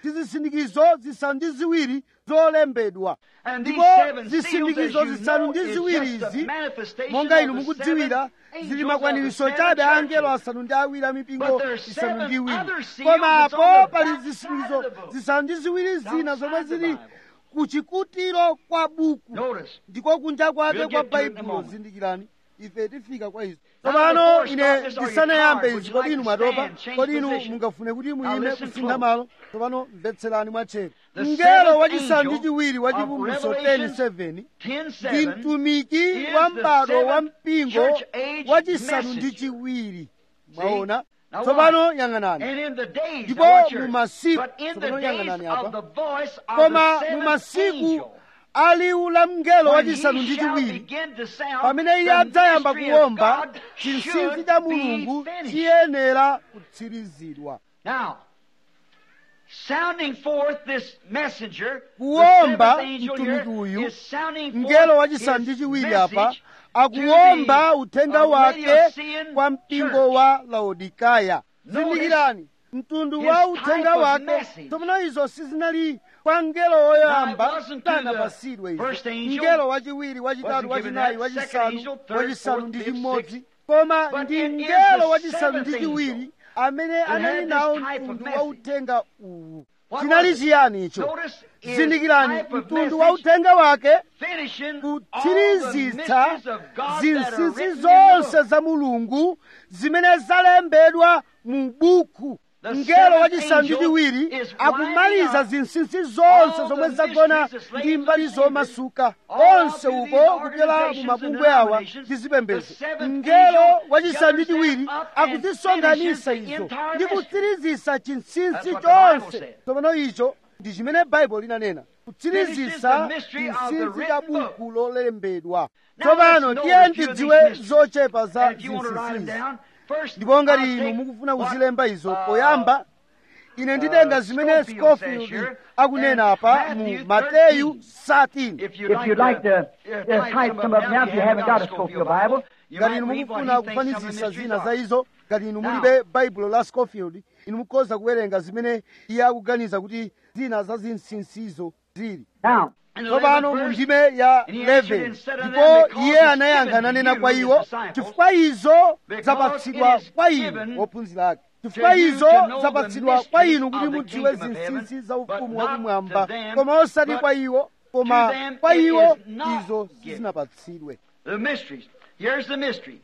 tizisindikizo zisanu ndi ziwiri zolembedwa And these ndipo seven seals, as zisindikizo you zisanu know, ndi is ziwiri just a izi manifestation monga of inu the mukudziwira seven zili angels makwaniritso of the seven chabe a angelo churches. asanu ndi awiri a mipingo But there are isanu seven ndi iwiri other seals koma that's on apo the pali back zisindikizo side of the book. zisanu ndi ziwiri zina outside zomwe the zili Bible. ku chikutiro kwa buku Notice. ndiko kunja kwake We'll kwa get to it in a baibulo moment. zindikirani ife tifika kwa izo Now, tsopano before we ine start this, are you ndisanayambe tired? Would izi you kodi like inu to mwatopa stand, change kodi inu position? mungafune kuti Now muyime listen kusintha close. malo tsopano mvetserani mwatcheru The mngelo seventh wachisanu ndi angel chiwiri wa of chivumbulutso Revelation 10:7 ndi 10:7 mtumiki is wa the m'bado wa seventh mpingo church age wachisanu ndi messenger. chiwiri mwaona Now tsopano watch. yang'anani And in the days, Ndipo now watch here. mu masiku- but in the tsopano days yang'anani apa. of the voice of koma the mu seventh masiku angel, a liwu la mngelo when wachisanu he ndi shall chiwiri begin to sound, pamene iye the adzayamba mystery of kuwomba God chinsinsi should cha be mulungu finished. chiyenera kutsirizidwa Now, sounding forth this messenger, the kuwomba seventh angel here mtumiki uyu is sounding mngelo forth wachisanu ndi his chiwiri apa message akuwomba to the, uthenga uh, wake Laodicean kwa mpingo church. wa laodikaya Notice zindikirani mtundu his wa uthenga type of wake message. tsopano izo sizinali kwa mngelo woyamba Now, it wasn't to sanapasidwe the izo first angel, mngelo wachiwiri wachitatu wasn't given wachinayi that, second wachisanu angel, third, wachisanu fourth, ndi fifth, chimodzi sixth. koma But ndi it is mngelo the wachisanu ndi seventh chiwiri angel amene that anali had nawo this type of mtundu wa message. uthenga uwu What chinali was it? chiyani icho Notice his zindikirani type of mtundu wa message uthenga wake finishing all the kutsirizitsa mysteries of God that are zinsinsi written in the zonse book. za mulungu zimene zalembedwa mu buku The mngelo seventh wachisanu ndi angel chiwiri is akumaliza winding up zinsinsi zonse all zomwe the zagona mysteries that's ndi laid mbali loose in zomasuka all onse through uko these kupyola mu organizations mabungwe and awa denominations, ndi zipembedzo the seventh mngelo angel wachisanu ndi gathers chiwiri them up and akuzisonkhanitsa finishes the izo entire ndi mystery. kutsirizitsa chinsinsi That's what the Bible chonse said. tsopano icho ndi chimene baibulo linanena kutsirizitsa Finishes the mystery of the chinsinsi cha written book. buku lolembedwa Now tsopano let's tiye note a few of ndidziwe these mysteries. zochepa za And if you want to write them zinsinsizi down, first, ndipo ngati I'll inu take mukufuna what, kuzilemba izo uh, poyamba ine nditenga uh, zimene Scofield says scofield here, akunena and apa mu Matthew mateyu 13. 13 If you'd If you'd like to uh, uh, type some up now, if you haven't got a Scofield Bible, you ngati might inu read what mukufuna he thinks some of the kufanizisa mysteries zina za are. izo ngati inu Now. mulibe baibulo la scofield inu mukhoza kuwerenga zimene iye akuganiza kuti zina za zinsinsizo zili now, In the tsopano 11th mu verse, ndime ya and he answered 11 and said unto them, ndipo Because iye it's anayankha given to nanena you, kwa his iwo disciples, chifukwa izo because zapatsidwa it is kwa given inu ophunzira ake to chifukwa you izo to know the zapatsidwa kwa mysteries inu kuti of the mudziwe kingdom of heaven, zinsinsi za but ufumu not wakumwamba to them, koma osati but kwa iwo koma to them kwa it iwo is not izo given. sizinapatsidwe The mysteries. Here's the mystery.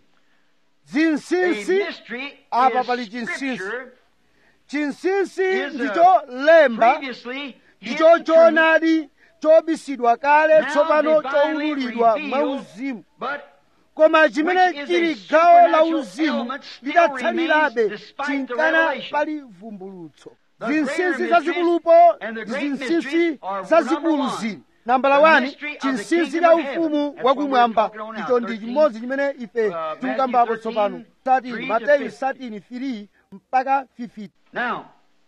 A zinsinsi mystery apa pali is chinsinsi scripture chinsinsi is, uh, ndicho lemba previously ndicho hidden truth, choonadi chobisidwa kale now tsopano divinely choululidwa revealed, mwauzimu but koma chimene which is a chili gawo la supernatural uzimu element still lidatsalirabe remains despite the chinkana revelation. pali vumbulutso The zinsinsi greater zazikulupo mysteries and the ndi great zinsinsi mysteries are zazikulu number one. zili nambala The wani mystery of the chinsinsi kingdom cha of heaven. ufumu That's wakumwamba what we're talking on icho now, ndi 13, chimodzi chimene ife uh, tikukambapo Matthew tsopano 13, 13 3 to mateyu 50. 13 3 mpaka 50 Now,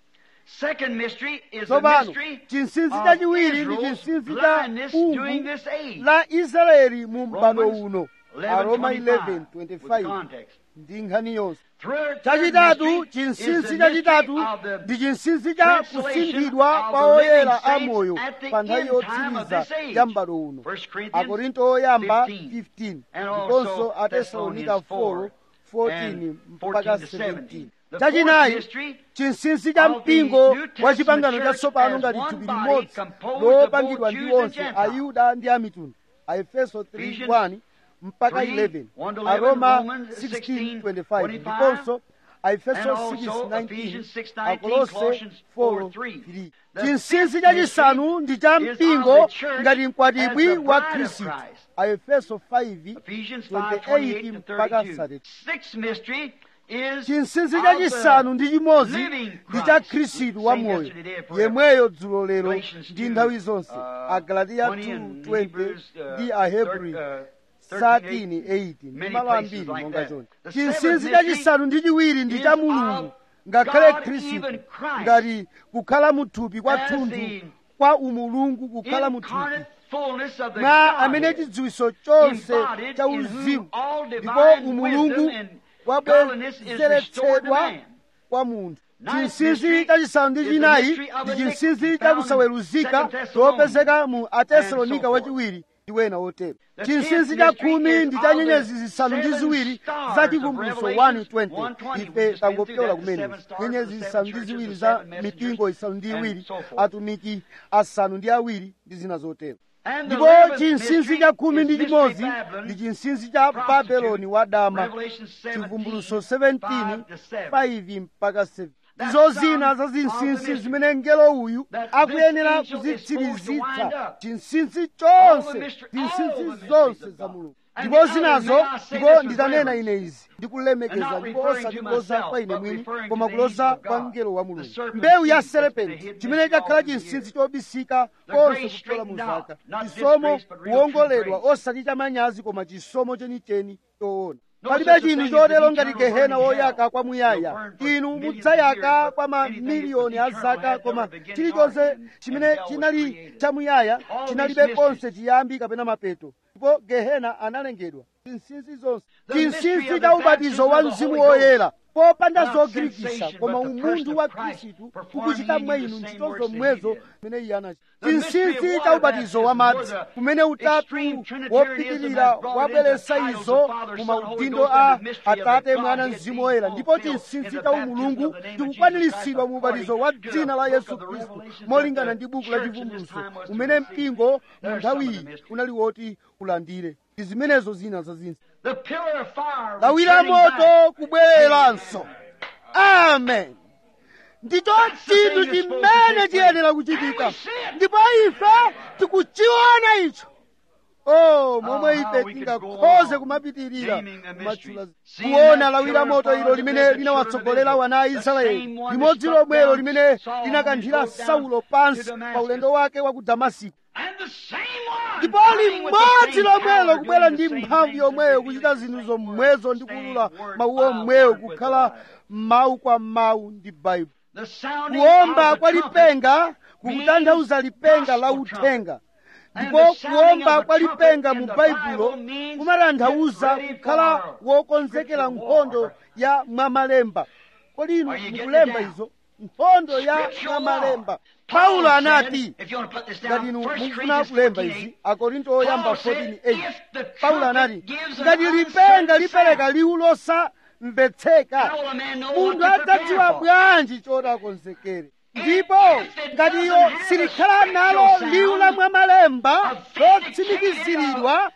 second mystery is the tsopano mystery chinsinsi of chachiwiri ndi Israel's chinsinsi cha blindness during umu this age. la israeli mu m'bado Romans uno 11, aroma 25, with the 11:25 context. ndi nkhani yonse Third, third chachitatu mystery is chinsinsi the chachitatu mystery of the ndi chinsinsi cha translation kusinthidwa of kwa the living oyera a saints moyo at the pa nthawi end time of yotsiriza this age. ya m'bado uno 1 Corinthians akorinto oyamba 15, 15 and ndiponso also atesalonika 4 14 and mpaka 14 to 17 17. The chachinayi fourth mystery chinsinsi cha of the mpingo New Testament wa chipangano church chatsopano as ngati one thupi body limodzi composed lopangidwa of ndi both Jews and onse Gentiles. ayuda ndi amitundu aefeso 3 Ephesians 1 mpaka 3, 11 1 to 11, aroma Romans 16 16, 25 25, ndiponso aefeso and 6 also 19 Ephesians 6, 19, akolose Colossians 4 4, 3. 3 The chinsinsi fifth chachisanu ndi cha mystery is mpingo of the church ngati mkwatibwi as the wa bride of khristu Christ. aefeso 5 Ephesians 28 5, 28 to mpaka 32. 30 Sixth mystery is chinsinsi of chachisanu the ndi chimodzi living ndi cha Christ, khristu wa same moyo yesterday, day, forever. yemweyo dzulo lero Galatians ndi 2, nthawi zonse uh, agalatiya 20 and 2:20 Hebrews, uh, ndi ahebri thir- uh, 13 8 ndi many malo places ambiri like monga that. choncho The chinsinsi seventh chachisanu ndi chiwiri ndi is cha of mulungu ngakhale God, khristu even Christ, ngati kukhala muthupi as kwathunthu the kwa umulungu kukhala muthupi incarnate fullness of the mwa amene Godhead, chidziwitso chonse embodied cha in whom uzimu all ndipo divine umulungu wisdom and godliness is restored to wabwezeretsedwa man. kwa munthu chinsinsi chachisanu ndi chinayi ndi chinsinsi chakusaweruzika chopezeka mu atesalonika wachiwiri ndi wena wotero chinsinsi cha khumi ndi cha nyenyezi zisanu ndi ziwiri za chivumbulutso 120 ife tangopyola kumene nyenyezi zisanu ndi ziwiri za mipingo isanu ndi iwiri atumiki asanu ndi awiri ndi zina zotero ndipo chinsinsi cha khumi ndi chimodzi ndi chinsinsi cha babeloni wadama chivumbulutso 17 5 mpaka 7 izo zina za zinsinsi zimene mngelo uyu akuyenera kuzitsirizitsa chinsinsi chonse zinsinsi zonse za mulungu ndipo zinazo ndipo nditanena ine izi ndikulemekeza ndipo osati kuloza kwa ine mwini koma kuloza kwa mngelo wa mulungu mbewu ya serepenti chimene chakhala chinsinsi chobisika konse kupyola mu zaka chisomo kuwongoledwa osati cha manyazi koma chisomo chenicheni choona palibe chinthu chotero ngati gehena woyaka kwamuyaya inu mudzayaka kwa mamiliyoni a zaka koma chilichonse chimene chinali chamuyaya chinalibe konse chiyambi kapena mapeto ndipo gehena analengedwa zinsinsi zonse chinsinsi cha ubatizo wa mzimu woyera popanda zogirikisa koma umunthu wa khristu ukuchita mwa inu ntchito zomwezo zimene iye anachita chinsinsi cha ubatizo wa madzi kumene utatu wopitirira wabweretsa izo mu maudindo a atate mwana mzimu woyera ndipo chinsinsi cha umulungu ndikukwaniritsidwa mu ubatizo wa dzina la yesu khristu molingana ndi buku la chivumbulutso umene mpingo mu nthawi iyi unali woti ulandire ndi zimenezo zina za zinsi lawi la moto kubwereranso amen ndicho chinthu chimene chiyenera kuchitika ndipo ife tikuchiona icho oh momwe ife tingakhoze kumapitirira kumatchula kuona lawi la moto ilo limene linawatsogolera wana a israeli limodzi lomwelo limene linakanthira saulo pansi pa ulendo wake wa ku damasiko ndipo limodzi lomwelo kubwera ndi mphamvu yomweyo kuchita zinthu zomwezo ndi kulula mawu omweyo kukhala mawu kwa mawu ndi baibulo kuomba kwa lipenga kukutanthauza lipenga la uthenga ndipo kuomba kwa lipenga mu baibulo kumatanthauza kukhala wokonzekera nkhondo ya mwamalemba kodi inu mukulemba izo nkhondo ya mwamalemba paulo anati ngati inu mukufuna kulemba izi akorinto oyamba 14:8 paulo anati ngati lipenga lipereka liwu losamvetseka munthu adzadziwa bwanji choti akonzekere ndipo ngati iyo silikhala nalo liwu la mwamalemba lotsimikiziridwa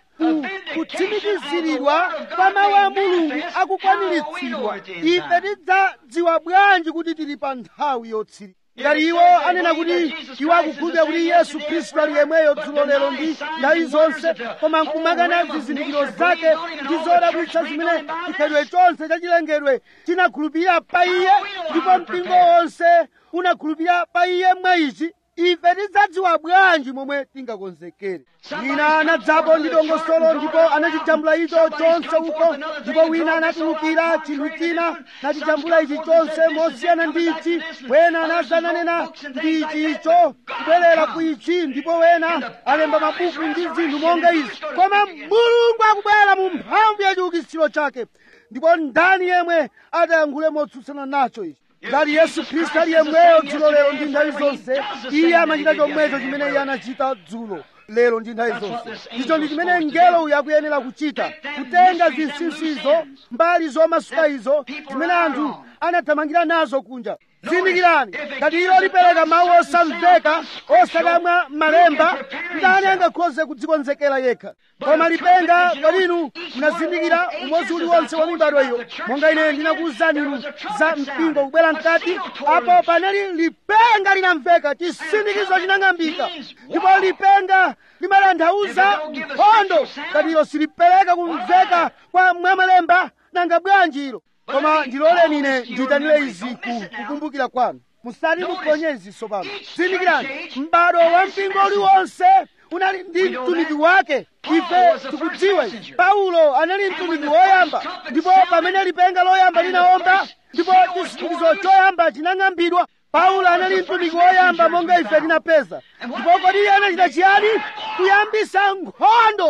kutsimikiziridwa kwa mawu a mulungu akukwaniritsidwa ife tidzadziwa bwanji kuti tili pa nthawi yotsiriza ngati iwo anena kuti iwo akukhulupirira kuti yesu khristu ali yemweyo dzulo lero ndi nthawi zonse koma nkumakana zizindikiro zake ndi zodabwitsa zimene chikhalidwe chonse chachilengedwe chinakhulupirira pa iye ndipo mpingo wonse unakhulupirira pa iye mwa ichi ife tidzadziwa bwanji momwe tingakonzekere wina anadzapo ndi dongosolo ndipo anachijambula icho chonse uko ndipo wina anatulukira chinthu china nachijambula ichi chonse mosiyana ndi ichi wena anazananena ndi ichi icho kubwerera ku ichi ndipo wena alemba mabuku ndi zinthu monga izi koma mulungu akubwera mu mphamvu ya chiukitsiro chake ndipo ndani yemwe atayankhule motsutsana nacho ichi ngati yesu khristu ali yemweyo dzulo lero ndi nthawi zonse iye amachita chomwecho chimene iye anachita dzulo lero ndi nthawi zonse icho ndi chimene mngelo uyu akuyenera kuchita kutenga zinsinsizo mbali zomasuka izo zimene anthu anathamangira nazo kunja zindikirani ngati ilo lipereka mawu osamveka osakamwa malemba ndani angakhoze kudzikonzekera yekha koma lipenga kwadinu munazindikira umodzi uliwonse wa mibado iyo monga ine ndinakuwuzani inu za mpingo kubwera mkati apo panali lipenga linamveka chisindikizo chinang'ambika ndipo lipenga limatanthauza nkhondo ngati ilo silipereka kumveka kwa mwamalemba nanga bwanji ilo koma ndiloleni ine ndiyitanire izi kukumbukira kwanu musati muphonye izi tsopano zindikirani m'bado wa mpingo uliwonse unali ndi mtumiki wake ife tikudziwa paulo anali mtumiki woyamba ndipo pamene lipenga loyamba linawomba ndipo chisindikizo choyamba chinang'ambidwa paulo anali mtumiki woyamba monga ife tinapeza ndipo kodi iye anachita chiyani kuyambisa nkhondo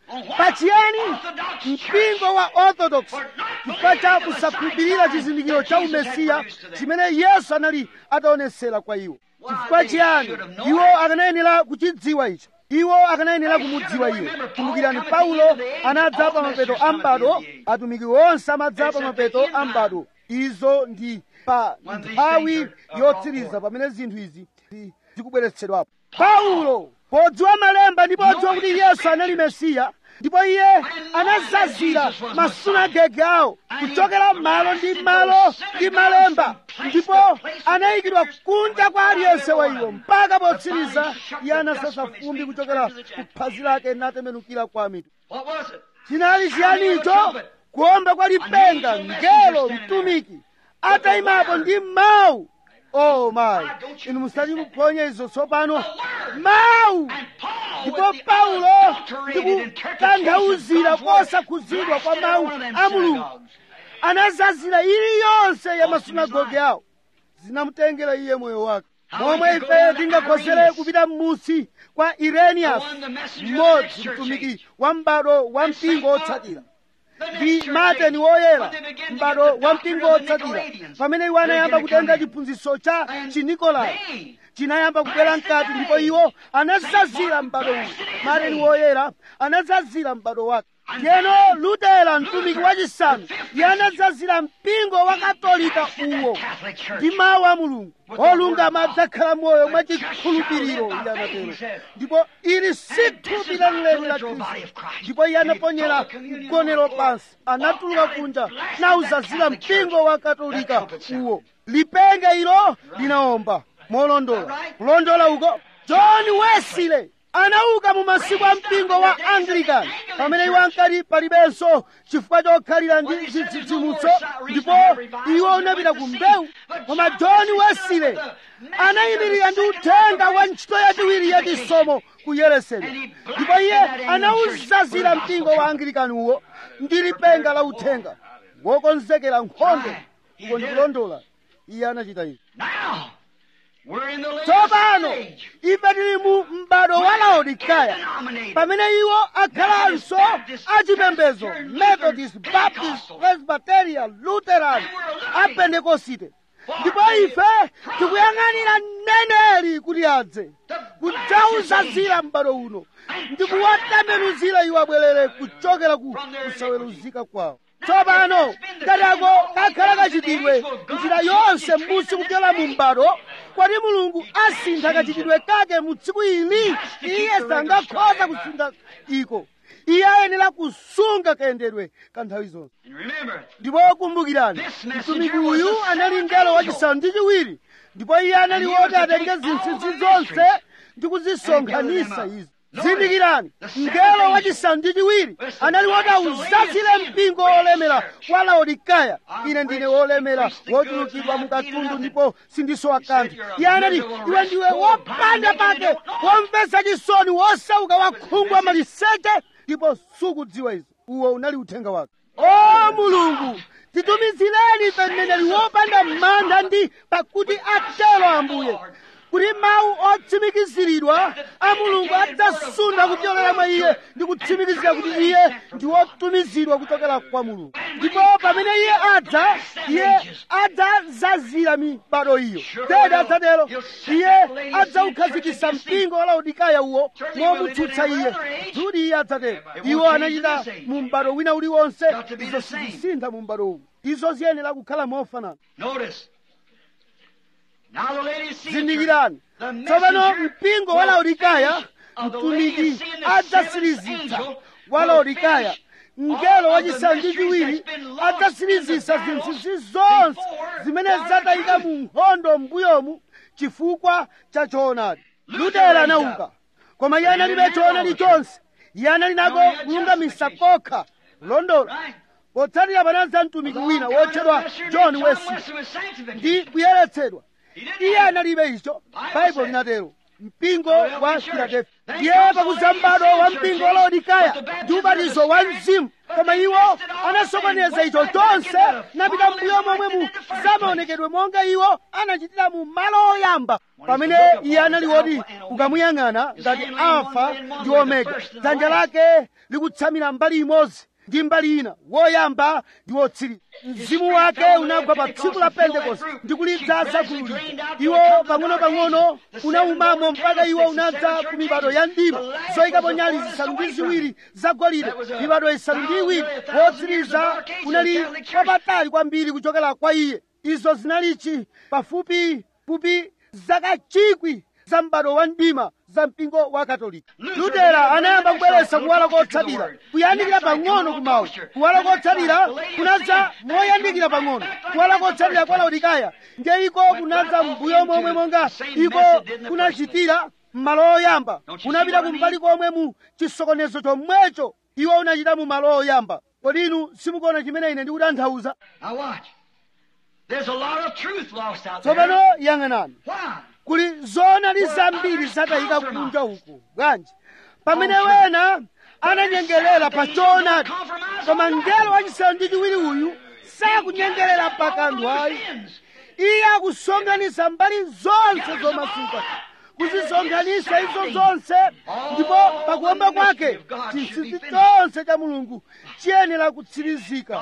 pachiyani mpingo wa orthodox chifukwa cha kusakhulupirira chizindikiro cha umesiya chimene yesu anali ataonetsera kwa iwo chifukwa chiyani iwo akanayenera kuchidziwa icho iwo akanayenera kumudziwa iye kumbukirani paulo anadza pa mapeto a m'bado atumiki onse amadza pa mapeto a m'bado izo ndi pa nthawi yotsiriza pamene zinthu izi zi- zikubweretsedwapo paulo podziwa malemba ndi podziwa kuti yesu anali mesiya ndipo iye anazazira masunagege awo kuchokera malo ndi malo ndi malemba ndipo anayikidwa kunja kwa aliyense wa iwo mpaka potsiriza iye anasasa fumbi kuchokera ku phazi lake natembenukira kwa mitu What was it? chinali chiyanicho kuomba kwa lipenga mngelo mtumiki atayimapo ndi mawu oh mayi inu musati muphonye izo tsopano mawu ndipo paulo ndikutanthauzira kosakhuzidwa kwa mawu a mulungu anazazira iliyonse ya masunagoge awo zinamutengera iye moyo wake momwe ife tingakhozere kupita m'musi kwa irenias mmodzi mtumiki wa m'bado wa mpingo otsatira ndi mateni woyera m'bado wa mpingo otsatira pamene iwo anayamba kutenga chiphunzitso cha chinikolai chinayamba kubwera mkati ndipo iwo anazazira m'bado uwu mateni woyera anazazira m'bado wake ndiyeno lutera mtumiki wachisanu iye anazazira mpingo wa katolika uwo ndi mawu a mulungu olungama adzakhala moyo mwachikhulupiriro iye anatero ndipo ili si thupi lenileni la khristu ndipo iye anaponyera mgonero pansi anatuluka kunja nauzazira mpingo wa katolika uwo lipenga ilo linaomba molondola kulondola uko john wesley anauka mu masiku a mpingo wa anglican pamene iwo ankati palibenso chifukwa chokhalira ndi chidzidzimutso ndipo iwo unapita ku mbewu koma john wesley anayimirira ndi uthenga wa ntchito yachiwiri yachisomo ku yerusalemu ndipo iye anawuzazira mpingo wa anglican uwo ndi lipenga la uthenga wokonzekera nkhondo uko ndikulondola iye anachita izi Now, we're in the latest tsopano stage. ife tili mu m'bado wa laodikaya pamene iwo akhalanso achipembedzo methodist baptist presbyterian lutheran apentekosite ndipo ife tikuyang'anira mneneri kuti adze kudzawuzazira m'bado uno ndi kuwatembenuzira iwo abwerere kuchokera ku kusaweruzika kwawo tsopano katako kakhala kachitidwe njira yonse m'musi kupyola mu m'bado kwati mulungu asintha kachitidwe kake mu tsiku ili iye sangakhoza kusintha iko iye ayenera kusunga kayendedwe ka nthawi zonse And remember, ndipo kumbukirani mtumiki uyu anali mngelo wachisanu ndi chiwiri ndipo iye anali woti atenge zinsinsi zonse ndi kuzisonkhanisa izi zindikirani mngelo wachisanu ndi chiwiri anali woti awuzazire mpingo wolemera wa laodikaya ine ndine wolemera wochulukidwa mukatundu ndipo sindisowa kanthu iye anati iwe ndiwe wopanda pake womvetsa chisoni wosauka wakhungu amaliseche ndipo sukudziwa izi uwo unali uthenga wake o mulungu titumizireni ife mneneri wopanda mantha ndi pakuti atero ambuye kuti mawu otsimikiziridwa a mulungu adzasunda kupyolera mwa iye ndi kutsimikizira kuti iye ndi wotumizidwa kuchokera kwa mulungu ndipo pamene iye adza iye adzazazira mibado iyo tedi adzatero iye adzaukhazikitsa mpingo wa laodikaya uwo momutsutsa iye kuti iye adzatero iwo anachita mu m'bado wina uliwonse izo sizisintha mu m'bado uwu izo ziyenera kukhala mofanana notice. Now the lady sees zindikirani tsopano mpingo wa laodikaya mtumiki adzasirizitsa wa laodikaya mngelo wachisanu ndi chiwiri adzasirizitsa zinsinsi zonse zimene zatayika mu nkhondo m'mbuyomu chifukwa cha choonadi lutera anauka koma iye analibe choonadi chonse iye anali nako kulungamisa kokha kulondola potsatira panadza mtumiki wina wotchedwa john wesley ndi kuyeretsedwa iye analibe icho baibulo linatero mpingo wa filadelfi ndiye pakuza m'bado wa mpingo wa laodikaya ndi ubatizo wa mzimu koma iwo anasokoneza icho chonse napita mbuyo momwe mu zamaonekedwe monga iwo anachitira mu malo oyamba pamene iye anali woti ukamuyang'ana ngati alfa ndi omega dzanja lake likutsamira mbali imodzi ndi mbali ina woyamba ndi wotsiriza mzimu wake unagwa pa tsiku la pentekoste ndi kulidzaza gulu lija iwo pang'ono-pang'ono unaumamo mpaka iwo unadza ku mibado ya mdima zoyikapo nyali zisanu ndi ziwiri zagolide mibado isanu ndi iwiri wotsiriza unali wapatali kwambiri kuchokera kwa iye izo zinalichi pafupi fupi zaka chikwi za m'bado wa mdima za mpingo wa katolika lutera anayamba kubweretsa kuwala kotsatira kuyandikira pang'ono kumawu kuwala kotsatira kunadza moyandikira pang'ono kuwala kotsatira kwa laodikaya ndiye iko kunadza mbuyo momwe monga iko kunachitira m'malo oyamba kunapita kumbali komwe mu chisokonezo chomwecho iwo unachita mu malo oyamba kodi inu simukuona chimene ine ndikutanthauza Now watch. There's a lot of truth lost out tsopano there. yang'anani Why? kuli zoonadi zambiri zatayika kunja uku bwanji pamene wena ananyengerera pa choonadi koma mngelo wachisanu ndi chiwiri uyu sakunyengerera pa kanthu ayi iye akusonkhanitsa mbali zonse zomasuka kuzisonkhanitsa izo zonse ndipo pakuomba kwake chinsinsi chonse cha mulungu chiyenera kutsirizika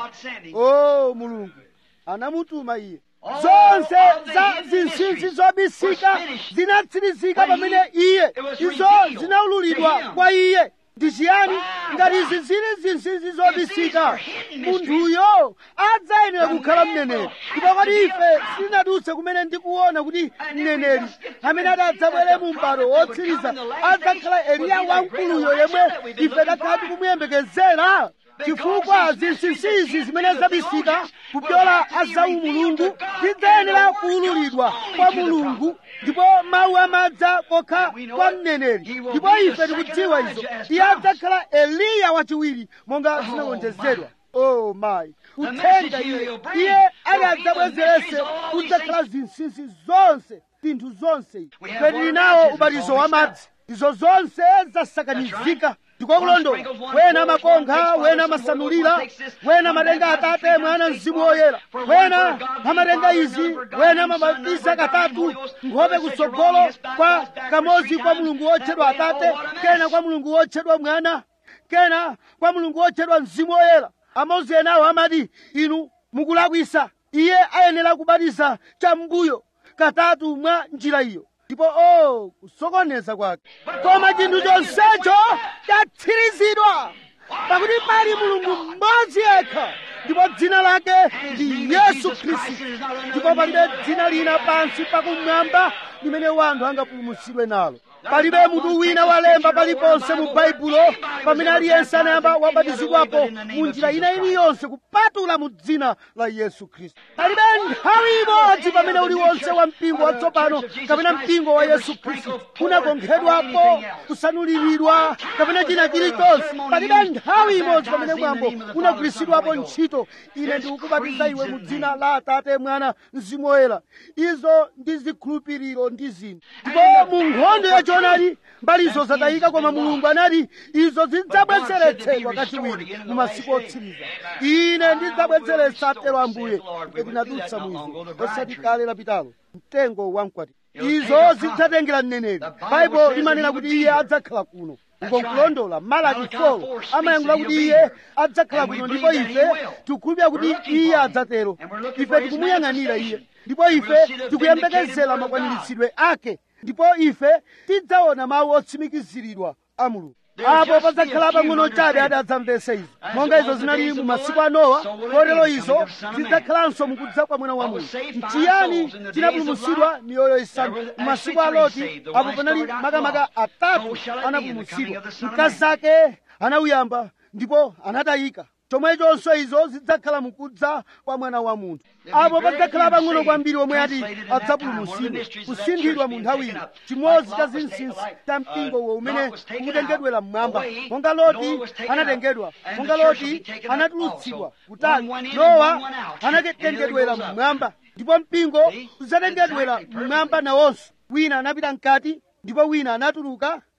o mulungu anamutuma iye zonse za zinsinsi zobisika zinatsirizika pamene iye izo zinaululidwa kwa iye ndi chiyani ngati izi zili zinsinsi zobisika munthuyo adzayenera kukhala mneneri ndipo kodi ife sitinadutse kumene ndikuona kuti mneneri amene adzabwere mu m'bado wotsiriza adzakhala eliya wamkuluyo yemwe ife takhala tikumuyembekezera chifukwa zinsinsizi zimene zabisika kupyola azawu mulungu zidzayenera kuululidwa kwa mulungu ndipo mawu amadza kokha kwa mneneri ndipo ife tikudziwa izo iye adzakhala eliya wachiwiri monga zinalonjezedwa oh mayi uthenga iye iye ali adzabwezerese kudzakhala zinsinsi zonse zinthu zonse ife tili nawo ubatizo wa madzi izo zonse zasakanizika ndikokulondola wena amakonkha wena amasanulira wena amatenga atate mwana mzimu woyera wena amatenga izi wena amabatiza katatu nkhope kutsogolo kwa kamodzi kwa mulungu wotchedwa atate kena kwa mulungu wotchedwa mwana kena kwa mulungu wotchedwa mzimu woyera amodzi enawo amati inu mukulakwisa iye ayenera kubatiza cham'mbuyo katatu mwa njira iyo ndipo o kusokoneza kwake koma chinthu chonsecho chatsirizidwa pakuti pali mulungu mmodzi yekha ndipo dzina lake ndi yesu khristu ndipo palibe dzina lina pansi pakumwamba limene wanthu angapulumutsidwe nalo palibe mutu wina walemba paliponse mu baibulo pamene aliyense anayamba wabatizidwapo mu njira ina iliyonse kupatula mu dzina la yesu khristu palibe nthawi imodzi pamene uliwonse wa mpingo watsopano kapena mpingo wa yesu khristu unakonkhedwapo kusanuliridwa kapena china chilichonse palibe nthawi imodzi pamene mwambo unagwiritsidwapo ntchito ine ndikukubatiza iwe mu dzina la atate mwana mzimu woyera izo ndi zikhulupiriro ndi zinthu ndipo mu nkhondo yachoonadi mbalizo zatayika koma mulungu anati izo zidzabwezeretsedwa kachiwiri mu masiku otsiriza ine ndidzabwezeretsa atero ambuye kuti tinadutsa mwizo osati kale lapitalo mtengo wamkwati izo zidzatengera mneneri baibulo limanena kuti iye adzakhala kuno ukonkulondola malaki 4 amayankhula kuti iye adzakhala kuno ndipo ife tikukhulupirira kuti iye adzatero ife tikumuyang'anira iye ndipo ife tikuyembekezera makwaniritsidwe ake ndipo ife tidzaona mawu otsimikiziridwa a mulungu apo padzakhala pang'ono chabe ati adzamvese izo monga izo zinali mu masiku a nowa kotero izo zidzakhalanso mukudza kwa mwana wa munthu nchiyani chinapulumutsidwa miyoyo isanu mu masiku a loti apo panali makamaka atatu anapulumutsidwa mkazi ake anawuyamba ndipo anatayika chomwechonso izo zidzakhala mukudza kwa mwana wa munthu apo padzakhala pang'ono kwambiri omwe ati adzapulumutsidwe kusinthidwa mu nthawiyi chimodzi cha zinsinsi cha mpingo uwo umene ukutengedwera mmwamba monga loti anatengedwa monga loti anatulutsidwa kutali nowa anatengedwera mmwamba ndipo mpingo udzatengedwera mmwamba nawonso wina anapita mkati ndipo wina anatuluka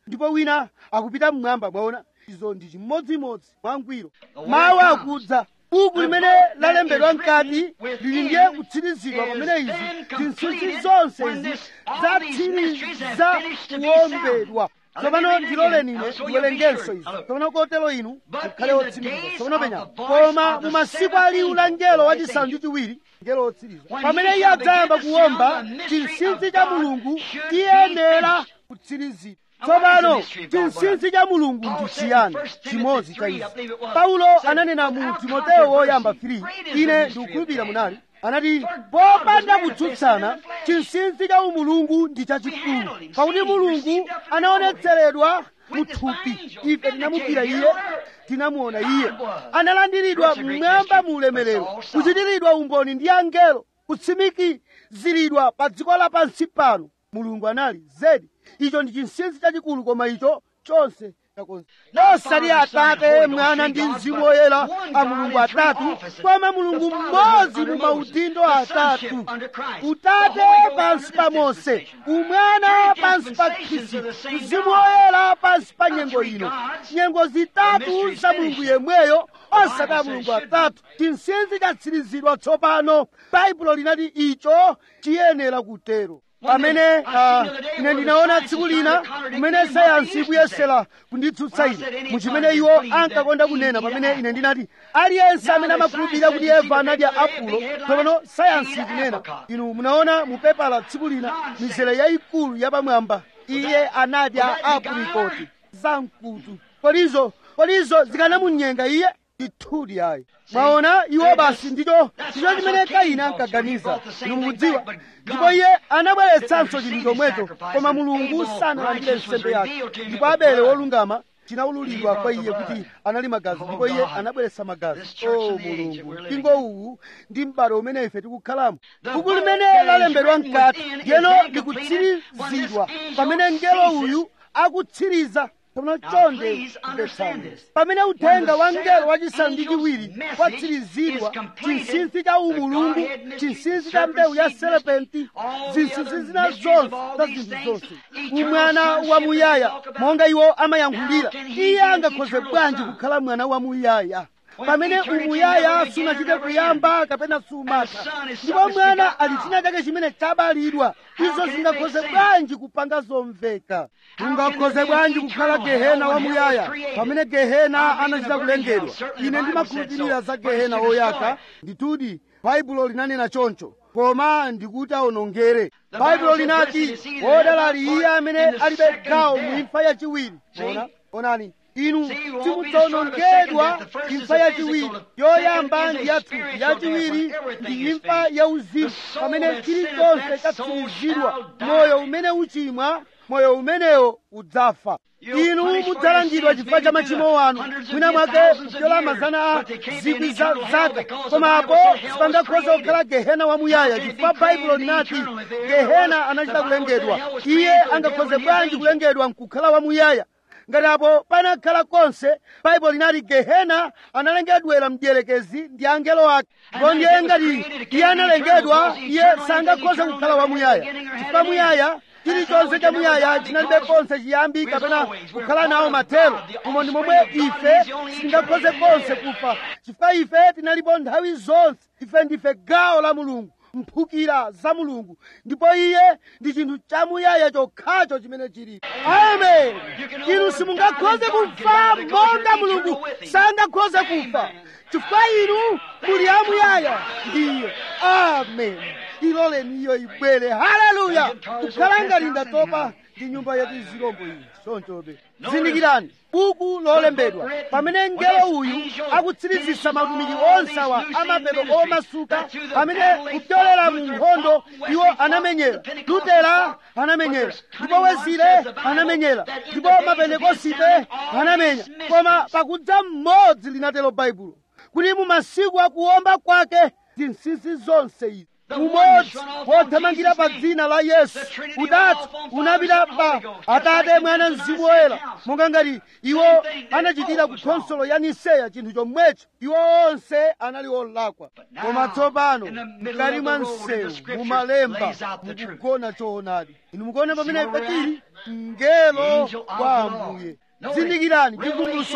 ndipo wina akupita mmwamba mwaona izo ndi chimodzimodzi mwangwiro mawu akudza buku limene lalembedwa mkati lili ndiye kutsirizidwa pamene izi zinsinsi zonse izi zatsiriza kuwombedwa tsopano ndiloleni ine ndiwerengenso izi tsopano kotero inu mukhale otsimikiza tsopano penya koma mu masiku a liwu la ngelo wachisanu ndi chiwiri ngelo otsiriza pamene iye adzayamba kuwomba chinsinsi cha mulungu chiyenera kutsirizidwa tsopano chinsinsi cha mulungu ndi chiyani chimodzi cha izi paulo ananena mu timoteyo woyamba 3 ine ndikukhulupirira munali anati popanda kutsutsana chinsinsi cha umulungu ndi chachikulu pakuti mulungu anaonetseredwa muthupi ife tinamugwira iye tinamuona iye analandiridwa mmwamba mu ulemerero kuchitiridwa umboni ndi angelo kutsimikiziridwa pa dziko lapansi pano mulungu anali zedi icho ndi chinsinsi chachikulu koma icho chonse chakonse osati atate mwana ndi mzimu woyera a mulungu atatu koma mulungu mmodzi mu maudindo atatu utate pansi pa mose umwana pansi pa khristu mzimu woyera pansi pa nyengo ino nyengo zitatu za mulungu yemweyo osati a mulungu atatu chinsinsi chatsirizidwa tsopano baibulo linati icho chiyenera kutero pamene ah, ine ndinaona tsiku lina kumene sayansi ikuyesera kunditsutsa ine muchimene iwo ankakonda kunena pamene ine ndinati aliyense amene amakhulupirira kuti eva anadya apulo tsopano sayansi ikunena inu munaona mupepala tsiku lina mizere yayikulu yapamwamba iye anadya aprikoti zamkutu kodizo kodizo zikanamunyenga iye ndithudi ayi mwaona iwo basi ndicho ndicho chimene kaini ankaganiza inu mukudziwa ndipo iye anabweretsanso chinthu chomwecho koma mulungu sanalandire nsembe yake ndipo abele wolungama chinawululidwa kwa iye kuti anali magazi ndipo iye anabweretsa magazi o mulungu mpingo uwu ndi m'bado umene ife tikukhalamo buku limene lalembedwa mkati ndiyeno likutsirizidwa pamene mngelo uyu akutsiriza pamene chonde kupetsani pamene uthenga wa mngelo wachisanu ndi chiwiri watsirizidwa chinsinsi cha umulungu chinsinsi cha mbewu ya serepenti zinsinsi zina zonse za zinthu zonse umwana wamuyaya monga iwo amayankhulira iye angakhoze bwanji kukhala mwana wamuyaya pamene umuyaya sunachite kuyamba kapena sumatha ndipo mwana ali china chake chimene chabalidwa izo zingakhoze bwanji kupanga zomveka ungakhoze bwanji kukhala gehena wamuyaya pamene gehena anachita kulengedwa ine ndimakhulupirira za gehena woyaka nditudi baibulo linanena choncho koma ndikuti awonongere baibulo linati wodala ali iye amene alibe gawo mu imfa yachiwiri ona onani inu simudzawonongedwa imfa yachiwiri yoyamba ndi yathupi yachiwiri ndi imfa yauzimu pamene chilichonse chatsirizidwa moyo umene uchimwa moyo umenewo udzafa inu mudzalangidwa chifukwa cha machimo anu mwina mwake kupyola mazana a zikwi za zaka koma apo sipangakhoza kukhala gehena wamuyaya chifukwa baibulo linati gehena anachita kulengedwa iye angakhoze bwanji kulengedwa nkukhala wamuyaya ngati apo panakhala konse baibulo linati gehena analengedwera mdierekezi ndi angelo ake ndipo ndiye ngati iye analengedwa iye sangakhoze kukhala wamuyaya chifukwa muyaya chilichonse cha muyaya chinalibe konse chiyambi kapena kukhala nawo mathero umo ndi momwe ife sitingakhoze konse kufa chifukwa ife tinalipo nthawi zonse ife ndife gawo la mulungu mphukira za mulungu ndipo iye ndi chinthu chamuyaya chokhacho chimene chilipo amen inu simungakhoze kufa monga mulungu sangakhoze kufa chifukwa inu muli amuyaya ndiye amen iloleni iyo ibwere haleluya kukhala ngati ndatopa ndi nyumba yati zirombo iyi chonchobe zindikirani buku lolembedwa pamene mngelo uyu akutsirizisa matumiki onse awa amapeto omasuka amene kupyolera mu nkhondo iwo anamenyera lutera anamenyera ndipo wezile anamenyera ndipo mapentekosite anamenya koma pakudza mmodzi linatero baibulo kuti mu masiku akuwomba kwake zinsinsi zonse izi umodzi wothamangira pa dzina la yesu utatu unapita pa atate mwana mzimu woyera monga ngati iwo anachitira ku khonsolo ya niseya chinthu chomwecho iwo onse anali olakwa koma tsopano mkati mwa msewu mumalemba mukugona choonadi inu mukuona pamene ife tili mngelo wa ambuye zindikirani chivumbuluso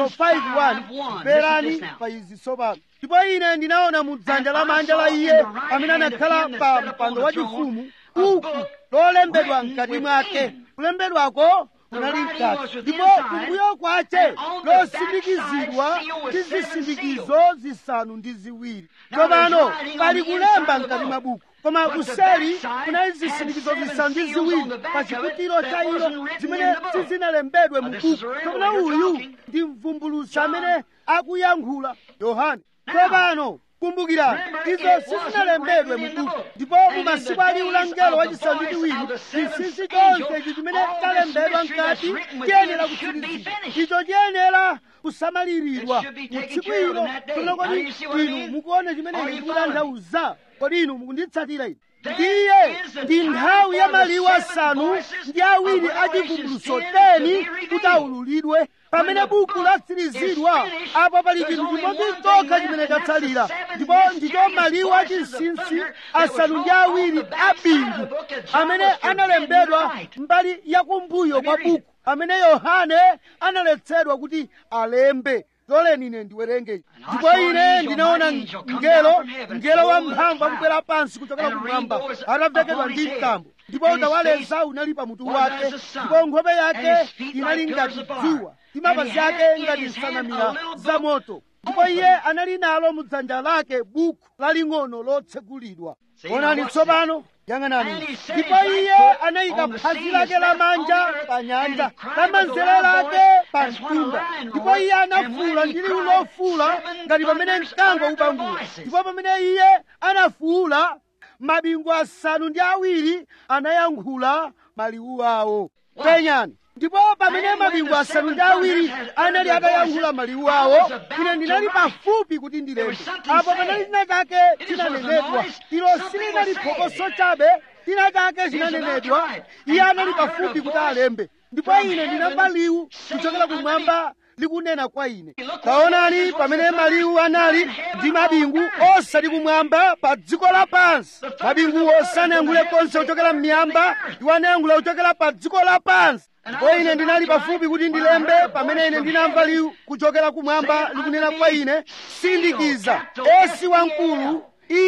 5:1 mverani pa izi tsopano ndipo ine ndinaona mu dzanja lamanja la iye amene anakhala pa mpando wachifumu buku lolembedwa mkati mwake kulembedwako kunali mkati ndipo kumbuyo kwace losindikizidwa ndi zisindikizo zisanu ndi ziwiri tsopano pali kulemba mkati mwa buku koma kuseri kunali zisindikizo zisanu ndi ziwiri pa chiputiro cha ilo zimene sizinalembedwe mu buku tsopano uyu ndi mvumbulutsi amene akuyankhula yohane tsopano kumbukirani izo sizinalembedwe mu buku ndipo mu masiku aliwu la mngelo wachisanu ndi chiwiri chinsinsi chonse ichi chimene chalembedwa mkati chiyenera kutsirizidwa icho chiyenera kusamaliridwa mu tsiku ilo tsopano kodi inu mukuona chimene ine ndikutanthauza kodi inu mukunditsatira ine ndiye ndi nthawi ya maliwu asanu ndi awiri achivumbuluso teni kuti aululidwe pamene buku latsirizidwa apo pali chinthu chimodzi chokha chimene chatsalira ndipo ndicho maliwu achinsinsi asanu ndi awiri a bingu amene analembedwa mbali yakumbuyo kwa buku amene yohane analetsedwa kuti alembe loleni ine ndiwerenge ndipo ine ndinaona mngelo mngelo wamphamvu akubwera pansi kuchokera kumwamba atavekedwa ndi mtambo ndipo utawaleza unali pamutu wake ndipo nkhope yake inali ngati dzuwa ndi mapazi ake ngati nsanamira za moto ndipo iye anali nalo mu dzanja lake buku laling'ono lotsegulidwa onani tsopano yang'anani ndipo iye anayika phazi lake lamanja pa nyanja lamanzere lake pa mtunda ndipo iye anafuula ndi liwu lofuula ngati pamene mkango ubangula ndipo pamene iye anafuula mabingu asanu ndi awiri anayankhula maliwu awo penyani ndipo pamene mabingu asanu ndi awiri anali atayankhula maliwu awo ine ndinali pafupi kuti ndilembe apo panali china chake chinanenedwa ilo silinali phokoso chabe china chake chinanenedwa iye anali pafupi kuti alembe ndipo ine ndinamva liwu kuchokera kumwamba likunena kwa ine taonani pamene maliwu anali ndi mabingu osati kumwamba pa dziko lapansi mabinguwo sanayankhule konse kuchokera m'miyamba iwo anayankhula kuchokera pa dziko lapansi ndipo ine ndinali pafupi kuti ndilembe pamene ine ndinamva liwu kuchokera kumwamba likunena kwa ine sindikiza esi wamkulu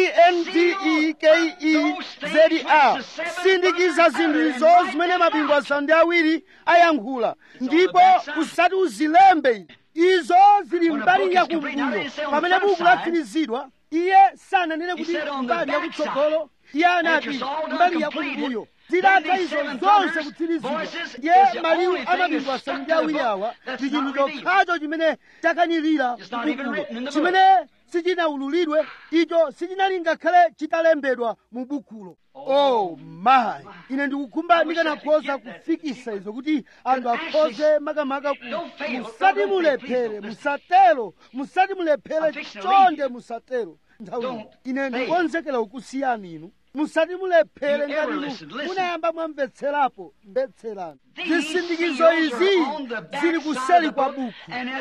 endekeza sindikiza zinthu izo zimene mabingu asanu ndi awiri ayankhula ndipo usati uzilembe izo zili mbali yakumbuyo pamene buku latsirizidwa iye sananene kuti mbali yakutsogolo iye anati mbali yakumbuyo zidatha izo zonse kutsirizidwa ndiye maliwu a mabingu asanu ndi awiri awa ndi chinthu chokhacho chimene chakanirira bukulo chimene sichinawululidwe icho sichinali ngakhale chitalembedwa mu bukulo oh my ine ndikukhumba ndikanakhoza kufikisa izo kuti anthu akhoze makamaka ku musati mulephere musatero musati mulephere chonde musatero nthawi ine ndikonzekera kukusiyani inu musati mulephere ngati inu munayamba mwamvetserapo mvetserani zisindikizo izi zili kuseri kwa buku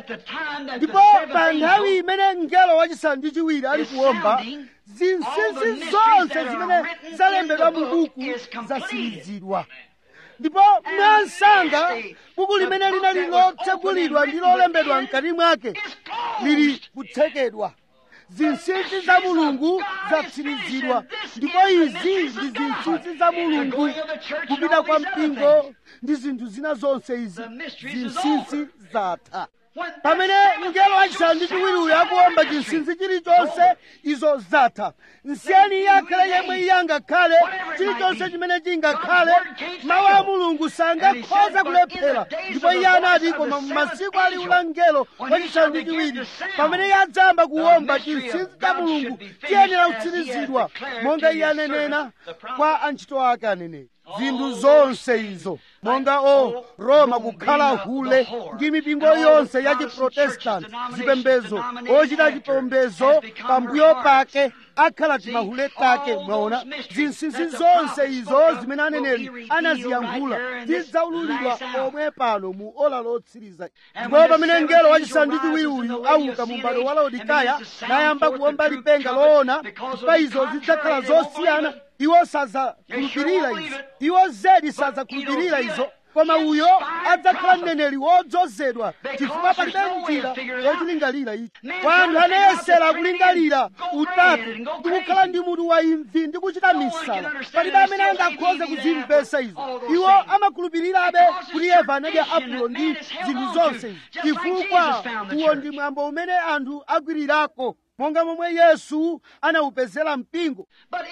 ndipo pa nthawi imene mngelo wachisanu ndi chiwiri ali kuwomba zinsinsi zonse zimene zalembedwa mu buku zatsirizidwa ndipo mwansanga buku limene linali lotsegulidwa ndi lolembedwa mkati mwake lili kutsekedwa zinsinsi za mulungu zatsirizidwa ndipo izi ndi zinsinsi za mulungu kupita kwa mpingo ndi zinthu zina zonse izi zinsinsi zatha pamene mngelo wachisanu ndi chiwiri uyo akuwomba chinsinsi chilichonse izo zatha nsiyeni iye akhale yemwe iye angakhale chilichonse chimene chingakhale mawu a mulungu sangakhoza kulephera ndipo iye anati koma mumasiku aliwu la mngelo wachisanu ndi chiwiri pamene iye adzayamba kuwomba chinsinsi cha mulungu chiyenera kutsirizidwa monga iye anenena kwa antchito ake aneneri zinthu zonse izo monga o roma kukhala hule ndi mipingo yonse ya chiprotestanti zipembezo ochita chipembezo pambuyo pake akhala timahule take mwaona zinsinsi zonse izo zimene aneneri anaziyankhula zidzaululidwa omwe pano mu ola lotsiriza ndipo pamene mngelo wachisanu ndi chiwiri uyu auka mu m'bado wa laodikaya nayamba kuwomba lipenga loona chifukwa izo zidzakhala zosiyana iwo sadzakhulupirira izo iwo zedi sadzakhulupirira izo koma uyo adzakhala mneneri wodzozedwa chifukwa palibe njira yochilingalira ichi kwa anthu anayesera kulingalira utatu ndi kukhala ndi mutu wa imvi ndi kuchita misala palibe amene angakhoze kuzimvesa izo iwo amakhulupirirabe kuti eva anadya apulo ndi zinthu zonse izi chifukwa uwo ndi mwambo umene anthu agwirirako monga momwe yesu anawupezera mpingo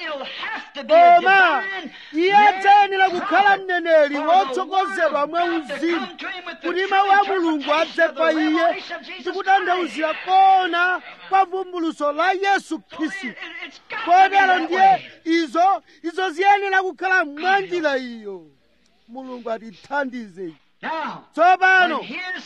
koma iye adzayenera kukhala mneneri wotsogozedwa mwa uzimu kuti mawu a mulungu adze kwa iye ndi kutanthauzira kona kwa vumbuluso la yesu khristu kotero ndiye izo izo ziyenera kukhala mwa njira iyo mulungu atithandize tsopano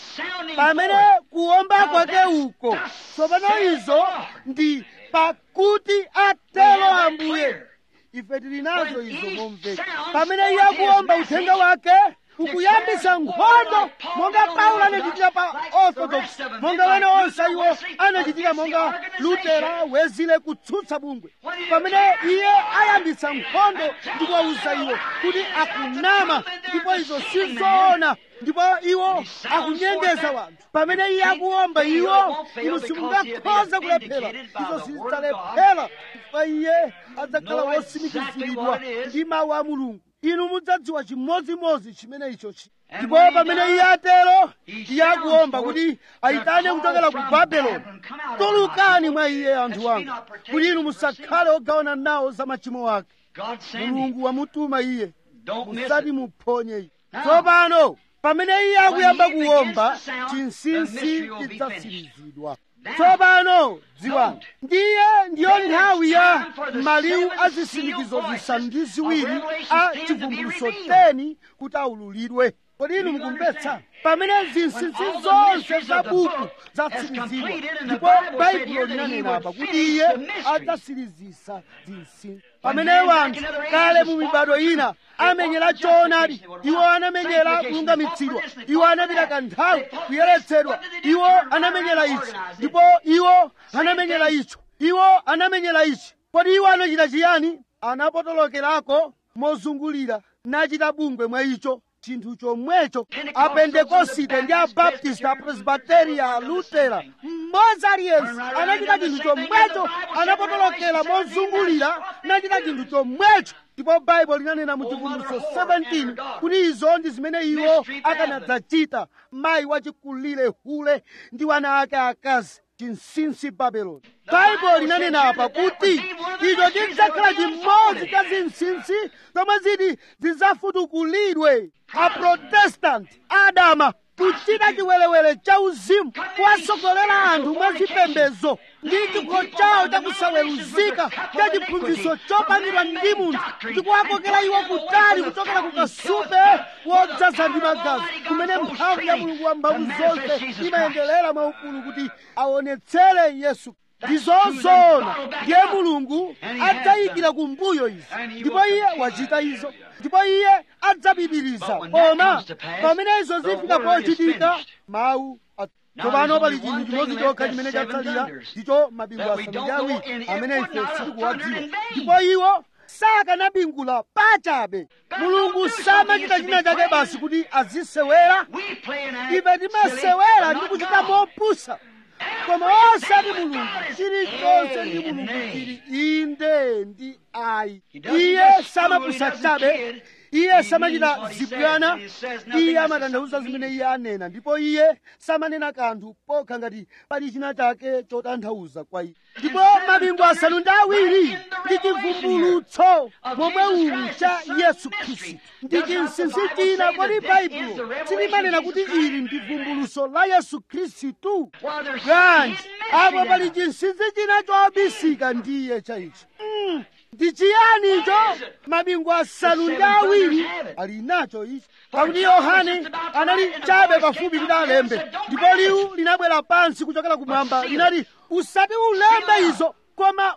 pamene kuwomba kwake uko tsopano izo ndi pakuti atelo ambuye ife tili nazo izo momveka pamene iye akuwomba uthenga wake ukuyambisa nkhondo monga paulo anachitira pa orthodox monga wena onse iwo anachitira monga lutera wezile kutsutsa bungwe pamene iye ayambitsa nkhondo ndi kuwawuza iwo kuti akunama ndipo izo sizoona ndipo iwo akunyengeza wanthu pamene iye akuwomba iwo inu simungakhoza kulephera izo sizidzalephera chifukwa iye adzakhala wotsimikiziridwa ndi mawu a mulungu inu mudzadziwa chimodzimodzi chimene icho chi ndipo pamene iye atero iye akuwomba kuti ayitane kuchokera ku babeloni tulukani mwa iye anthu wanga kuti inu musakhale ogawana nawo za machimo ake mulungu wamutuma iye musati muphonye iye tsopano pamene iye akuyamba kuwomba chinsinsi chidzatsirizidwa tsopano dziwani ndiye ndiyo nthawi ya maliwu a zisindikizo zisanu ndi ziwiri a chivumbuluso 10 kuti aululidwe kodi inu mukumvetsa pamene zinsinsi zonse za buku zatsirizidwa ndipo baibulo linanena apa kuti iye adzatsirizisa zinsinsi pamene wanthu kale mu mibado ina amenyera choonadi iwo anamenyera kulungamitsidwa iwo anapita kanthawi kuyeretsedwa iwo anamenyera ichi ndipo iwo anamenyera icho iwo anamenyera ichi kodi iwo anachita chiyani anapotolokerako mozungulira nachita bungwe mwa icho chinthu chomwecho apentekosite ndi abaptist apresbiteria alutera mmodzi aliyense anachita chinthu chomwecho anapotolokera mozungulira nachita chinthu chomwecho ndipo baibulo linanena mu chivumbuluso 17 kuti izo ndi zimene iwo akanadzachita mayi wachikulire hule ndi wana ake akazi chinsinsi babeloni baibulo linanena apa kuti icho chidzakhala chimodzi cha zinsinsi zomwe ziti zidzafutukulidwe aprotestanti adama kuchita chiwerewere cha uzimu kuwasogolera anthu mwa zipembedzo ndi chikho chawo chakusaweruzika cha chiphunzitso chopangidwa ndi munthu ndi kuwakokera iwo kutali kuchokera ku kasupe wodzaza ndi magazi kumene mphamvu ya mulungu wa mphamvu zonse imayenderera mwaukulu kuti aonetsere yesu ndizozona ndiye mulungu adzayikira kumbuyo izi ndipo iye wachita izo ndipo iye adzapitiriza koma pamene izo zifika pochitika mawu tsopano pali chinthu chimodzi chokha chimene chatsalira ndicho mabingu asanu ndi awiri amene ife sitikuwadziwa ndipo iwo sakanabingula pachabe mulungu samachita china chake basi kuti azisewera ife timasewera ndi kuchita mopusa koma osati mulungu chilichonse ndi mulungu chili inde ndi ayi iye samapusa chabe iye samachita zibwana iye amatanthauza zimene iye anena ndipo iye samanena kanthu pokha ngati pali china chake chotanthauza kwa iye ndipo mabingu asanu ndi awiri ndi chivumbulutso momwe umu cha yesu khristu ndi chinsinsi china kodi baibulo silimanena kuti ili ndi vumbulutso la yesu khristu bwanji apo pali chinsinsi china chobisika ndiye cha ichi mm. ndi chiyani icho mabingu asanu ndi awiri ali nacho ichi pakuti yohane anali chabe pafupi kuti alembe ndipo liwu linabwera pansi kuchokera kumwamba linati usati ulembe izo koma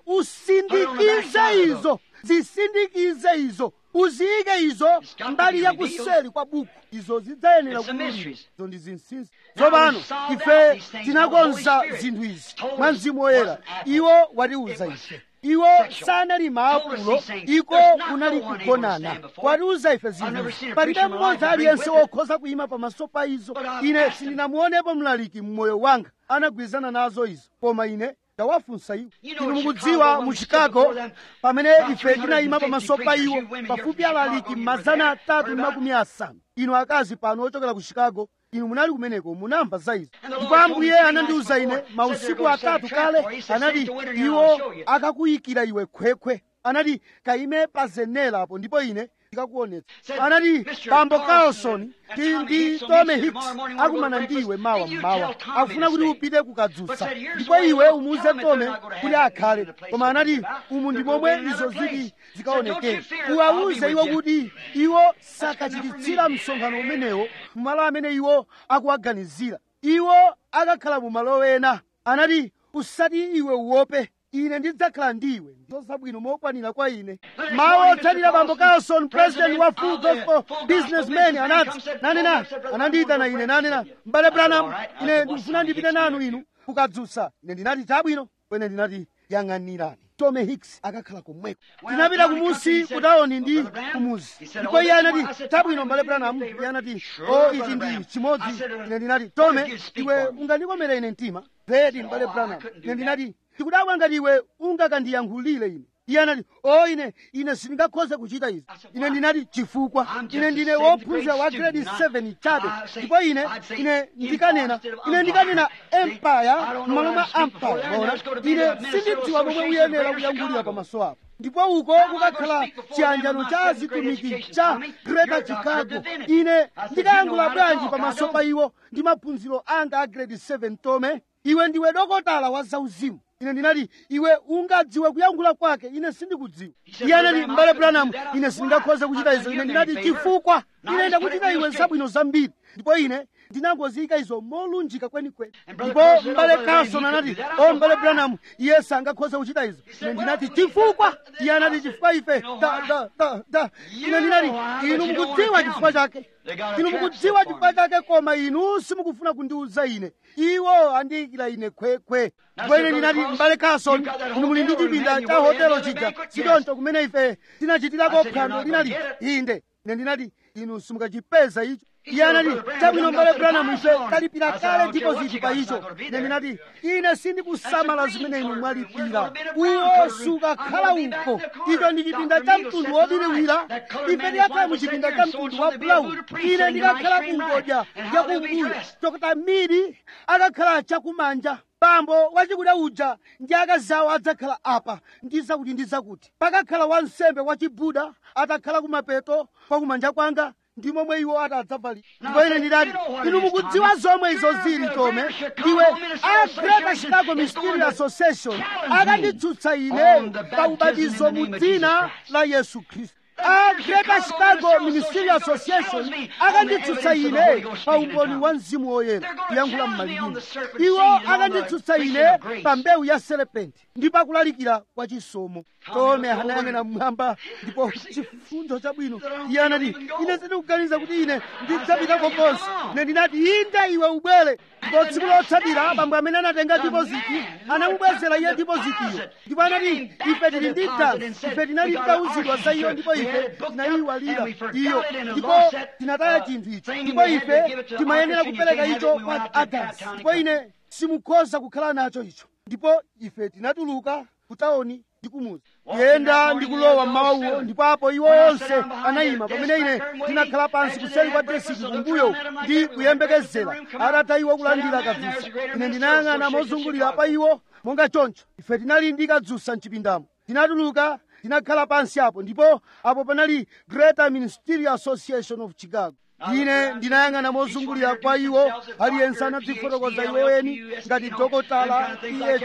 usindikize izo zisindikize izo uziyike izo mbali ya kuseli kwa buku izo zidzayenera kumulira izo ndi zinsinsi tsopano ife tinakonza zinthu izi mwa mzimu woyera iwo watiuza ife iwo sanali maapulo iko kunali kugonana watiuza ife zinthu palibe mmodzi aliyense wokhoza kuyima pamaso pa izo ine sindinamuonepo mlaliki mmoyo wanga anagwirizana nazo izo koma ine ndawafunsa iwo inu mukudziwa mu chicago pamene ife tinayima pamaso pa iwo pafupi alaliki mazana atatu ndi makumi asanu inu akazi pano ochokera ku chicago inu munali kumeneko munamva za izo ndipo ambuye anandiuza ine mausiku atatu kale anati iwo akakuyikira iwe khwekhwe anati kayime pa zenera apo ndipo ine ndikakuonetsa anati bambo carlson ndi ndi tome hicks akumana ndiwe mawa mmawa akufuna kuti upite kukadzutsa ndipo iwe umuuze tome kuti akhale koma anati umu ndi momwe izo ziti zikaonekera uwawuze iwo kuti iwo sakachititsira msonkhano umenewo mmalo amene iwo akuwaganizira iwo akakhala mu malo ena anati usati iwe uope ine ndidzakhala ndiwe ndozabwino mokwanira kwa ine mawu otsatira bambo carlson president wa full gospel businessman anati nanena anandiyitana ine nanena mbale branham ine ndikufuna ndipite nanu inu kukadzutsa ine ndinati chabwino kwene ndinati yang'anirani tome hicks akakhala komweko tinapita kumusi kutaoni ndi kumuzi ndipo iye anati chabwino mbale branham iye anati o ichi ndi chimodzi ine ndinati tome iwe ungandikomera ine mtima vedi mbale branham ine ndinati ndikudabwa ngati iwe ungakandiyankhulire ine iye anati o ine ine sindingakhoze kuchita izi ine ndinati chifukwa ine ndine wophunzira wa grade 7 chabe ndipo ine ine ndikanena ine ndikanena empire m'malo mwa empire maona ine sindidziwa momwe uyenera kuyankhulira pamaso apo ndipo uko kukakhala chiyanjano cha azitumiki cha greater chicago ine ndikayankhula bwanji pamaso pa iwo ndi maphunziro anga a grade 7 tome iwe ndiwe dokotala wa zauzimu ine ndinati iwe ungadziwe kuyankhula kwake ine sindikudziwa iye anati mbale branham ine sindingakhoze kuchita izo ine ndinati chifukwa ine ndakuchita iwe zabwino zambiri ndipo ine ndinangoziyika izo molunjika kwenikweni ndipo mbale carlson anati o mbale branham iye sangakhoze kuchita izo ine ndinati chifukwa iye anati chifukwa ife da da da da ine ndinati inu mukudziwa chifukwa chake inu mukudziwa chifukwa chake koma inu simukufuna kundiuza ine iwo andiyikira ine khwekhwe ndipo ine ndinati mbale carlson inu muli ndi chipinda cha hotelo chija sichoncho kumene ife tinachitirako phwando linali inde ine ndinati inu simukachipeza icho iye anati chabwino mbale branham ife talipira kale dipoziti pa icho ine ndinati ine sindikusamala zimene inu mwalipira uwo sukakhala uko icho ndi chipinda cha mtundu wobiriwira ife tikakhala mu chipinda cha mtundu wa brown ine ndikakhala kungodya yakumbuyo chokota miri akakhala chakumanja bambo wachikuda uja ndi akazawo adzakhala apa ndi zakuti ndi zakuti pakakhala wansembe wachibuda atakhala kumapeto kwakumanja kwanga ndi momwe iwo atadzavalira ndipo ine ndinati inu mukudziwa zomwe izo zili tome ndiwe a greater chicago ministry association akanditsutsa ine pa ubatizo mu dzina la yesu khristu a greater chicago ministry association akanditsutsa ine pa umboni wa mzimu woyera kuyankhula mmalilime iwo akanditsutsa ine pa mbewu ya serepenti ndi pakulalikira kwa chisomo tome anayang'ana mmwamba ndipo chifundo chabwino iye anati ine sindikuganiza kuti ine ndidzapitako konse ine ndinati inde iwe ubwere ndipo tsiku lotsatira bambo amene anatenga dipoziti anamubwezera iye dipozitiyo ndipo anati ife tili ndi dansi ife tinali titawuzidwa za iyo ndipo ife tinayiwalira iyo ndipo tinataya chinthu icho ndipo ife timayenera kupereka icho kwa adansi ndipo ine simukhoza kukhala nacho icho ndipo ife tinatuluka kutaoni ndi kumuzi kuyenda ndi kulowa mmawuwo ndipo apo iwo onse anayima pamene ine ndinakhala pansi kuseri kwa desiki kumbuyo ndi kuyembekezera atatha iwo kulandira kadzusa ine ndinayang'ana mozungulira pa iwo monga choncho ife tinali ndi kadzusa mchipindamo tinatuluka tinakhala pansi apo ndipo apo panali greater ministerial association of chicago ine ndinayang'ana mozungulira kwa iwo aliyense anadzifotokoza iwoweni ngati dokotala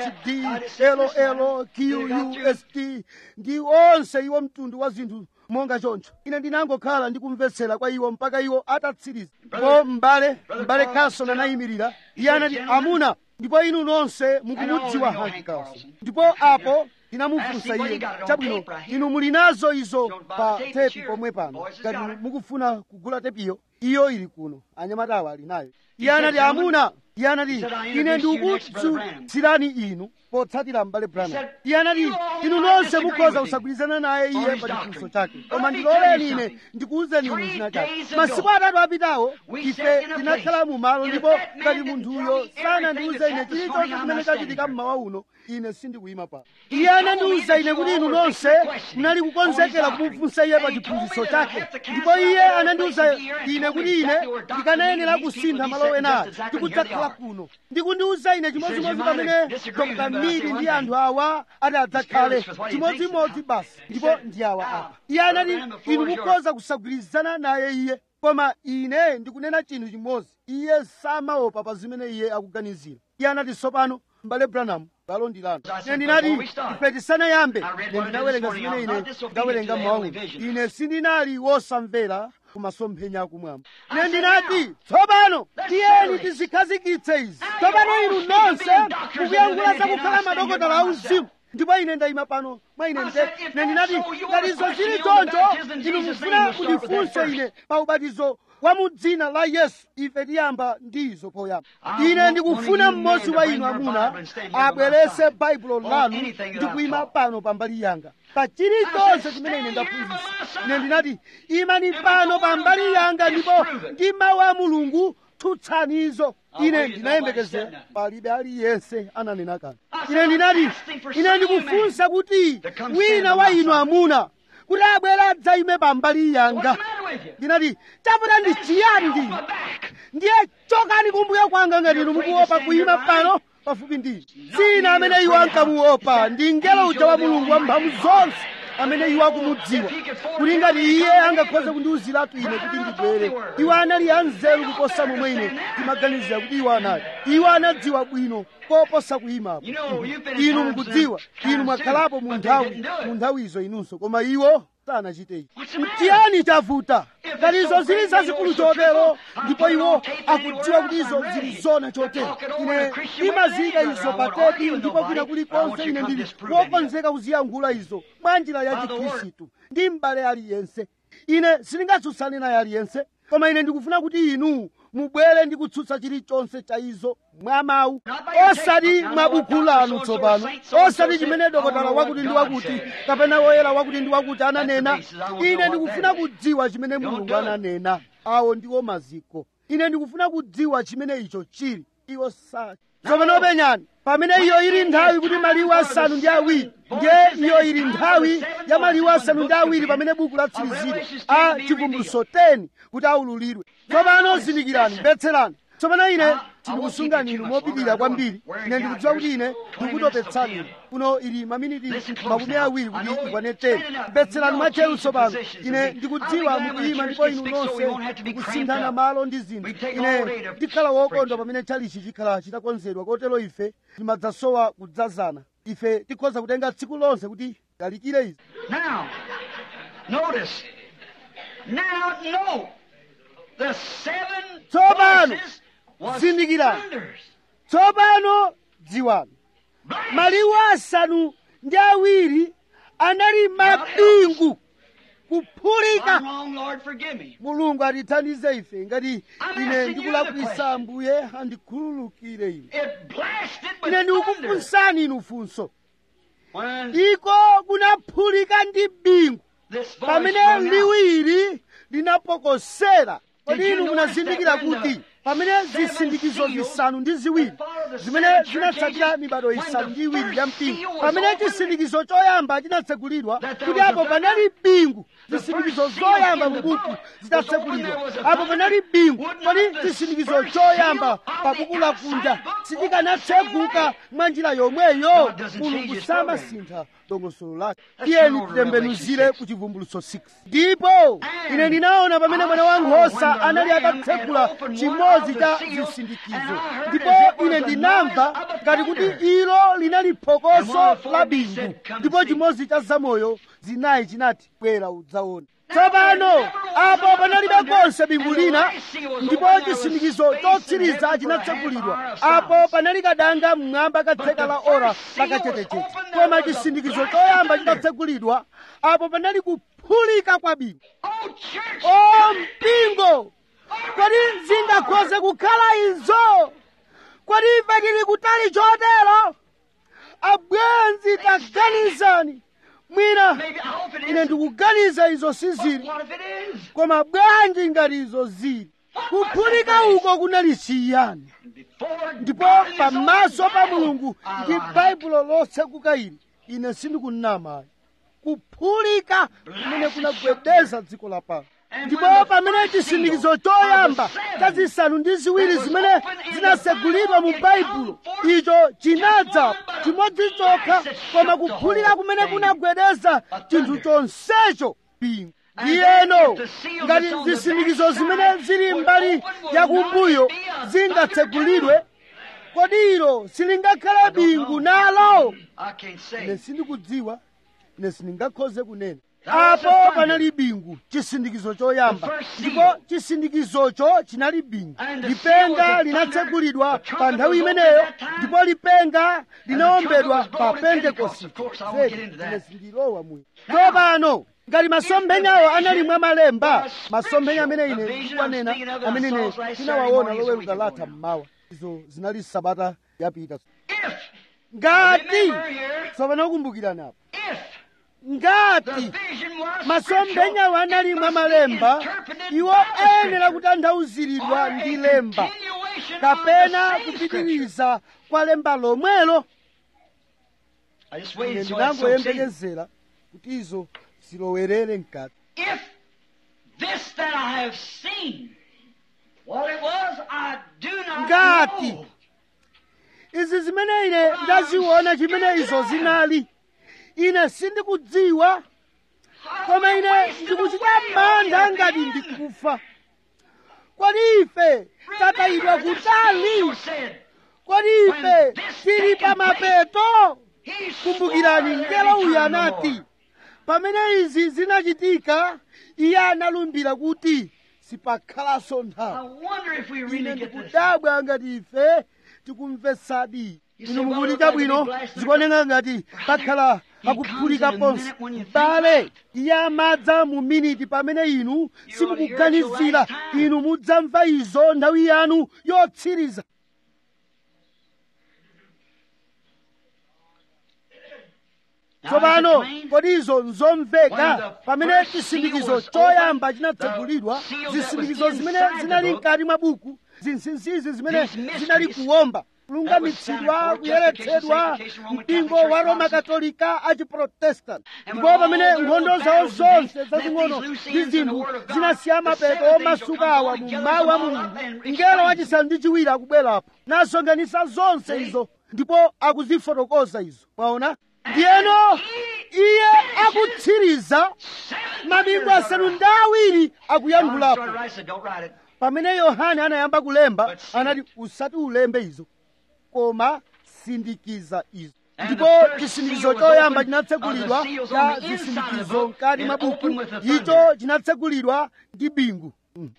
phd ll qust ndi onse iwo mtundu wa zinthu monga choncho ine ndinangokhala ndikumvetsera kwa iwo mpaka iwo atatsiriza ko m'bale m'bale carson anayimirira iye anati amuna ndipo inu nonse mukumudziwa hank carlson ndipo apo ndinamufunsa iye chabwino inu muli nazo izo pa tepi pomwe pano ngati mukufuna kugula tepiyo iyo ili kuno anyamatawa ali nayo iye anati amuna iye anati ine ndikudzutsirani inu potsatira m'bale branham iye anati inu nonse mukhoza kusagwirizana naye iye pa chifunso chake koma ndiloleni ine ndikuwuzeni inu zina chake masiku atatu apitawo ife tinakhala mu malo ndipo ngati munthuyo sanandiwuze ine chilichonse chimene chachitika mmawa uno ine sindikuyima pano iye anandiwuza ine kuti inu nonse munali kukonzekera kumufunsa iye pa chiphunzitso chake ndipo iye anandiwuza ine kuti ine ndikanayenera kusintha malo enayo ndikudzakhala kuno ndikundiwuza ine chimodzimodzi pamene dr mili ndi anthu awa ati adzakhale chimodzimodzi basi ndipo ndi awa apa iye anati inu mukhoza kusagwirizana naye iye koma ine ndikunena chinthu chimodzi iye samaopa pa zimene iye akuganizira iye anati tsopano m'bale branham balo ndilano ine ndinati ife tisanayambe ine ndinawerenga zimene ine ndawerenga mmawa uno ine sindinali wosamvera kumasomphenya akumwamba ine ndinati tsopano tiyeni tizikhazikitse izi tsopano inu nonse mukuyankhula zakukhala madokotala auzimu ndipo ine ndayima pano mwa ine nde ine ndinati ngati izo zili choncho inu mufuna kundifunse ine pa ubatizo wa mu dzina la yesu ife tiyamba ndizo poyamba ine ndikufuna mmodzi wa inu amuna abwerese baibulo lanu ndi kuyima pano pambali yanga pa chilichonse chimene ine ndaphunzitsa ine ndinati imani pano pambali yanga ndipo ndi mawu a mulungu tsutsanizo ine ndinayembekezera palibe aliyense ananena kanthu ine ndinati ine ndikufunsa kuti wina wa inu amuna kuti abwere adzayime pambali yanga ndinati chaputa ndi chiyani ndine ndiye chokani kumbuyo kwanga ngati inu mukuopa kuyima pano pafupi ndine sina amene iwo ankamuopa ndi mngelo uja wa mulungu wamphamvu zonse amene iwo akumudziwa kuti ngati iye angakhoze kundiwuziratu ine kuti ndibwere iwo anali anzeru kuposa momwe ine ndimaganizira kuti iwo anali iwo anadziwa bwino koposa kuyimapo inu mukudziwa inu mwakhalapo mu nthawi mu nthawizo inunso koma iwo sanachite ichi mtiyani chavuta ngati izo zili zazikulu chotero ndipo iwo akudziwa kuti izo zili zona chotero ine ndimaziyika izo pa tepi ndipo kwina kulikonse ine ndili wokonzeka kuziyankhula izo mwa njira ya chikhristu ndi m'bale aliyense ine sindingatsutsane naye aliyense koma ine ndikufuna kuti inu mubwere ndi kutsutsa chilichonse cha izo mwa mawu osati mwa buku lanu tsopano osati chimene dokotala wakuti ndi wakuti kapena woyera wakuti ndi wakuti ananena ine ndikufuna kudziwa chimene mulungu ananena awo ndiwo maziko ine ndikufuna kudziwa chimene icho chili iwo sati tsopano penyani pamene iyo ili nthawi kuti maliwu asanu ndi awiri ndiye iyo ili nthawi ya maliwu asanu ndi awiri pamene buku latsirizidwa a chivumbulutso 10 kuti aululidwe tsopano zindikirani mvetserani tsopano ine tindikusungani inu mopitirira kwambiri ine ndikudziwa kuti ine ndikutopetsani inu kuno ili maminiti makumi awiri kuti ikwane 10 mvetserani mwachelu tsopano ine ndikudziwa mukuyima ndipo inu nonse ndikusinthana malo ndi zinthu ine ndikhala wokondwa pamene chalichi chikhala chitakonzedwa kotero ife timadzasowa kudzazana ife tikhoza kutenga tsiku lonse kuti talikire izi Now, notice. Now, note. The seven Tsopano, voices was zindikirani. thunders. tsopano dziwani maliwu asanu ndi awiri anali mabingu kuphulika I'm wrong, Lord, forgive me. mulungu atithandize ife ngati ine ndikulakwisa ambuye andikhululukire ine It blasted with ine thunder. ndikukufunsani inu funso When iko kunaphulika ndi bingu this voice pamene rung out, liwiri linapokosera kodi Did you inu notice munazindikira that when kuti the pamene seven zisindikizo seals zisanu ndi ziwiri that follow the zimene seven church zinatsatira ages, mibado when isanu the ndi iwiri first ya seal mpingo was pamene opened, chisindikizo choyamba chinatsekulidwa that there kuti was apo a panali bingu The zisindikizo first seal zoyamba in the mu buku book zitatsekulidwa was opened, there was a apo panali bingu Would kodi not the chisindikizo first choyamba seal of pa the buku la outside kunja book sichikanatseguka mwa njira yomweyo God doesn't change mulungu his program. samasintha dongosolo lake Let's tiyeni turn over titembenuzire Revelation ku chivumbulutso 6 ndipo ine ndinaona pamene mwana wankhosa anali atatsekula chimodzi cha zisindikizo ndipo ine ndinamva ngati kuti ilo linali phokoso la bingu ndipo chimodzi cha zamoyo zinayi chinati bwera udzaona tsopano apo panalibe konse bingu lina ndipo chisindikizo chotsiriza chinatsekulidwa apo panali kadanga mmwamba katseka la ora lakachetechete koma chisindikizo choyamba chitatsekulidwa apo panali kuphulika kwa bingu o mpingo kodi zingakhoze kukhala izo kodi ife tili kutali chotero abwenzi taganizani mwina ine ndikuganiza izo sizili koma bwanji ngati izo zili kuphulika uko kunali chiyani ndipo pamaso pa mulungu ndi baibulo lotsekuka ili ine sindikunama kuphulika kumene kunagwedeza dziko lapansi ndipo pamene chisindikizo choyamba cha zisanu ndi ziwiri zimene zinasegulidwa mu baibulo icho chinadza chimodzi chokha koma kuphulika kumene kunagwedeza chinthu chonsecho bingu iyeno ngati zisindikizo zimene zili mbali yakumbuyo zingatsegulidwe kodi ilo silingakhale bingu nalo ine sindikudziwa ine sindingakhoze kunena apo panali bingu chisindikizo choyamba ndipo chisindikizocho chinali bingu lipenga linatsegulidwa pa nthawi imeneyo ndipo lipenga linaombedwa pa pentekosite zedi ine sindilowa muyi tsopano ngati masomphenyawo anali mwa malemba masomphenya amene ine ndikuwanena amene ine tinawaona loweruka latha mmawa izo zinali sabata yapita ngati tsopano kumbukiranapo ngati masomphenyawo anali mwa malemba iwo ayenera kutanthauziridwa ndi lemba kapena kupitiriza kwa lemba lomwelo ine ndinangoyembekezera kuti izo zilowerere mkati If this that I have seen, what it was, I do not ngati know. izi zimene ine ndaziona chimene izo zinali ine sindikudziwa koma ine ndikuchita mantha ngati ndikufa kodi ife tatayidwa kutali kodi ife tili pa mapeto kumbukirani mngelo uyu anati pamene izi zinachitika iye analumbira kuti sipakhalanso I nthawi wonder if we ine really get this. ndikudabwa ngati ife tikumvetsadi You inu say, well, mukuti look like a bwino big glass zikuoneka ngati pakhala He akuphulika comes in a ponse minute when you think bale iye amadza mu miniti pamene inu simukuganizira your last time. inu mudzamva izo nthawi yanu yotsiriza Now, tsopano is it plain? kodi izo nzomveka When the pamene first chisindikizo seal was choyamba opened, chinatsegulidwa the seal that zisindikizo was zimene inside the zinali book, mkati mwa buku zinsinsizi zimene these mysteries, zinali kuwomba that was kulungamitsidwa Senate, kuyeretsedwa justification, Roman mpingo Catholic wa Church, roma Protestant. katolika a chiprotestant And ndipo when pamene all their nkhondo little zawo battles and zonse these zazing'ono loose ndi ends in the zinthu Word of God, zinasiya the mapeto seventh angel omasukawa comes mu along, mawu a gathers them all mulungu up and mngelo explains wachisanu ndi chiwiri akubwerapo nasonkhanitsa zonse See? izo ndipo akuzifotokoza izo mwaona ndiyeno iye akutsiriza mabingu asanu ndi awiri John akuyankhulapo started right, said, don't write it. pamene yohane anayamba kulemba But see- anati usati ulembe izo koma sindikiza izo And ndipo the first chisindikizo seal was choyamba opened, chinatsegulidwa uh, the seals cha on the inside of the zisindikizo book mkati and mwa buku opened with the thunder. icho chinatsegulidwa ndi bingu Mm.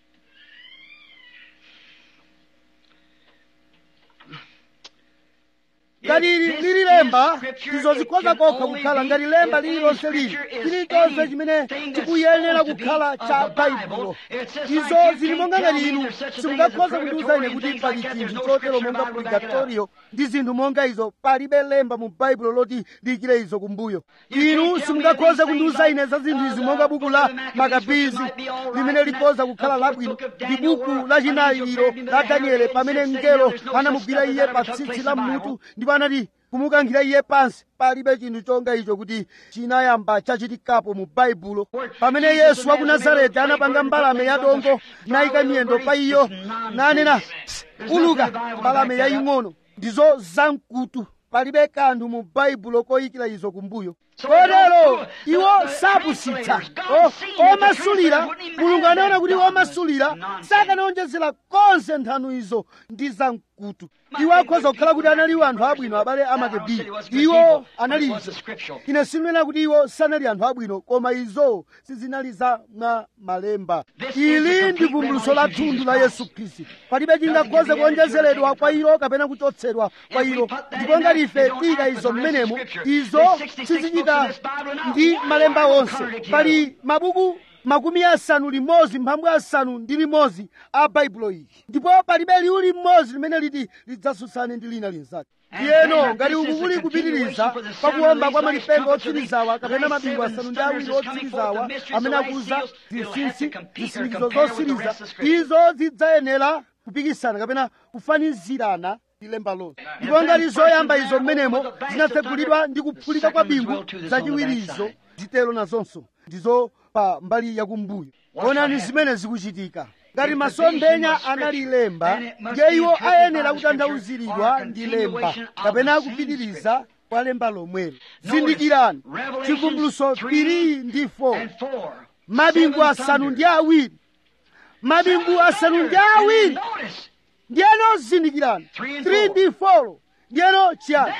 ngati If ili this lili is lemba scripture, izo it zikhoza can kokha only kukhala be ngati lemba if lililonse any lili scripture is chilichonse chimene anything that's chikuyenera supposed to be kukhala of cha the baibulo Bible, it's just izo like you zili can't monga tell ngati me inu there's such a thing simungakhoza as a kundiuza ine purgatory kuti and pali things like that. chinthu There's no chotero scripture monga Bible to back it up. purgatorio ndi zinthu monga izo palibe lemba mu baibulo loti lichire izo kumbuyo You inu can't tell simungakhoze me these kundiuza things ine za zinthu like, izi uh, monga the buku book la of the Maccabees, makabizi which might be all right, limene and likhoza that, kukhala the fourth labwino book of ndi Daniel, buku where la an angel chinayi ilo grabbed him by la the hair daniele and pamene said, mngelo "There's no such anamugwira stuff as iye that pa ever took tsitsi place la in the mmutu Bible." ndipo anati kumukankhira iye pansi palibe chinthu chonga icho kuti chinayamba chachitikapo mu baibulo pamene yesu wa ku nazareti anapanga mbalame ya dongo nayika miyendo pa iyo nanena uluka mbalame yaying'ono ndizo zamkutu palibe kanthu mu baibulo koyikira izo kumbuyo kotero iwo sapusitsa O- omasulira mulungu anaona kuti omasulira sakanaonjezera konse nthano izo ndi zamkutu iwo akhoza kukhala kuti analiwo anthu abwino abale amakebi iwo anali izo ine sinena kuti iwo sanali anthu abwino koma izo sizinali za mwa malemba ili ndi vumbuluso la thunthu la yesu khristu palibe chingakhoze kuonjezeredwa kwa ilo kapena kuchotsedwa kwa ilo ndipo ngati ife tiyika izo mmenemo izo sizichita ndi malemba onse pali mabuku makumi asanu limodzi mphambu asanu ndi limodzi a baibulo iyi ndipo palibe liwu limodzi limene liti lidzasusane ndi lina linzake iyeno ngati uku kuli kupitiriza pakuwomba kwa malipenga otsirizawa kapena mabingu asanu ndi awiri otsirizawa amene akuza zinsinsi zisindikizo zosiriza izo zidzayenera kupikisana kapena kufanizirana ndi lemba lonse ndipo ngati zoyamba izo mmenemo zinatsegulidwa ndi kuphulika kwa bingu zachiwirizo zitero nazonso ndizo pa mbali yakumbuyo onani zimene zikuchitika ngati masomphenya anali lemba ndiye iwo ayenera kutanthauziridwa ndi lemba kapena kupitiriza kwa lemba lomwelo zindikirani chivumbuluso 3 ndi 4 mabingu asanu ndi awiri mabingu asanu ndi awiri ndiyeno zindikirani 3 ndi 4 ndiyeno chiyani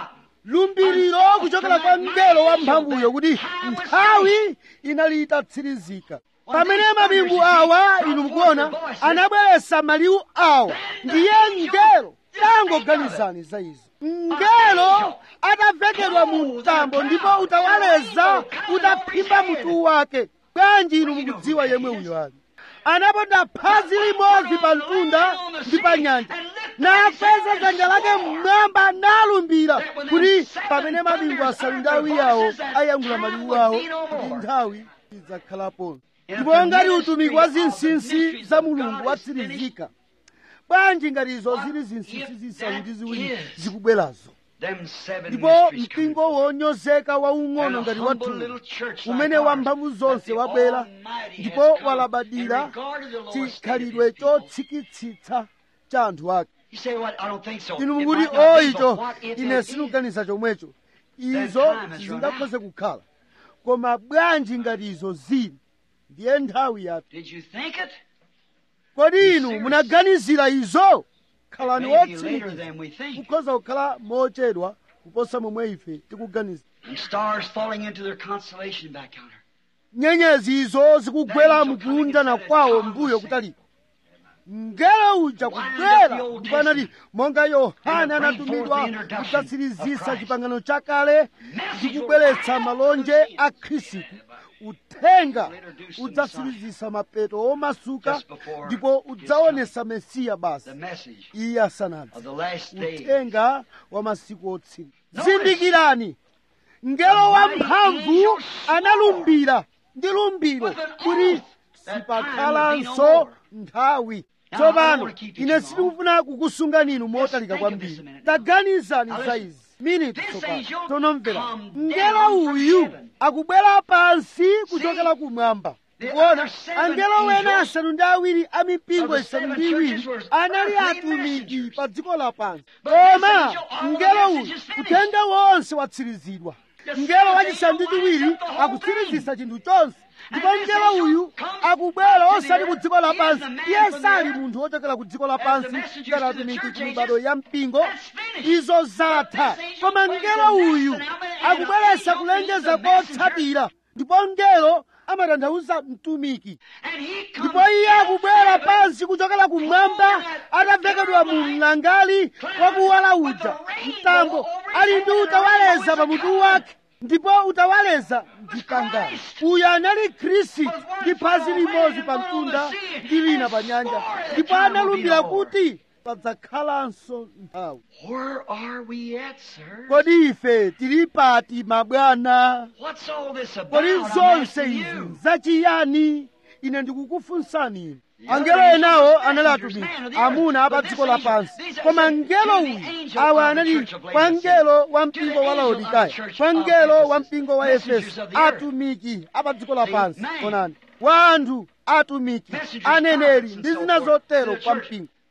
lumbiriro kuchokera kwa mngelo wa mphamvuyo kuti nthawi inali itatsirizika pamene mabingu awa inu mukuona anabweretsa maliwu awa ndiye mngelo tangoganizani za izo mngelo atavekedwa mu mtambo ndipo utawaleza utaphimba mutu wake bwanji inu mukudziwa yemwe uyo ali anaponda phazi limodzi pa mtunda ndi pa nyanja nakweza dzanja lake mmwamba nalumbira kuti pamene mabingu asanu ndi awiri awo ayankhula maliwu awo kuti nthawi idzakhalapo ndipo ngati utumiki wa zinsinsi za mulungu watsirizika bwanji ngati izo zili zinsinsi zisanu ndi ziwiri zikubwerazo ndipo mpingo wonyozeka waung'ono ngati wathu umene wamphamvu zonse wabwera ndipo walabadira chikhalidwe chotsikitsitsa cha anthu ake inu mukuti o icho ine sindikuganiza chomwecho izo sizingakhoze kukhala koma bwanji ngati izo zili ndiye nthawi yathu kodi inu munaganizira izo khalani wotsimikiza kukhoza kukhala mochedwa kuposa momwe ife tikuganiza nyenyezi izo zikugwera mukuundana kwawo mbuyo kutaliko mngelo uja kubwera ndipo anati monga yohane anatumidwa kudzatsirizisa chipangano chakale ndi kubweretsa malonje a khristu uthenga udzatsirizisa mapeto omasuka ndipo udzaonesa mesiya basi iye asanadze uthenga wa masiku otsiriza zindikirani mngelo wamphamvu analumbira ndi lumbiro kuti sipakhalanso nthawi tsopano ine sindikufuna kukusungani inu motalika kwambiri taganizani za izi miniti tsopano tonomvera mngelo uyu akubwera pansi kuchokera kumwamba kuona angelo wena asanu ndi awiri a mipingo isanu ndi iwiri anali atumiki pa dziko lapansi koma mngelo uyu uthenga wonse watsirizidwa mngelo wachisanu ndi chiwiri akutsirizisa chinthu chonse ndipo mngelo uyu akubwera osati ku dziko lapansi iye sali munthu wochokera ku dziko lapansi ngati atumiki ku mibado ya mpingo izo zatha koma mngelo uyu akubweretsa kulengeza kotsatira ndipo mngelo amatanthauza mtumiki ndipo iye akubwera pansi kuchokera kumwamba atavekedwa mu mlangali wakuwala uja mtambo ali ndi utawaleza pamutu wake ndipo utawaleza ndi kangano uyu anali khristu ndi phazi limodzi pa mtunda ndi lina pa nyanja ndipo analumbira kuti padzakhalanso nthawi Where are we at, sir? kodi ife tili pati mabwana What's all this about? kodi I'm zonse asking izi you. zachiyani ine ndikukufunsani inu angelo enawo anali atumiki amuna apa dziko lapansi koma mngelo uyu awa anali kwa mngelo wa mpingo wa laodikaya kwa mngelo wa mpingo wa efeso atumiki apa dziko lapansi onani wa anthu atumiki aneneri ndi zina zotero kwa mpingo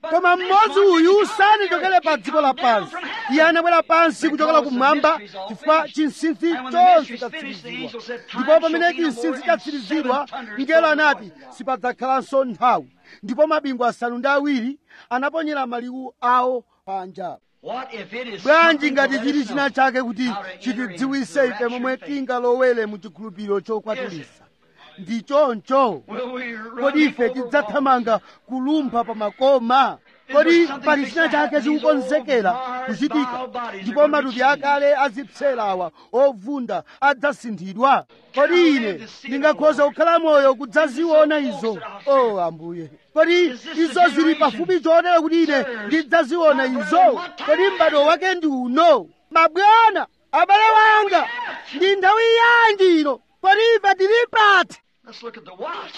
koma mmodzi uyu sanachokere pa dziko lapansi iye anabwera pansi kuchokera kumwamba chifukwa chinsinsi chonse chatsirizidwa ndipo pamene chinsinsi chatsirizidwa mngelo anati sipadzakhalanso nthawi ndipo mabingu asanu ndi awiri anaponyera maliwu awo panja What if it is bwanji something ngati to let chili us know china chake kuti how to enter chitidziwise into ife momwe rapture faith? tingalowere mu chikhulupiriro chokwatulisa ndi choncho Will we run kodi ife over tidzathamanga kulumpha pa makoma kodi pali china chake chikukonzekera kuchitika ndipo matupi akale azipserawa ovunda adzasinthidwa kodi ine ndingakhoza kukhala moyo kudzaziona izo o ambuye kodi izo zili pafupi chotero kuti ine ndidzaziona izo kodi m'bado wake ndi uno mabwana abale wanga ndi nthawi yanji ino kodi ife tili pati Let's look at the watch.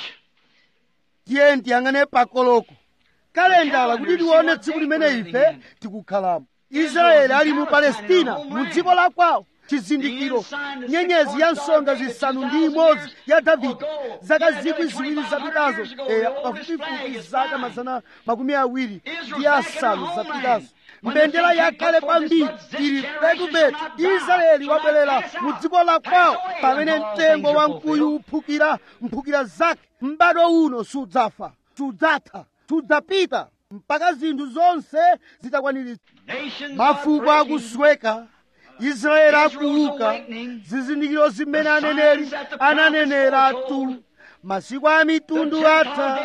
tiye tiyang'ane pakoloko kalendala kuti tione tsiku limene ife tikukhalamo israeli ali mu palestina mu dziko la kwawo chizindikiro nyenyezi ya nsonga zisanu ndi imodzi ya davide zaka zikwi ziwiri zapitazo eya pafupifupi zaka mazana makumi awiri ndi asanu zapitazo mbendera yakhale kwambiri ili petupetu israeli wabwerera mu dziko la kwawo pamene mtengo wa mkuyu uphukira mphukira zake m'bado uno sudzafa sudzatha sudzapita mpaka zinthu zonse zitakwaniritsa Nations mafuko are breaking. akusweka israeli akuuka zizindikiro zimene aneneri ananenera tu masiku a mitundu atha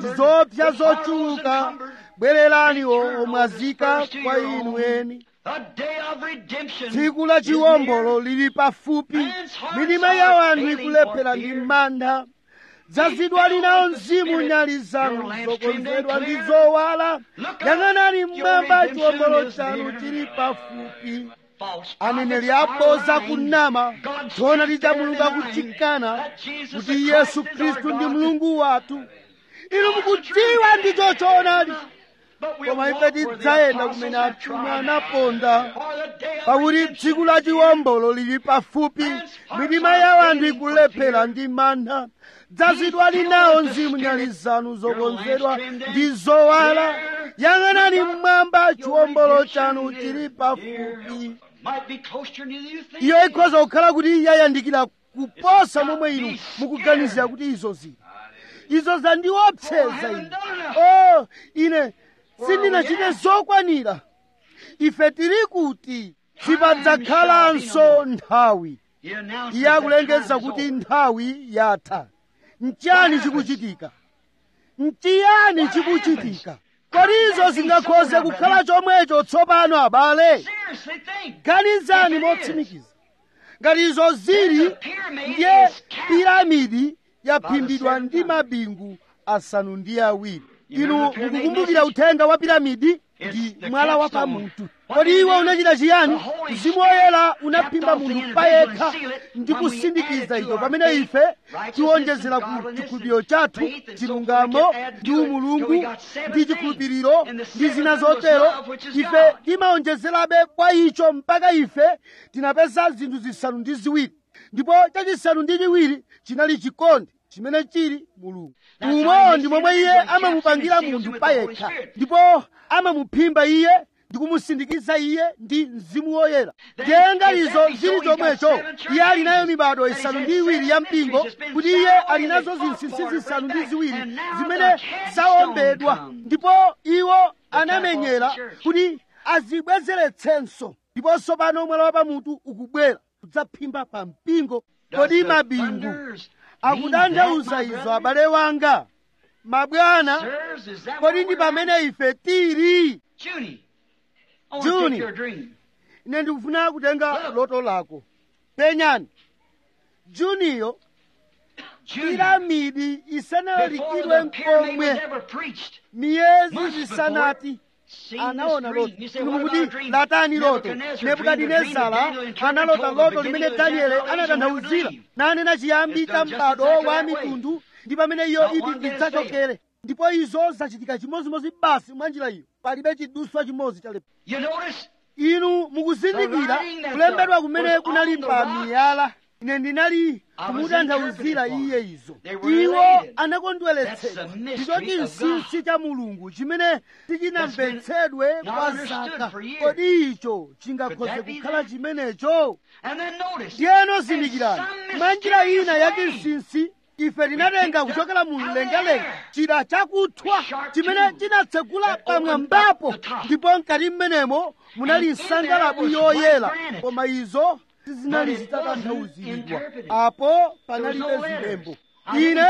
zopsa zochuluka bwererani omwazika kwa inu eni The day of redemption. tsiku la chiwombolo lili pafupi mitima ya wanthu ikulephera ndi mantha dzazidwa linawo mzimu nyali zanu zokonzedwa ndi zowala yang'anani mmwamba chiwombolo chanu chili pafupi False aneneri prophets aboza are lying. kunama God's tiona truth titamuluka denying kuchikana that Jesus kuti the yesu Christ is our khristu ndi God. mulungu wathu inu mukudziwa ndicho choonadi But we'll koma walk ife where the tidzayenda apostles kumene have atumwi trod. anaponda For the day of pakuti redemption tsiku la is here. chiwombolo lili pafupi mitima ya wanthu ikulephera ndi mantha dzazidwa linawo mzimu nyali zanu zokonzedwa ndi zowala yang'anani mmwamba chiwombolo chanu chili pafupi Might be closer than you think. iyo ikhoza kukhala kuti yayandikira kuposa momwe inu mukuganizira kuti izo zili izo zandiopseza ine o ine sindinachite zokwanira ife tili kuti sipadzakhalanso nthawi He announced iye that akulengeza time is kuti over. nthawi yatha nchiyani chikuchitika nchiyani chikuchitika kodi izo zingakhoze kukhala chomwecho tsopano abale Seriously think. ganizani If it is. motsimikiza ngati izo zili ndiye piramidi yaphimbidwa ndi mabingu asanu ndi awiri inu mukukumbukira uthenga wa piramidi ndi mwala wa pamutu kodi iwo unachita chiyani mzimu woyera unaphimba munthu payekha ndi kusindikiza icho pamene ife tiwonjezera ku chikhulupiriro chathu chilungamo ndi umulungu ndi chikhulupiriro ndi zina zotero ife timawonjezerabe kwa icho mpaka ife tinapeza zinthu zisanu ndi ziwiri ndipo chachisanu ndi chiwiri chinali chikondi chimene chili mulungu umo ndi momwe iye amamupangira munthu payekha ndipo amamuphimba iye ndi kumusindikiza iye ndi mzimu woyera ndiye ngatizo zili chomwecho iye ali nayo mibado isanu ndi iwiri ya mpingo kuti iye ali nazo zinsinsi zisanu ndi ziwiri zimene zawombedwa ndipo iwo anamenyera kuti azibwezeretsenso ndiponso pano mwala wa pamutu ukubwera kudzaphimba pa mpingo kodi mabingu akutanthauza izo abale wanga mabwana Sirs, is that kodi what ndi we're pamene ife tili Junie. I want to Junie. take your dream. ine ndikufuna kutenga loto lako penyani juniyo Junie. piramidi Before isanalalikidwe the pyramid was mkomwe ever preached. miyezi Months zisanati Seen anaona this loto dream. You say, inu what about mukuti a dream? latani loto Nebuchadnezzar dreamed a dream that nebukadinezara Daniel interpreted analota told the loto beginning limene of the danieli generation when it would anatanthauzira leave. nanena chiyambi It's cha done just m'bado exactly wa that way. mitundu ndi pamene iyo Not iti one bit idzachokere ndipo izo zachitika chimodzimodzi basi mwa njira iyo palibe chiduswa chimodzi chalepa You notice? inu mukuzindikira The writing that kulembedwa the- kumene was kunali on the pa rocks. miyala ine ndinali kumutanthauzira iye izo They were iwo related. anakondweretsedwa That's the mystery ndicho of chinsinsi cha mulungu chimene tichinamvetsedwe not kwa understood zaka for years. kodi icho chingakhoze Could that be kukhala that? chimenecho And then notice. ndiyeno in zindikirani some mwa njira mysterious ina ya way, chinsinsi ife tinatenga kuchokera mu mlengalenga chida chakuthwa chimene chinatsegula pamwambapo ndipo mkati mmenemo munali nsangalabu yoyera koma izo sizinali zitatanthauzidwa apo panalibe zilembo ine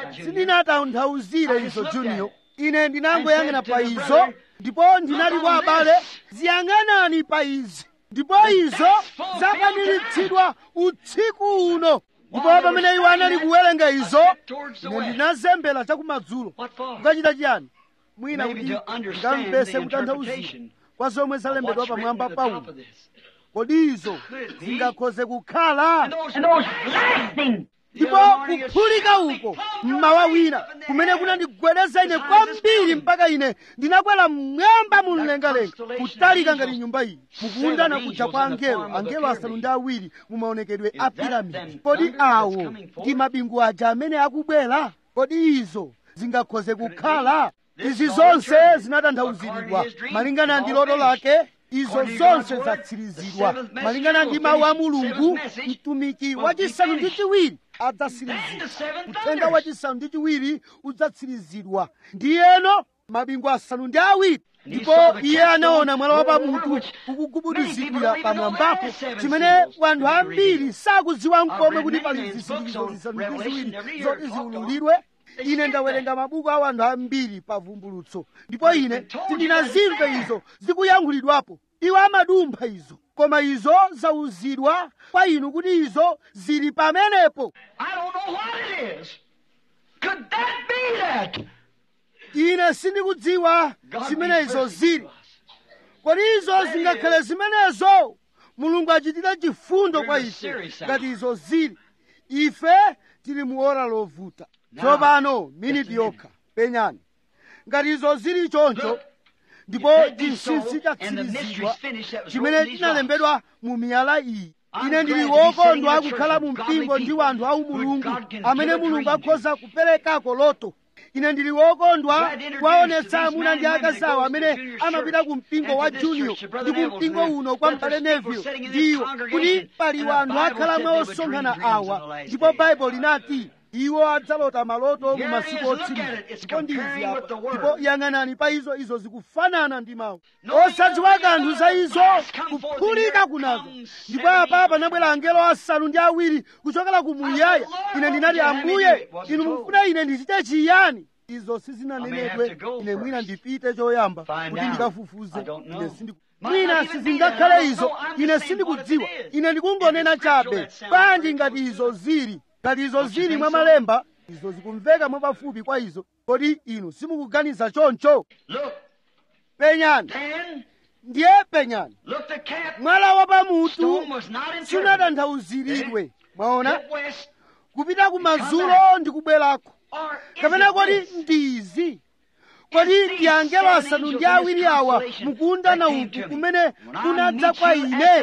sindinatanthauzire izo junior ine ndinangoyang'ana pa izo ndipo ndinali kwa abale ziyang'anani pa izi ndipo izo zakwaniritsidwa usiku uno ndipo pamene iwo anali kuwerenga izo ine ndinazembera chakumadzulo What for? kukachita chiyani mwina Maybe kuti to understand ndikamvese the kutanthauzira interpretation kwa zomwe zalembedwa What's written pamwamba at the top paulo of this? kodi izo zingakhoze kukhala And those lasting. ndipo kuphulika uko mmawa wina kumene kunandigwedeza ine kwambiri mpaka ine ndinakwera mmwamba mu mlengalenga kutalika ngati nyumba iyi mukuundana kuja kwa angelo angelo asanu ndi awiri mu maonekedwe a piramidi kodi awo ndi mabingu aja amene akubwera kodi izo zingakhoze kukhala izi zonse zinatanthauziridwa malingana ndi loto lake izo zonse zatsirizidwa malingana ndi mawu a mulungu mtumiki wachisanu ndi chiwiri adzatsirizidwa uthenga wachisanu ndi chiwiri udzatsirizidwa ndiyeno mabingu asanu ndi awiri ndipo iye anaona mwala wa pamutu ukugubuduzidwira pamwambapo chimene wanthu ambiri sakudziwa nkomwe kuti pali zisindikizo zisanu ndi ziwiri zoti ziululidwe ine ndawerenga mabuku a wanthu ambiri pa vumbulutso ndipo ine sindinazimve izo zikuyankhulidwapo iwo amadumpha izo koma izo zauzidwa kwa inu kuti izo zili pamenepo I don't know what it is. Could that be that? ine sindikudziwa God zimene be izo merciful zili to us. kodi izo zingakhale zimenezo mulungu achitire chifundo kwa We're in a ife serious hour. ngati izo zili ife tili mu ora lovuta Now, tsopano miniti just a minute. yokha penyani ngati izo zili choncho Look, ndipo if that be so, chinsinsi and the chatsirizidwa mystery's finished that was chimene wrote in these chinalembedwa mu miyala iyi I'm ine ndili glad to be wokondwa sitting in a akukhala church mu of mpingo godly ndi people wanthu au who mulungu God can amene give a mulungu dream to. akhoza kuperekako loto ine ndili wokondwa Glad to introduce kuwaonetsa to these amuna men ndi and women akazi that awo goes to amene Junior's amapita church ku mpingo and wa to this junior church, to Brother ndi ku Neville's mpingo man, uno kwa that mbale there's people neville sitting in ndi this kuti congregation, pali and the wanthu Bible akhala said mwa they would osonkhana dream dreams in awa the last ndipo days. baibulo linati iwo adzalota maloto mu Here it masiku is, look otsiriza at it. It's ndipo ndizi comparing with apa the word. ndipo yang'anani pa izo izo zikufanana ndi mawu Knowing osadziwa nothing kanthu za other izo than come forth kuphulika and kunazo here comes ndipo seven apa angels panabwera angelo asanu ndi awiri kuchokera ku muyaya Lord, ine ndinati what would you have me ambuye do? It wasn't inu told. mufuna ine ndichite chiyani izo I may sizinanenedwe have to go ine mwina first. ndipite choyamba Find kuti out. ndikafufuze I don't know. ine sindi Might mwina not even be sizingakhale that. I don't izo know. I'm just ine saying sindikudziwa what it is. ine ndikungonena If it's scriptural, chabe that sounds bwanji very ngati close izo to zili ngati izo Don't you zili think mwa so? malemba izo zikumveka mwapafupi kwa izo kodi inu simukuganiza choncho Look, penyani then, ndiye penyani look the cap. mwala wa pamutu Stone was not interpreted. sunatanthauziridwe mwaona Get west kupita kumadzulo ndi kubwerako or is kapena it kodi this? ndizi kodi ndi angelo asanu ndi awiri awa mukuundana uku kumene kunadza kwa ine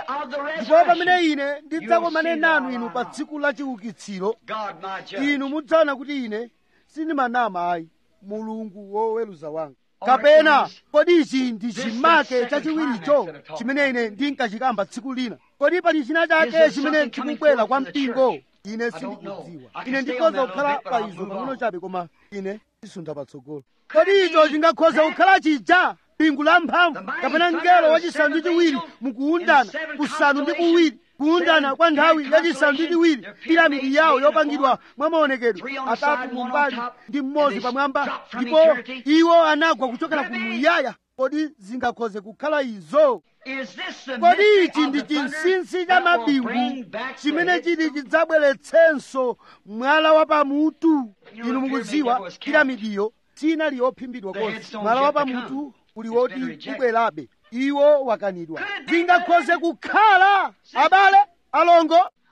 ndipo pamene ine ndidzakomane nanu inu pa tsiku la chiukitsiro God, my judge. inu mudzaona kuti ine sindimanama ayi mulungu woweruza wanga kapena kodi ichi ndi chimake chachiwiricho chimene ine ndinkachikamba tsiku lina kodi pali china chake chimene chikubwera kwa mpingo ine sindikudziwa ine ndikhoza kukhala pa izo pang'ono chabe koma ine sisunda patsogolo kodi icho chingakhoza kukhala chija bingu la mphamvu kapena mngelo wachisanu ndi chiwiri mukuundana kusanu ndi kuwiri kuundana kwa nthawi yachisanu ndi chiwiri piramidi yawo yopangidwa mwa maonekedwe atatu mumbali ndi mmodzi pamwamba ndipo iwo anagwa kuchokera ku muyaya kodi zingakhoze kukhala izo Is this the kodi mystery ichi of ndi the thunder chinsinsi cha that will mabingu bring back the chimene heads chiti of- chidzabweretsenso mwala wa pamutu You know, inu the mukudziwa pyramid was kept. piramidiyo sinali yophimbidwa The konse headstones mwala wa yet to pamutu come. uli It's been woti rejected. ubwerabe iwo wakanidwa Could it be zingakhoze kukhala abale alongo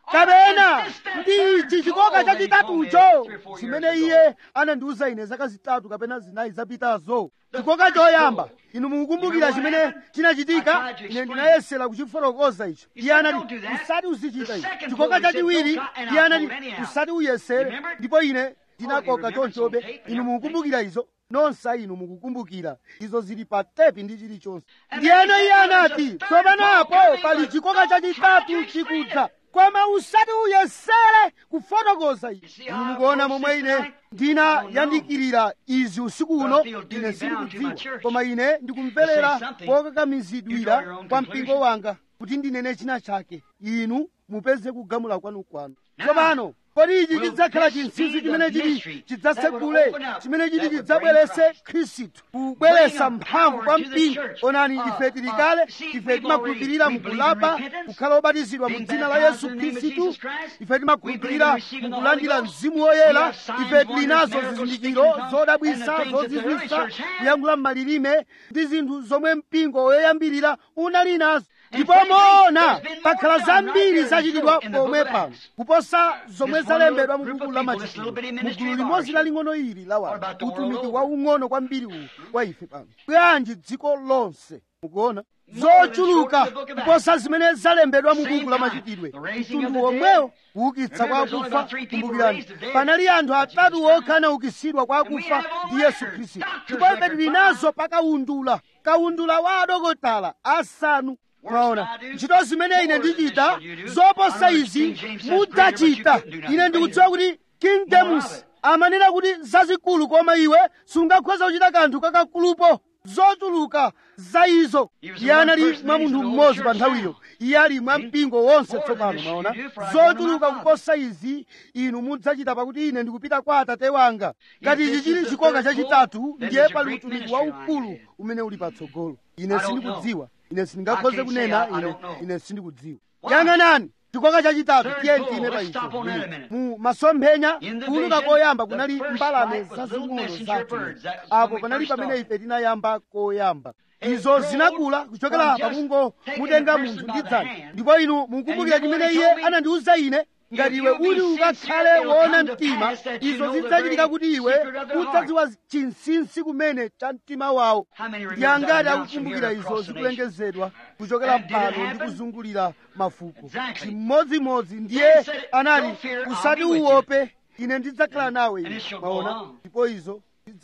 kapena ndi ichi chikoka chachitatucho chimene iye anandiuza ine zaka zitatu kapena zinayi zapitazo chikoka choyamba inu mukukumbukira chimene chinachitika ine ndinayesera kuchifotokoza icho iye anati usati uzichita ichi chikoka chachiwiri iye anati usati uyesere ndipo ine ndinakoka chonchobe inu mukukumbukira izo nonse inu mukukumbukira izo zili pa tepi ndi chilichonse ndiyeno iye anati tsopanapo pali chikoka chachitatu chikudza koma usati uyesere kufotokoza izi inu mukuona momwe ine ndinayandikirira izi usiku uno ine sindikudziwa koma ine ndikumverera pokakamizidwira kwa mpingo wanga kuti ndinene china chake inu mupeze kugamula kwanu kwanu tsopano kodi ichi chidzakhala chinsinsi chimene chili chidzasegule chimene chili chidzabwerese khristu kubweresa mphamvu kwa mpingo onani ife tili kale ife timakhulupirira mukulapa kukhala obatizidwa mu dzina la yesu khristu ife timakhulupirira mukulandira mzimu woyera ife tili nazo zizindikiro zodabwisa zozizwisa kuyankhula m'malilime ndi zinthu zomwe mpingo woyambirira unali nazo ndipo moona pakhala zambiri zachitidwa pomwe pano kuposa zomwe zalembedwa mu buku la machitidwe mugulu limodzi laling'ono ili la wanthu utumiki waung'ono kwambiri uwu kwa ife pano bwanji dziko lonse mukuona zochuluka kuposa zimene zalembedwa mu buku la machitidwe mtundu womwewo kuukitsa kwa akufa kumbukirani panali anthu atatu okha anaukitsidwa kwa akufa ndi yesu khristu ndipo ife tili nazo pakawundula kawundula wa adokotala asanu mwaona ntchito zimene ine ndichita zoposa izi mudzachita ine ndikudziwa kuti king james amanena kuti zazikulu koma iwe sungakhoza kuchita kanthu kakakulupo zochuluka za izo iye anali mwa munthu mmodzi pa nthawiyo iye ali mwa mpingo wonse tsopano mwaona zochuluka kuposa izi inu mudzachita pakuti ine ndikupita kwa atate wanga ngati ichi chili chikoka chachitatu ndiye pali utumiki waukulu umene uli patsogolo ine sindikudziwa ine sindingakhoze kunena ine ine sindikudziwa yang'anani chikoka chachitatu tiye ntine pa icho mu masomphenya kuuluka koyamba kunali mbalame zazing'ono zathu apo panali pamene ife tinayamba koyamba izo zinakula kuchokera pamungo mutenga munthu ndi dzanja ndipo inu mukumbukira chimene iye anandiwuza ine ngati iwe uli ukakhale woona mtima izo zidzachitika kuti iwe udzadziwa chinsinsi kumene cha mtima wawo ndi angati akukumbukira izo zikulengezedwa kuchokera pano ndi kuzungulira mafuko chimodzimodzi ndiye anati usati uope ine ndidzakhala nawe iwe maona ndipo izo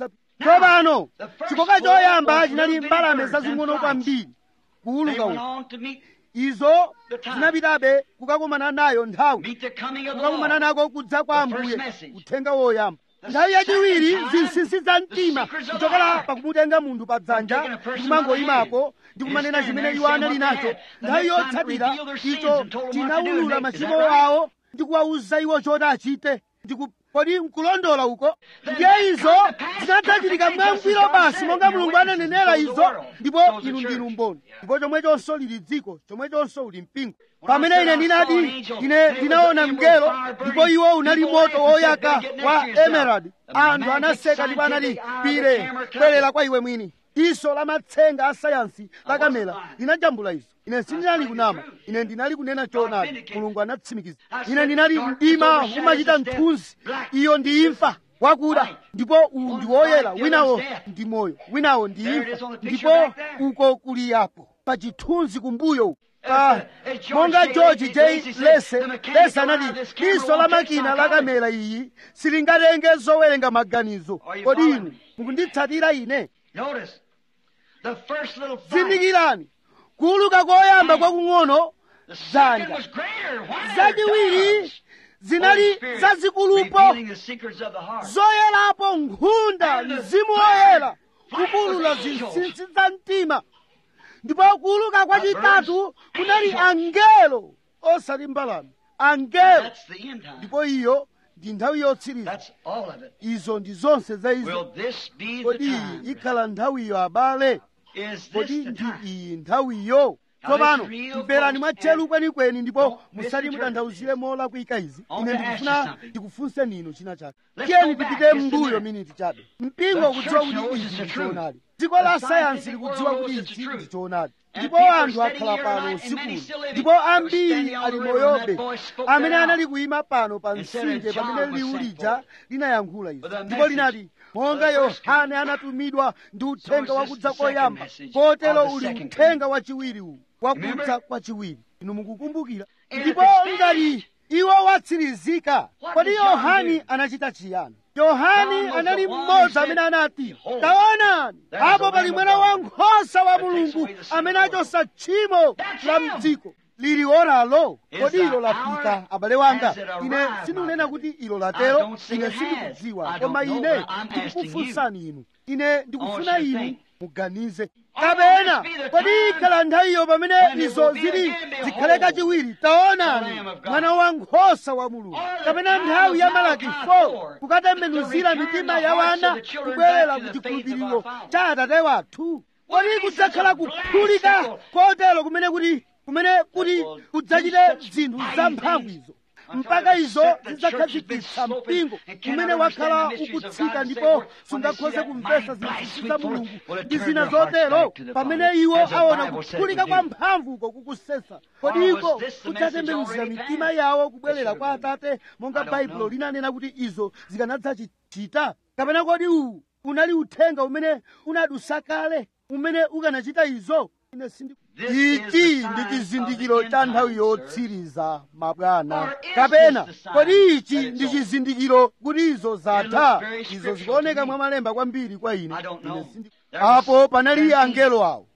tsopano chikoka choyamba chinali mbalame zazing'ono kwambiri kuuluka uku izo zinapitabe kukakumana nayo nthawi kukakumana nako kudza kwa ambuye uthenga woyamba nthawi yachiwiri zinsinsi za mtima kuchokera pakumutenga munthu pa dzanja ndikumangoyimapo ndikumanena chimene iwo anali nacho nthawi yotsatira icho tinawulula machimo awo ndikuwawuza iwo choti achite kodi nkulondola uko ndiye izo zinadzachitika mwangwiro basi monga mulungu ananenera izo ndipo inu ndinu mboni ndipo chomwechonso lili dziko chomwechonso uli mpingo pamene ine ndinati ine ndinaona mngelo ndipo iwo unali moto woyaka wa emerald anthu anaseka ndipo anati pire bwerera kwa iwe mwini diso la matsenga a sayansi la kamera linajambula izo ine sindinali kunama ine ndinali kunena choonadi mulungu anatsimikiza ine ndinali mdima umachita mthunzi iyo ndi imfa wakuda ndipo uwu ndi woyera winawo ndi moyo winawo ndi imfa ndipo uko kuli apo pa chithunzi kumbuyo Ah, monga george j lese lese anati diso la makina la kamera iyi silingatenge zowerenga maganizo kodi inu mukunditsatira ine zindikirani kuuluka koyamba kwakung'ono dzanja zachiwiri zinali zazikulupo zoyerapo nkhunda mzimu woyera kupulula zinsinsi za mtima ndipo kuuluka kwachitatu kunali angelo osati mbalame angelo ndipo iyo ndi nthawi yotsiriza izo ndi zonse za izo kodi iyi ikhala nthawiyo abale kodi ndi iyi nthawiyo tsopano mverani mwatcheru kwenikweni ndipo musati mutanthauzire molakwika izi ine ndikufuna ndikufunse ninu china chake tiyeni tipite m'mbuyo miniti chabe mpingo ukudziwa kuti izi ndi choonadi dziko la sayansi likudziwa kuti ichi ndi choonadi ndipo anthu akhala pano usikuno ndipo ambiri ali moyobe amene anali kuyima pano pa mtsinje pamene liwu lija linayankhula izi ndipo linati monga yohane anatumidwa ndi uthenga wakudza koyamba kotero uli uthenga wachiwiri uwu wakudza kwachiwiri inu mukukumbukira ndipo ngati iwo watsirizika kodi yohani anachita chiyani yohani anali mmodzi amene anati taonani apo pali mwana wankhosa wa mulungu amene achosa tchimo la mdziko lili oralo kodi ilo lafika abale wanga ine sindinena kuti ilo latero ine sindikudziwa koma ine ndikukufunsani inu ine ndikufuna inu muganize kapena kodi ikhala nthawiyo pamene izo zili zikhale kachiwiri taonani mwana wankhosa wa mulungu kapena nthawi ya malaki 4 kukatembenuzira mitima ya wana kubwerera ku chikhulupiriro cha atate wathu kodi kudzakhala kuphulika kotero kumene kuti kumene kuti kudzachite zinthu zamphamvu izo mpaka izo zidzakhazikitsa mpingo umene wakhala ukutsika ndipo sungakhoze kumvetsa zinsinsi za mulungu ndi zina zotero pamene iwo aona kuphulika kwa mphamvuko kukusesa kodi iko kudzatembenuzira mitima yawo kubwerera kwa atate monga baibulo linanena kuti izo zikanadzachita kapena kodi uwu unali uthenga umene unadusa kale umene ukanachita izo ine sindi ichi ndi chizindikiro cha nthawi yotsiriza mabwana kapena kodi ichi ndi chizindikiro kuti izo zatha izo zikuoneka mwa malemba kwambiri kwa ine ine sindi apo panali angelo awo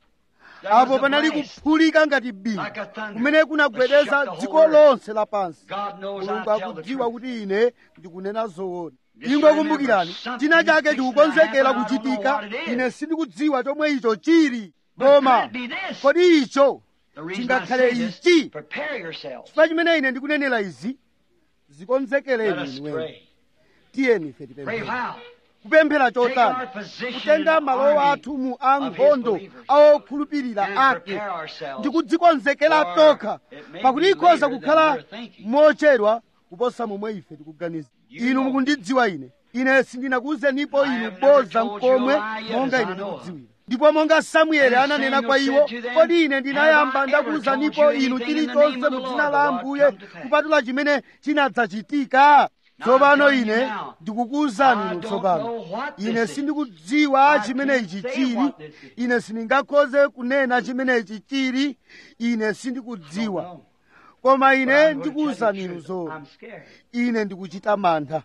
apo panali kuphulika ngati bingu kumene kunagwedeza dziko lonse lapansi mulungu akudziwa kuti ine ndikunena zoona ingwe kumbukirani china chake chikukonzekera kuchitika ine sindikudziwa chomwe icho chili koma kodi icho chingakhale ichi chifukwa chimene ine ndikunenera izi zikonzekereni inuweni tiyeni ife tipemphere kupemphera chotani kutenga malo athu mu ankhondo awokhulupirira ake ndi kudzikonzekera tokha pakuti ikhoza kukhala mochedwa kuposa momwe ife tikuganiza inu mukundidziwa ine ine sindinakuwuzenipo inu boza mkomwe monga ine ndikudziwira ndipo monga samueli ananena kwa iwo kodi ine ndinayamba ndakuwuzanipo inu chilichonse mu dzina la ambuye kupatula chimene chinadzachitika tsopano ine ndikukuwuzani inu tsopano ine sindikudziwa chimene ichi chili ine sindingakhoze kunena chimene ichi chili ine sindikudziwa koma ine ndikuwuzani inu zoona ine ndikuchita mantha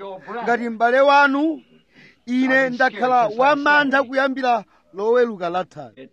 ngati m'bale wanu ine ndakhala wamantha kuyambira loweluka lathali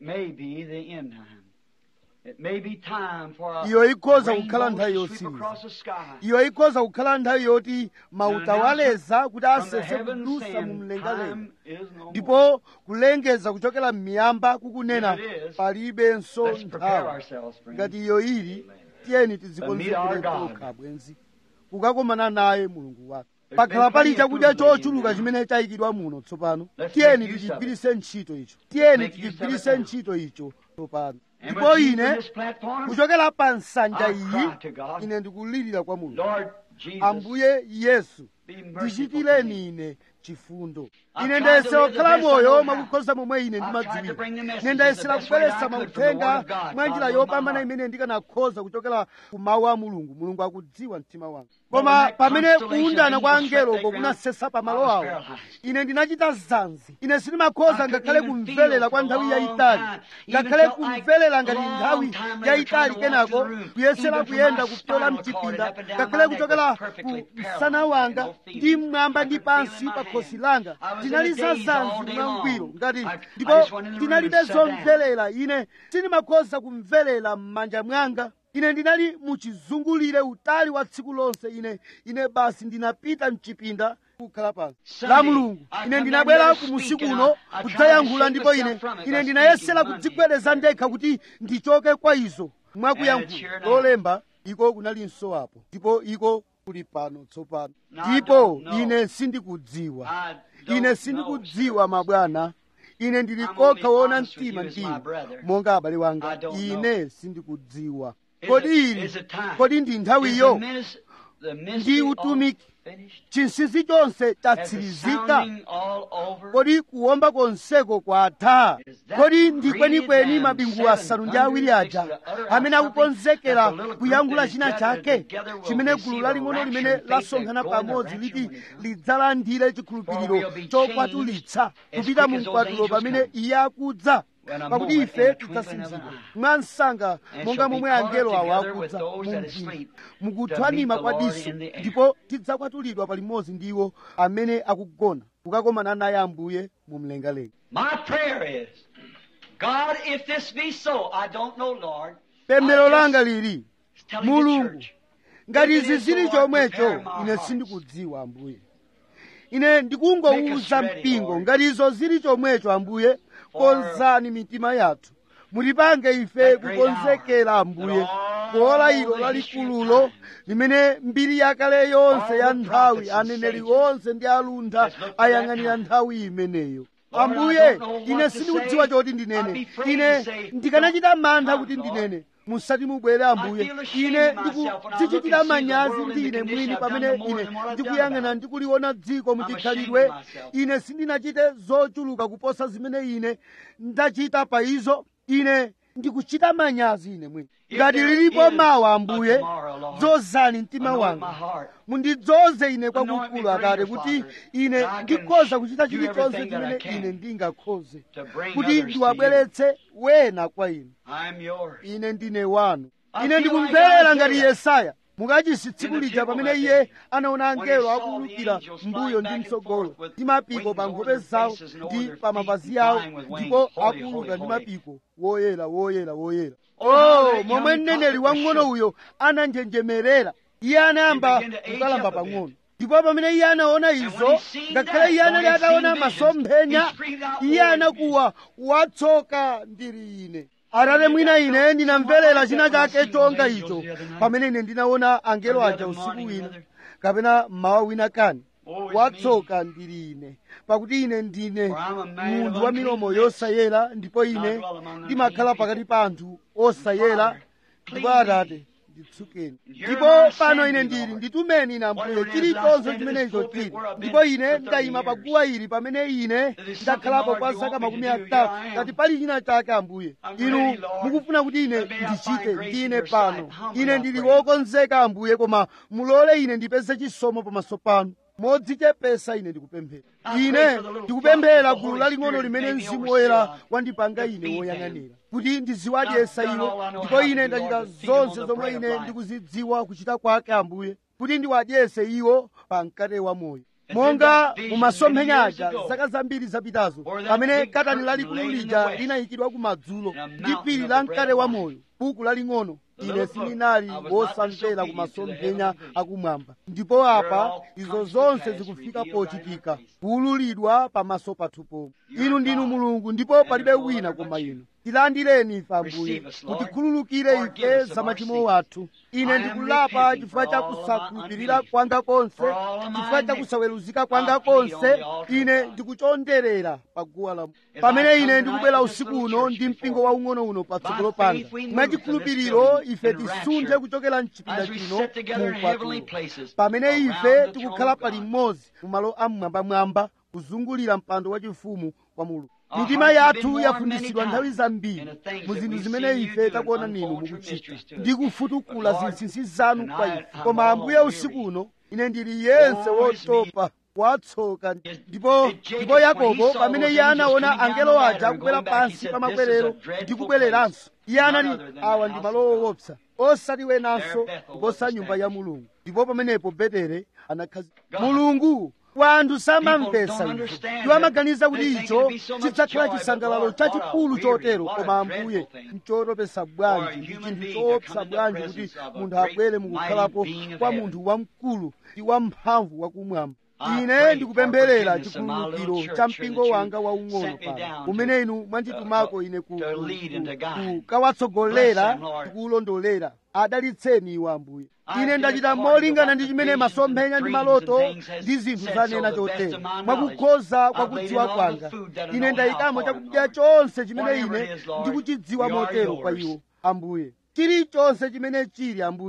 iyo ikhoza kukhala nthawi yotsiriza iyo ikhoza kukhala nthawi yoti mautawaleza kuti asese kudusa mu mlengalenga ndipo kulengeza kuchokera m'miyamba kukunena palibenso nthawi ngati iyo ili tiyeni tidzikonzekere tokha bwenzi kukakomana naye mulungu wathu pakhala pali chakudya chochuluka chimene chayikidwa muno tsopano tiyeni tichigwirise ntchito icho tiyeni tichigwirise ntchito icho tsopano ndipo ine kuchokera pa nsanja iyi ine ndikulirira kwa mulungu ambuye yesu ndichitireni ine chifundo ine ndayesera kukhala moyo mwakukhoza momwe ine ndimadziwira ine ndayesera kubweretsa mauthenga mwa njira yopambana imene ndikanakhoza kuchokera ku mawu a mulungu mulungu akudziwa mtima wanga koma pamene kuundana kwa angeloko kunasesa pa malo awo ine ndinachita zanzi ine sindimakhoza ngakhale kumverera kwa nthawi yayitali ngakhale kumverera ngati nthawi yayitali kenako kuyesera kuyenda kupyola mchipinda ngakhale kuchokera ku msana wanga ndi mmwamba ndi pansi pa khosi langa ndinali zazanzi mwangwiro ngati ndipo ndinalibe zomverera ine sindimakhoza kumverera m'manja mwanga ine ndinali muchizungulire utali wa tsiku lonse ine ine basi ndinapita mchipinda kukhala pansi la mulungu ine ndinabwera kumusi kuno kudzayankhula ndipo ine ine ndinayesera kudzigwedeza ndekha kuti ndichoke kwa izo mwakuyankhula lolemba iko kunalinso apo ndipo iko kuli pano tsopano ndipo ine sindikudziwa ine sindikudziwa mabwana ine ndili kokha woona mtima mtima monga abale wanga ine sindikudziwa kodi ili kodi ndi nthawiyo the ndi mystery all utumiki finished? chinsinsi chonse Has the chatsirizika sounding all over? kodi kuwomba konseko kwatha kodi ndi kwenikweni mabingu asanu ndi awiri aja amene akukonzekera kuyankhula china chake chimene gulu laling'ono limene lasonkhana pamodzi liti lidzalandire chikhulupiriro chokwatulitsa kupita mu mkwatulo pamene iye akudza pakuti ife tidzasinzidwa mwa msanga monga momwe angelo awo akudza mu mdima mukuthwanima kwa diso ndipo tidzakwatulidwa palimodzi ndi iwo amene akugona kukakomana naye ambuye mu mlengalenga My prayer is, God, if this be so, I don't know, Lord. pemphero I just- langa lili telling the mulungu church. ngati If it izi is zili so, Lord, chomwecho prepare my ine hearts. sindikudziwa ambuye ine ndikungowuza Make us ready, mpingo Lord. ngati izo zili chomwecho ambuye konzani mitima yathu mutipange ife That great kukonzekera hour. ambuye That all kuola ilo the history of lalikululo time. limene mbiri yakale yonse All ya the nthawi prophets and aneneri sages onse ndi aluntha has looked to ayang'anira that time. nthawi imeneyo Lord, I ambuye don't know what ine to sindikudziwa say. choti I'd ndinene be afraid ine to say, ndikanachita mantha "Come, kuti Lord." ndinene musati mubwere ambuye feel ashamed ine of myself when I look and ndikudzichitira see the manyazi world in ndi the ine condition mwini I've pamene done no more ine than what I've done ndikuyang'ana about it. ndikuliona dziko I'm muchikhalidwe ashamed of myself. ine sindinachite zochuluka kuposa zimene ine ndachita pa izo ine ndikuchita manyazi ine mwini If ngati there lilipo is mawa a ambuye tomorrow, Lord, dzozani mtima anoint wanga my heart. mundidzoze ine Anoint kwakukulu me akale greater, kuti Father, ine that I can ndikhoza kuchita do chilichonse everything that I chimene can ine ndingakhoze to bring kuti others to ndiwabweretse wena kwa inu I'm yours. ine ndine wanu I ine feel ndikumverera like ngati Isaiah. yesaya mukachisi tsiku In the lija temple pamene that iye day, anaona when he angelo saw the akuwulukira angels mbuyo flying ndi back and mtsogolo forth with ndi mapiko wings pa over nkhope their zawo faces and over ndi their pa feet mapazi and yawo flying with wings. ndipo Holy, akuwuluka holy, ndi holy. mapiko woyera woyera woyera Oh, how oh that momwe young mneneri prophet was wang'ono shook. uyo ananjenjemerera iye anayamba He began to age kukalamba up a bit. pang'ono ndipo pamene iye anaona when izo he seen ngakhale that, iye anali though he had ataona seen visions, masomphenya he screamed out, iye "Lord, anakuwa watsoka ndiri ine atate mwina ine ndinamverera china chake chonga icho pamene ine ndinaona angelo aja usiku wina kapena mmawa wina kani watsoka ndiri ine pakuti ine ndine munthu wa milomo yosayera ndipo ine ndimakhala pakati pa anthu osayera ndipo atate nditsukeni ndipo pano ine ndili nditumeni ine ambuye chilichonse chimenecho chili ndipo ine ndayima paguwa ili pamene ine ndakhalapo kwa zaka makumi atatu ngati pali china chake ambuye inu mukufuna kuti ine ndichite ndine pano ine ndili wokonzeka ambuye koma mulole ine ndipeze chisomo pamaso panu modzichepesa ine ndikupemphera ine ndikupemphera gulu laling'ono limene mzimu woyera wandipanga ine woyang'anira kuti ndiziwadyesa iwo ndipo ine ndachita zonse zomwe ine ndikuzidziwa kuchita kwake ambuye kuti ndiwadyese iwo pa mkate wa moyo monga mumasomphenya aja zaka zambiri zapitazo pamene katani lalikulu lija linayikidwa kumadzulo ndi phiri la mkate wa moyo buku laling'ono ine sindinali wosamvera kumasomphenya akumwamba ndipo apa izo zonse zikufika pochitika kuwululidwa pamaso pathu pomwe inu ndinu mulungu ndipo palibe wina koma inu tilandireni ife ambuye mutikhululukire ife za machimo athu ine ndikulapa chifukwa cha kusakhulupirira kwanga konse chifukwa cha kusaweruzika kwanga konse ine ndikuchonderera pa guwa la pamene ine ndikubwera usiku uno ndi mpingo waung'ono uno patsogolo panga mwachikhulupiriro ife tisunthe kuchokera mchipinda chino mu mkwatulo pamene ife tikukhala pali mmodzi mu malo amwambamwamba kuzungulira mpando wachifumu wa mulungu mitima yathu yafunditsidwa nthawi zambiri mu zinthu zimene ife takuona ninu mukuchita ndi kufutukula zinsinsi zanu kwa ife koma ambuye usiku uno ine ndili yense wotopa watsoka ndipo ndipo yakobo pamene iye anaona angelo aja akubwera pansi pa makwerero ndi kubwereranso iye anati awa ndi malo owopsa osati wenanso kuposa nyumba ya mulungu ndipo pamenepo betere anakhazika mulungu wanthu samamvesa izo iwo amaganiza kuti icho chidzakhala chisangalalo chachikulu chotero koma ambuye nchotopesa bwanji ndi chinthu choopsa bwanji kuti munthu abwere mukukhalapo kwa munthu wamkulu ndi wamphamvu wakumwamba ine ndikupempherera chikhululukiro cha mpingo wanga waung'ono pano umene inu mwanditumako ine kukawatsogolera ndikuwulondolera adalitseni iwo ambuye ine ndachita molingana ndi chimene masomphenya ndi maloto ndi zinthu zanena chotero mwakukhoza kwa kudziwa kwanga ine ndayikamo chakudya chonse chimene ine ndikuchidziwa motero kwa iwo ambuye chilichonse chimene chili ambuye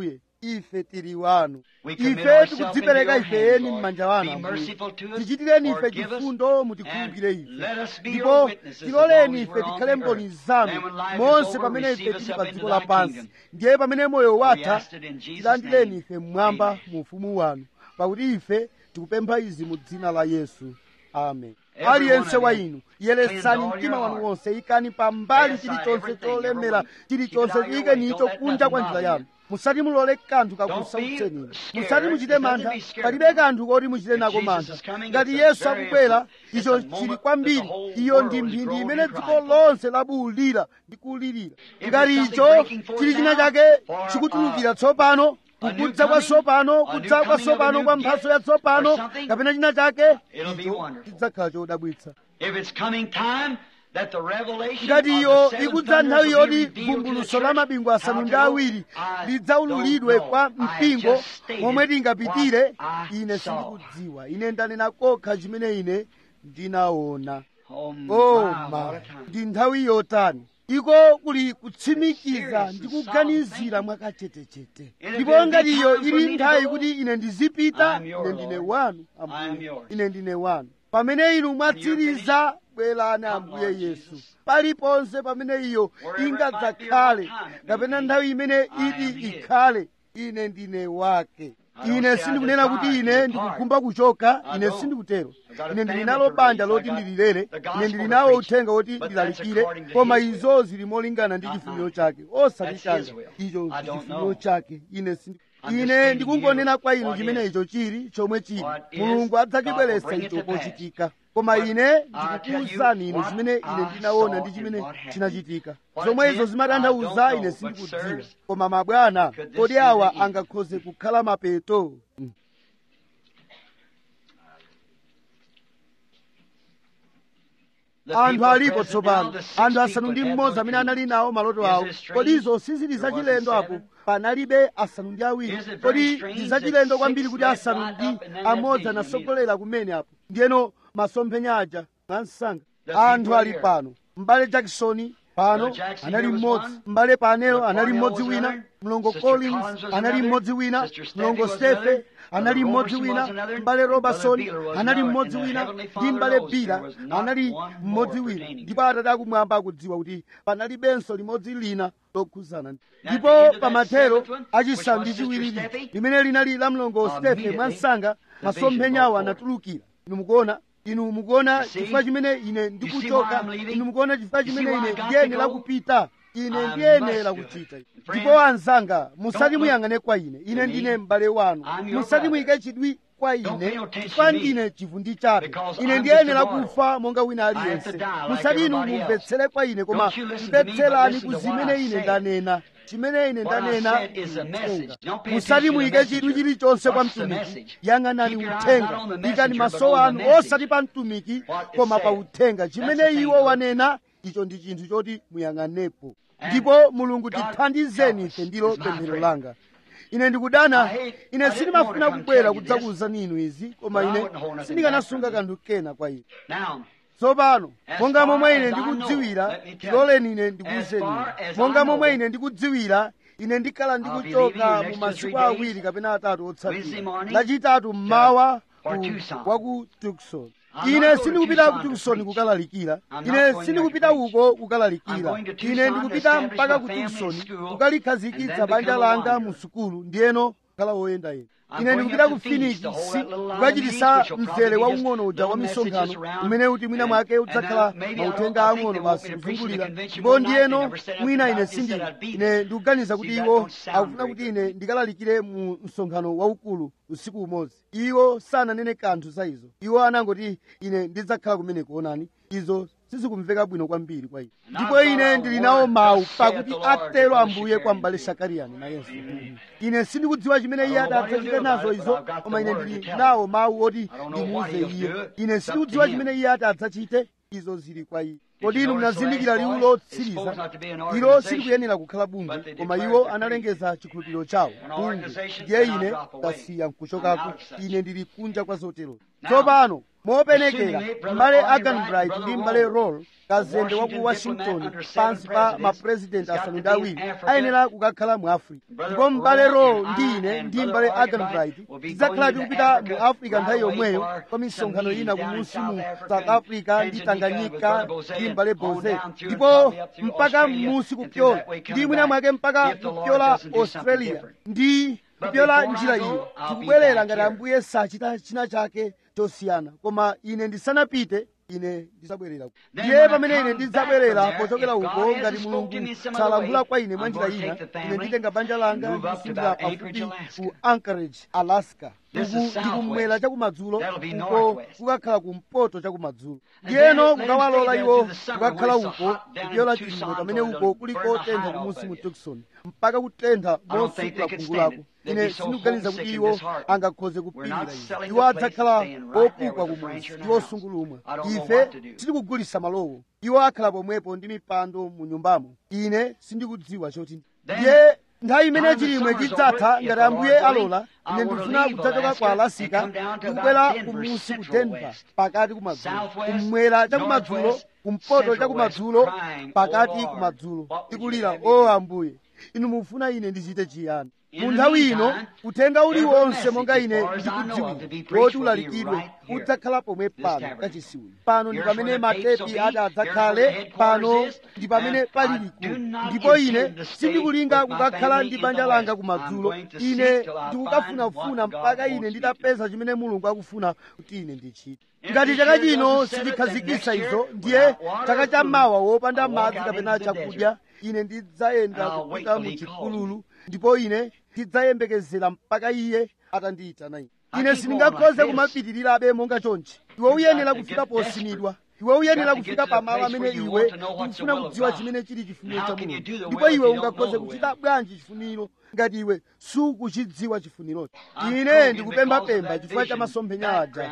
ife tili wanu We commit ife ourselves tikudzipereka into your ife hands, eni Lord. m'manja wanu Be Ambuye. merciful to us, tichitireni ife forgive us, chifundo and mutikhululukire ife let us be your ndipo witnesses as tiloleni long as ife we're on tikhale the mboni earth. zanu And when life is monse over, pamene receive ife us tili up pa into dziko thy lapansi kingdom. ndiye pamene moyo We watha ask it in Jesus' tilandireni name. ife mmwamba Amen. mu ufumu wanu pakuti ife tikupempha izi mu dzina la yesu amen Every aliyense one of wa you, inu yeretsani cleanse all mtima your wanu heart. wonse ikani pambali Lay aside chilichonse everything, cholemera everyone. chilichonse Keep it out of your chiyikeni way. icho Don't let kunja nothing kwa njira bother yanu you. musati mulole kanthu Don't kakusautseni be scared. musati muchite There's nothing mantha to be scared palibe about. kanthu koti muchite If nako Jesus mantha is coming, ngati it's a yesu very akubwera important- it's icho a moment chili that kwambiri the whole iyo world ndi is mphindi groaning imene and dziko crying for. lonse labuwulira ndi kulirira If ngati there's icho something breaking forth chili china now chake for, chikutulukira uh, tsopano a new kukudza kwa coming, tsopano a new kudza kwa coming of a tsopano new kwa gift mphatso ya tsopano or something, kapena china chake it'll be icho wonderful. chidzakhala chodabwitsa If it's coming time that the revelation ngati of iyo the seven ikudza thunders nthawi will be yoti revealed to the vumbuluso la church, mabingu asanu how ndi to go, awiri I lidzaululidwe don't know. kwa I have mpingo just stated momwe tingapitire what I ine saw. sindikudziwa ine ndanena kokha chimene ine ndinaona Oh, my, oh what ma a time. ndi nthawi yotani iko kuli kutsimikiza ndi kuganizira mwakachetechete ndipo ngati iyo ili nthawi kuti ine ndizipita I'm your ine ndine Lord. wanu I am ambuye yours. ine ndine wanu pamene inu mwatsiriza bwerani ambuye yesu paliponse pamene iyo ingadzakhale kapena nthawi imene iti ikhale ine ndine wake ine sindikunena kuti ine ndikukhumba kuchoka ine sindikutero ine ndili nalo banja loti ndililere ine ndili nawo uthenga woti ndilalikire koma izo zili molingana ndi chifuniro chake osati changa icho ndi chifuniro chake ine sindi ine ndikungonena kwa inu chimene icho chili chomwe chili mulungu adzachibweretsa icho pochitika koma ine ndikukuwuzani inu chimene ine ndinaona ndi chimene chinachitika zomwe izo zimatanthauza ine sindikudziwa koma mabwana kodi awa angakhoze kukhala mapeto Mm. anthu alipo tsopano anthu asanu ndi mmodzi amene anali nawo maloto awo kodi izo sizili zachilendo apo panalibe asanu ndi awiri kodi ndi zachilendo kwambiri kuti asanu ndi amodzi anasogolera kumene apo ndiyeno masomphenya aja mwansanga anthu ali pano m'bale jackson pano anali mmodzi m'bale panelo anali mmodzi wina mlongo collins anali mmodzi wina mlongo stefe anali mmodzi wina m'bale robertson anali mmodzi wina ndi m'bale bira anali mmodzi wina ndipo atate akumwamba akudziwa kuti panalibenso limodzi lina lokhuzana ndipo pamathero achisanu ndi chiwiriri limene linali la mlongo stefe mwansanga masomphenyawo anatulukira inu mukuona inu mukuona chifukwa chimene ine ndikuchoka inu mukuona chifukwa chimene ine ndiyenera kupita ine ndiyenera kuchita ndipo anzanga musati muyang'ane kwa ine ine ndine m'bale wanu musati muyike chidwi kwa ine chifukwa ndine chivundi chabe ine ndiyenera kufa monga wina aliyense musati inu mumvetsere kwa ine koma mvetserani ku zimene ine ndanena chimene ine ndanena uthenga musati muyike chidwi chilichonse kwa mtumiki yang'anani uthenga ikani maso anu osati pa mtumiki koma pa uthenga chimene iwo wanena icho ndi chinthu choti muyang'anepo ndipo mulungu tithandizeni ife ndilo pemphero langa ine ndikudana ine sindimafuna kubwera kudzakuwuzani inu izi koma ine sindikanasunga kanthu kena kwa inu Now, tsopano monga momwe ine ndikudziwira tiloleni ine ndikuwuzeni inu. monga momwe ine ndikudziwira ine ndikhala ndikuchoka mu masiku awiri kapena atatu otsatira lachitatu mmawa ku- wa ku tukson ine sindikupita ku tukson kukalalikira ine sindikupita uko kukalalikira ine ndikupita mpaka ku tukson kukalikhazikitsa banja langa mu sukulu ndiyeno kukhala woyendayenda ine ndikupita ku phoenix kukachitisa mzere waung'ono uja wa misonkhano umene kuti mwina mwake udzakhala mauthenga ang'ono basi kuzungulira ndipo ndiyeno mwina ine sindili ine ndikuganiza kuti iwo akufuna kuti ine ndikalalikire mu msonkhano waukulu usiku umodzi iwo sananene kanthu za izo iwo anangoti ine ndidzakhala kumene kuonani izo sizikumveka bwino kwambiri kwa ine ndipo ine ndili nawo mawu pakuti atero ambuye kwa m'bale sakariyani nayenso ine sindikudziwa chimene iye adzachite nazo izo koma ine ndili nawo mawu oti ndimuuze iye ine sindikudziwa chimene iye adzachite izo zili kwa iye kodi inu munazindikira liwu lotsiriza ilo silikuyenera kukhala bungwe koma iwo analengeza chikhulupiriro chawo bungwe ndiye ine ndasiya nkuchokako ine ndili kunja kwa zotero tsopano mopenekera m'bale aganbright ndi m'bale roll kazembe wa ku washington pansi pa mapurezidenti asanu ndi awiri ayenera kukakhala mu africa ndipo m'bale roll ndi ine ndi m'bale aganbright tidzakhala tikupita mu africa nthawi yomweyo kwa misonkhano ina kumunsi mu south africa ndi tanganyika ndi m'bale boze ndipo mpaka m'munsi kupyola ndi mwina mwake mpaka kupyola australia ndi kupyola njira iyo tikubwerera ngati ambuye sachita china chake chosiyana koma ine ndisanapite ine ndidzabwerera ndiye pamene ine ndidzabwerera pochokera uko ngati mulungu salankhula kwa ine mwa njira ina ine nditenga banja langa ndikusindira pafupi ku anchorage alaska uku ndikumwera chakumadzulo uko kukakhala kumpoto chakumadzulo ndiyeno kukawalola iwo kukakhala uko kupyola chilimwe pamene uko kuli kotentha kumunsi mu tucson mpaka kutentha mosukula khungu lako ine sindikuganiza kuti iwo angakhoze kupirira iwo iwo adzakhala opukwa kumusi ndi osungulumwa ife sitikugulisa malowo iwo akhala pomwepo ndi mipando mu nyumbamo ine sindikudziwa choti ndiye nthawi imene chilimwe chidzatha ngati ambuye alola ine ndikufuna kudzachoka kwa alasika ndikubwera kumusi ku denver pakati kumadzulo kummwera chakumadzulo kumpoto chakumadzulo pakati kumadzulo tikulira o ambuye inu mufuna ine ndichite chiyani mu nthawi ino uthenga uliwonse monga ine ndikudziwira woti ulalikidwe udzakhala pomwe pano kachisiwiro pano ndi pamene matepi ati adzakhale pano ndi pamene pali likulu ndipo ine sindikulinga kukakhala ndi banja langa kumadzulo ine ndikukafunafuna mpaka ine nditapeza chimene mulungu akufuna kuti ine ndichite ngati chaka chino sindikhazikitsa izo ndiye chaka chammawa wopanda madzi kapena chakudya ine ndidzayenda kupita mu chipululu ndipo ine ndidzayembekezera mpaka iye atandiyitana ine ine sindingakhoze kumapitirirabe monga chonchi iwe uyenera kufika posimidwa iwe uyenera kufika pamalo amene iwe ukufuna kudziwa chimene chili chifuniro cha mulungu ndipo iwe ungakhoze kuchita bwanji chifuniro ngati iwe sukuchidziwa chifuniro ine ndikupembapemba chifukwa cha masomphenya aja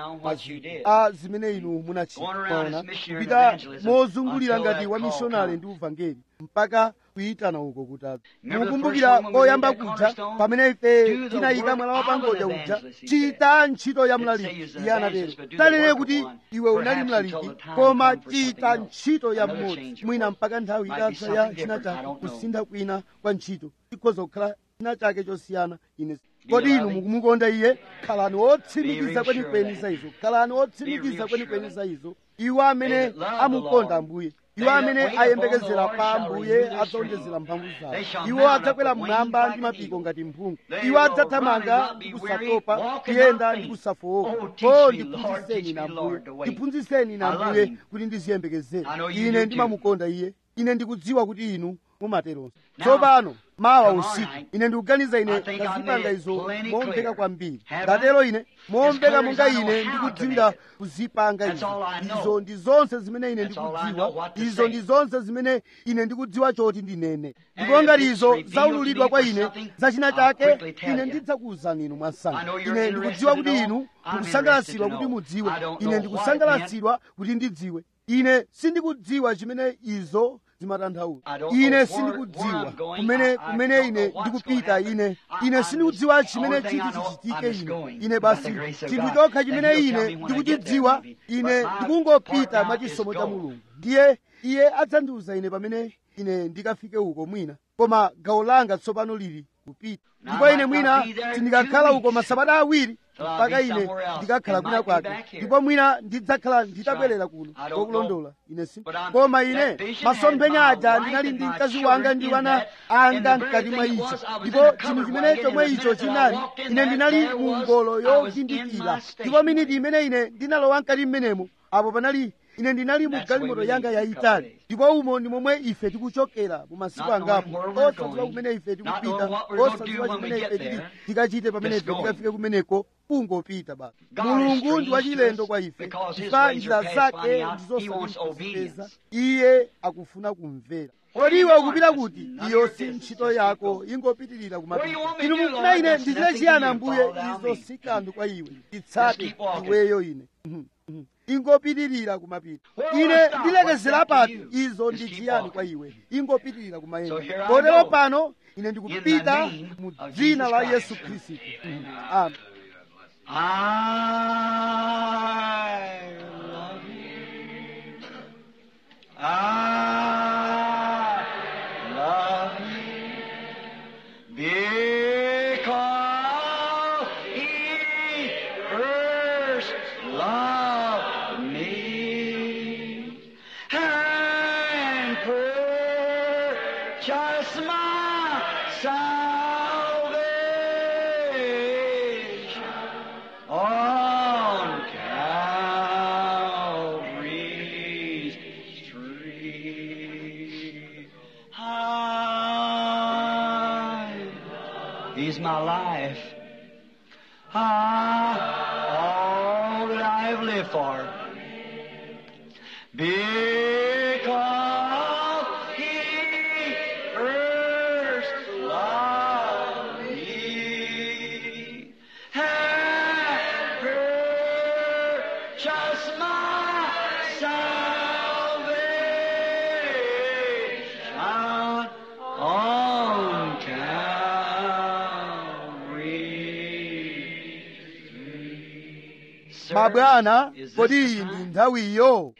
a zimene inu munachita kupita mozungulira ngati wamishonari ndi uvangeli mpaka kuyitana uko kutatu mukumbukira koyamba kuja pamene ife tinayika mwala wapangodya uja chita ntchito ya mlaliki iye anatero talere kuti iwe unali mlaliki koma chita ntchito ya mmodzi mwina mpaka nthawi itatha ya china chake kusintha kwina kwa ntchito ikhoza kukhala china chake chosiyana ine kodi inu mukumukonda iye khalani wotsimikiza kwenikweni za izo khalani wotsimikiza kwenikweni za izo iwo amene amukonda ambuye iwo amene ayembekezera pa ambuye adzawonjezera mphamvu zawo iwo adzakwera mmwamba ndi mapiko ngati mphungu iwo adzathamanga ndi kusatopa kuyenda ndi kusafowoka o ndiphunzitseni na ambuye ndiphunzitseni na ambuye kuti ndiziyembekezera ine ndimamukonda iye ine ndikudziwa kuti inu mumateronso tsopano mawa usiku ine ndikuganiza ine ndazipanga izo momveka kwambiri ndatero ine momveka monga ine ndikudziwira kuzipanga izo izo ndi zonse zimene ine ndikudziwa izo ndi zonse zimene ine ndikudziwa choti ndinene ndipo ngati izo zaululidwa kwa ine zachina chake ine ndidzakuwuzani inu mwansanga ine ndikudziwa kuti inu mukusangalatsidwa kuti mudziwe ine ndikusangalatsidwa kuti ndidziwe ine sindikudziwa chimene izo zimatanthauza ine sindikudziwa kumene kumene ine ndikupita ine ine sindikudziwa chimene chiti chichitike ine ine basi chinthu chokha chimene ine ndikuchidziwa ine ndikungopita mwa chisomo cha mulungu ndiye iye adzandiuza ine pamene ine ndikafike uko mwina koma gawo langa tsopano lili kupita ndipo ine mwina sindikakhala uko masabata awiri mpaka ine ndikakhala kwina kwake ndipo mwina ndidzakhala nditabwerera kuno kokulondola ine si koma ine masomphenya aja ndinali ndi mkazi wanga ndi wana anga mkati mwa icho ndipo chinthu chimene chomwe icho chinali ine ndinali mu ngolo yovindikira ndipo miniti imene ine ndinalowa mkati mmenemo apo panali ine ndinali mu galimoto yanga yayitali ndipo umo ndi momwe ife tikuchokera mu masiku angapo osadziwa kumene ife tikupita osadziwa chimene ife tili tikachite pamene ife tikafike kumeneko kungopita basi mulungu ndi wachilendo kwa ife chifukwa njira zake ndizosazipeza iye akufuna kumvera kodi iwe ukupita kuti iyo si ntchito yako ingopitirira kumapita inu mukufuna ine ndichite chiyani ambuye izo si kanthu kwa iwe itsate iweyo ine ingopitirira kumapita ine ndilekezera pati izo ndi chiyani kwa iwe ingopitirira kumayenda kotero pano ine ndikupita mu dzina la yesu khristu amen I purchased my salvation on Calvary's tree. I, He's my life. I, all that I have lived for. Because He first loved me and purchased my salvation on Calvary. Sir, mabwana is this kodi the iyi ndi time? nthawiyo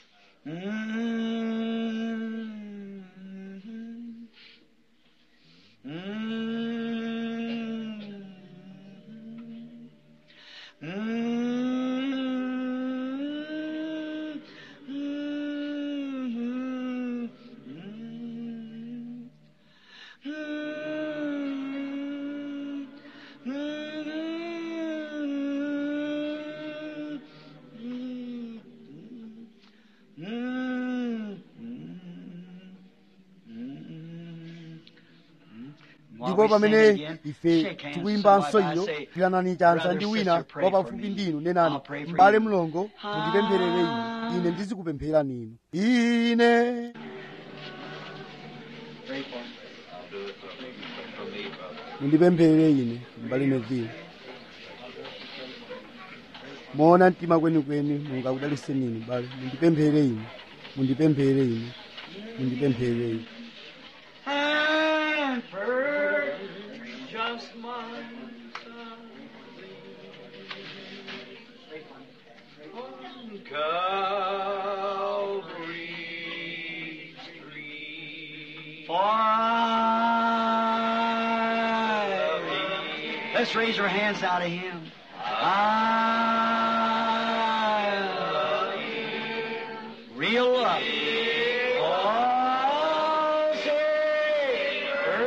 ndipo pamene ife tikuyimbanso iyo tilanani chanza ndi wina wa pafupi ndinu nenani m'bale mlongo mundipempherere ine ine ndizikupempherani inu ine mundipempherere ine m'bale neville moona mtima kwenikweni mungakudaliseni ine bale mundipempherere ine mundipempherere ine mundipempherere ine and purchased my salvation on Calvary's tree. For I, let's raise our hands out to Him. I love you. Real love. Oh, Savior,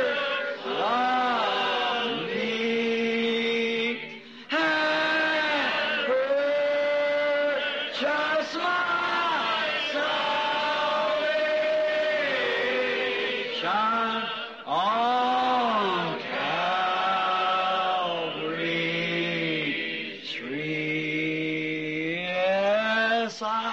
love me. And purchase my salvation on Calvary tree. Yes, I